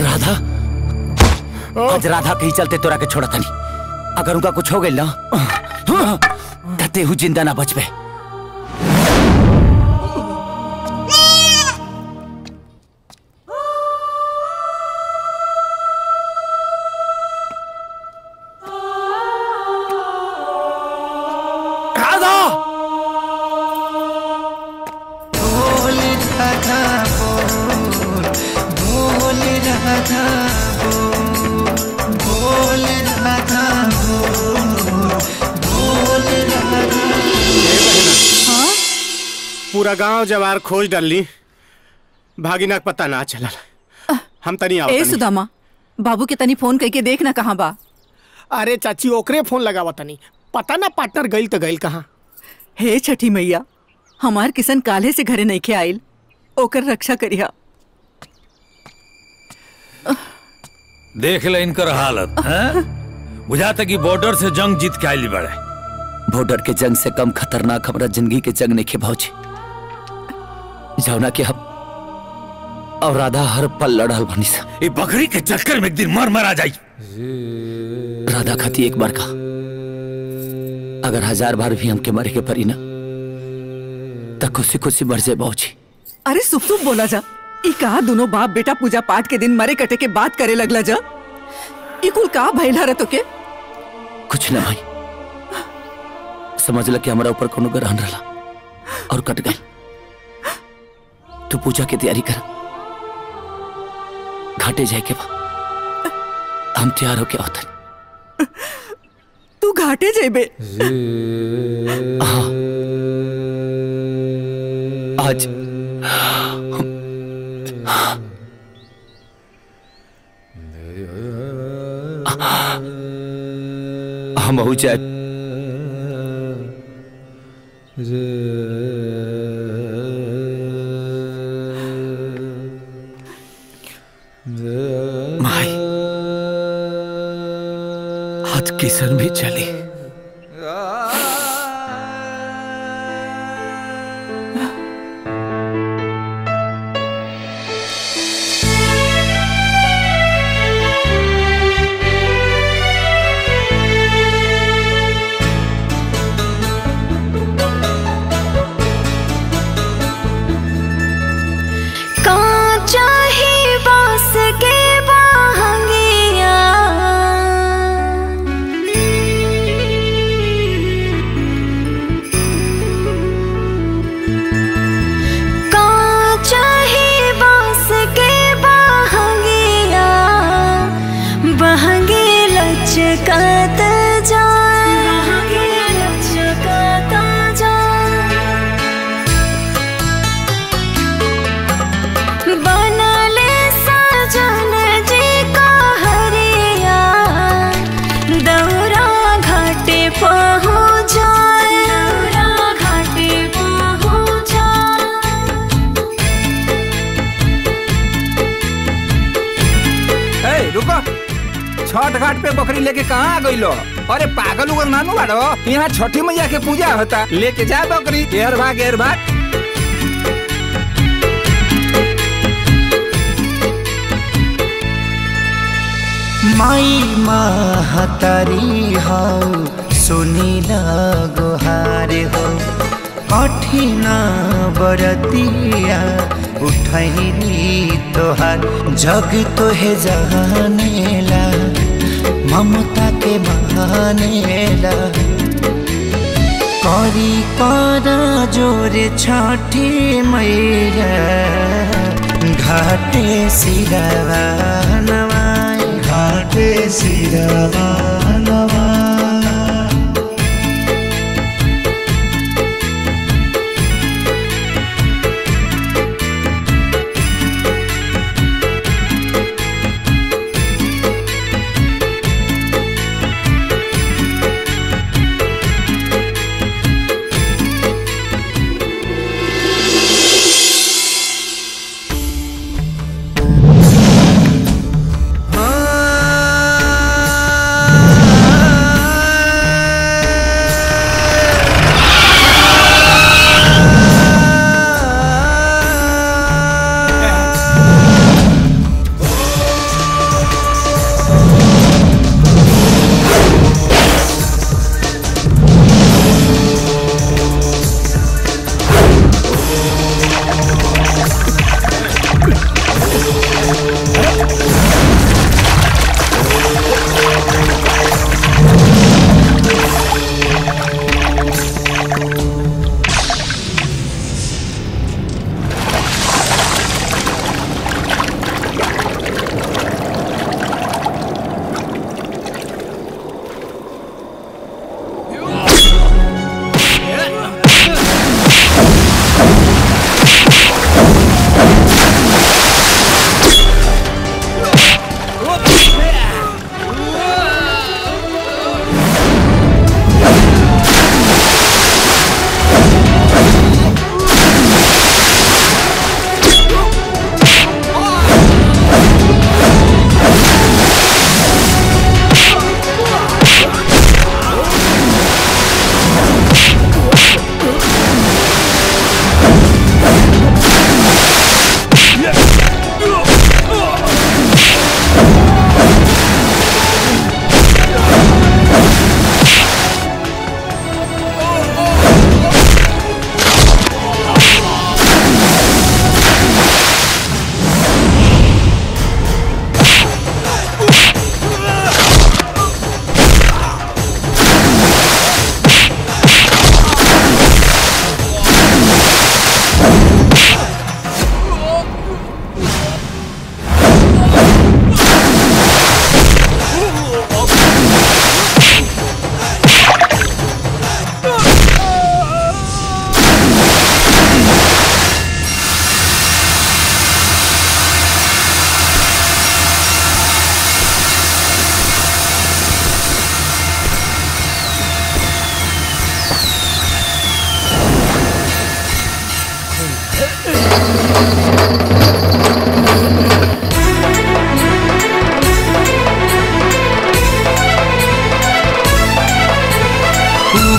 राधा आज राधा के ही चलते तोरा के छोड़ा तनी अगर उनका कुछ हो गई ना तते हूँ जिंदा ना बचबे राधा बोल राधा बोल बोल राधा बोल बोल राधा बोल बोल राधा पूरा गांव जवार खोज डाली भागिना के पता ना चलल हम तनी आओ ए तनी। सुदामा बाबू के तनी फोन करके देख ना कहाँ बा अरे चाची ओकरे फोन लगावा तनी पता ना पार्टनर गइल तो गइल कहाँ हे छठी मैया हमार किसन काले से घरे नहीं के आइल ओकर रक्षा करिया देख ले इनकर हालत हैं? बुझाता कि बॉर्डर से जंग जीत के आइली बड़े बॉर्डर के जंग से कम खतरनाक हमारा जिंदगी के जंग नहीं भौजी जौना के हम और राधा हर पल लड़ल बनी सा ये बकरी के चक्कर में एक दिन मर मर आ जाई राधा खाती एक बार का अगर हजार बार भी हमके मरे के परी ना तो खुशी खुशी मर जाए बाबूजी अरे सुप सुप बोला जा ई कहा दोनों बाप बेटा पूजा पाठ के दिन मरे कटे के बात करे लगला जा ई कुल का भइला रे तोके कुछ ना भाई समझ ल कि हमारा ऊपर कोनो ग्रहण रहा और कट गई तू पूजा की तैयारी कर घाटे जाए के बा हम तैयार होके आवतन तू घाटे जेबे हाँ आज हम हो जाए माई आज किशन भी चली कांचा ही बांस के बाहंगिया कांचा ही बांस के बाहंगिया बहंगे लचकत जाए बहंगे लचकत जाए बनले सजन जी का हरिया दौरा घाटे पहुँच जाए दौरा घाटे पहुँच ए, रुको छठ घाट पे बकरी लेके कहाँ आ गई लो अरे पागल उगर नानू बाड़ो यहाँ छठी मैया के पूजा होता लेके जा बकरी एर भाग एर भाग माई महतारी हो सुनीला गुहार हो कठिन बरतिया उठैली तोहार जग तोहे जानेला ममता के बहानेला करी कर जोरे छठी मैया घाटे सिरवा नवाई घाटे सिरवा नवाई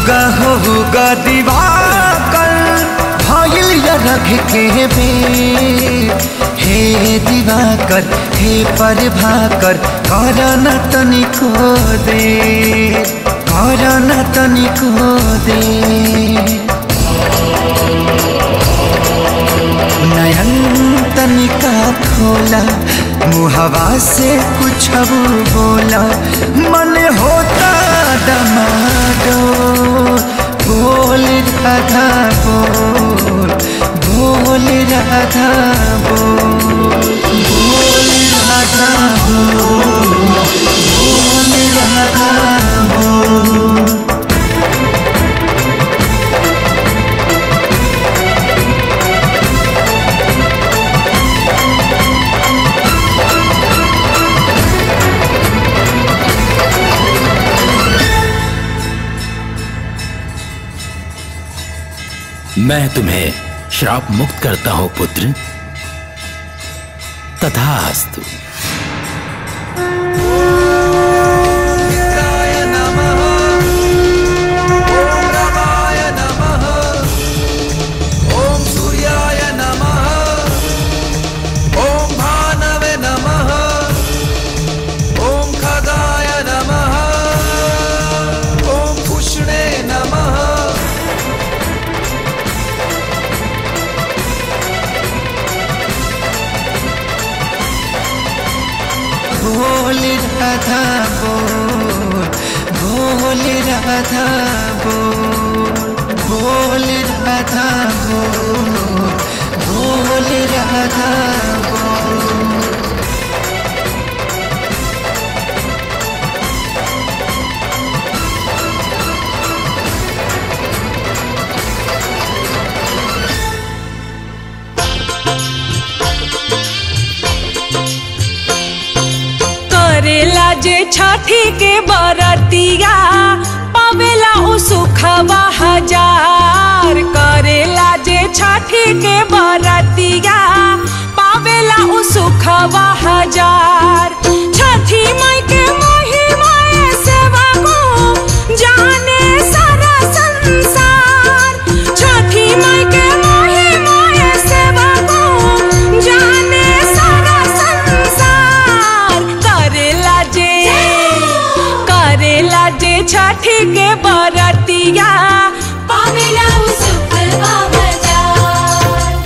उगा हो उगा दिवाकर भइल या रख के बेर हे दिवाकर हे प्रभाकर कर न तनिको दे कर न तनिको दे नयन तनिका खोला मुहवा से कुछ बोला मन होता दमाडो बोल राधा बोल बोल राधा बोल बोल राधा बोल बोल राधा बोल मैं तुम्हें श्राप मुक्त करता हूं पुत्र तथास्तु ओम सूर्याय नमः ओम भानवे नमः ओम खगाय नमः ओम पुष्णे नमः बोल राधा बोल बोल राधा बोल बोल राधा बोल बोल राधा बोल करेला जे छठी के बरतिया पावेला उ सुखवा हजार करेला जे छठी के बरतिया पावेला उ सुखवा हजार छठी माई के महिमा सेवा को जाने सारा संसार छठी माई के महिमा सेवा को जाने सारा संसार करेला जे करेला जे छठी के बरतिया पावेला उ सुखवा हजार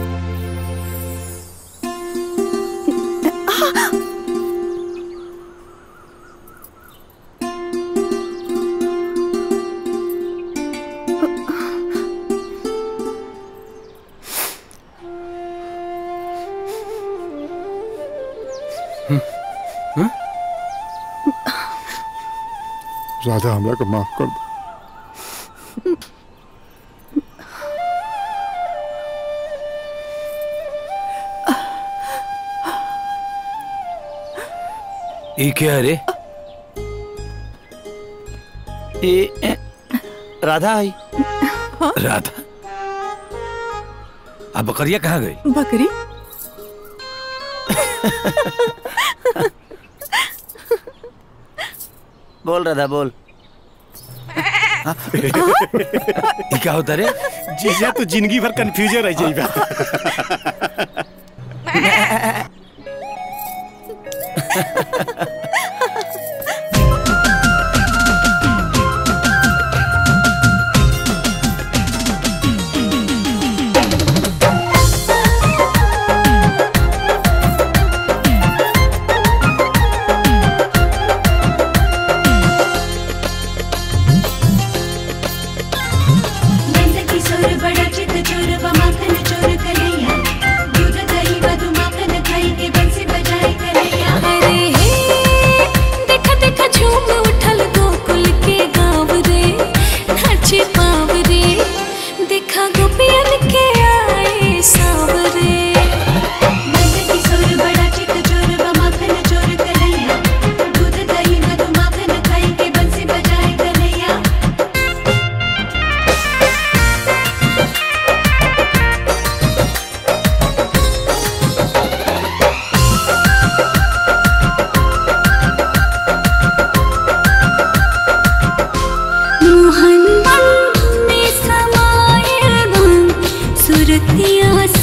राधा हमरा को माफ कर दो ये क्या रे ए, ए, राधा आई राधा अब बकरिया कहाँ गई बकरी बोल राधा बोल ये क्या होता रे जीजा तो जिंदगी भर कंफ्यूजन रह जाइबा नंद किशोर बड़ा चित चोर व माखन चोर कन्हैया दूध दही मधु माखन खाई के बंसी बजाए कन्हैया अरे हे सूरतिया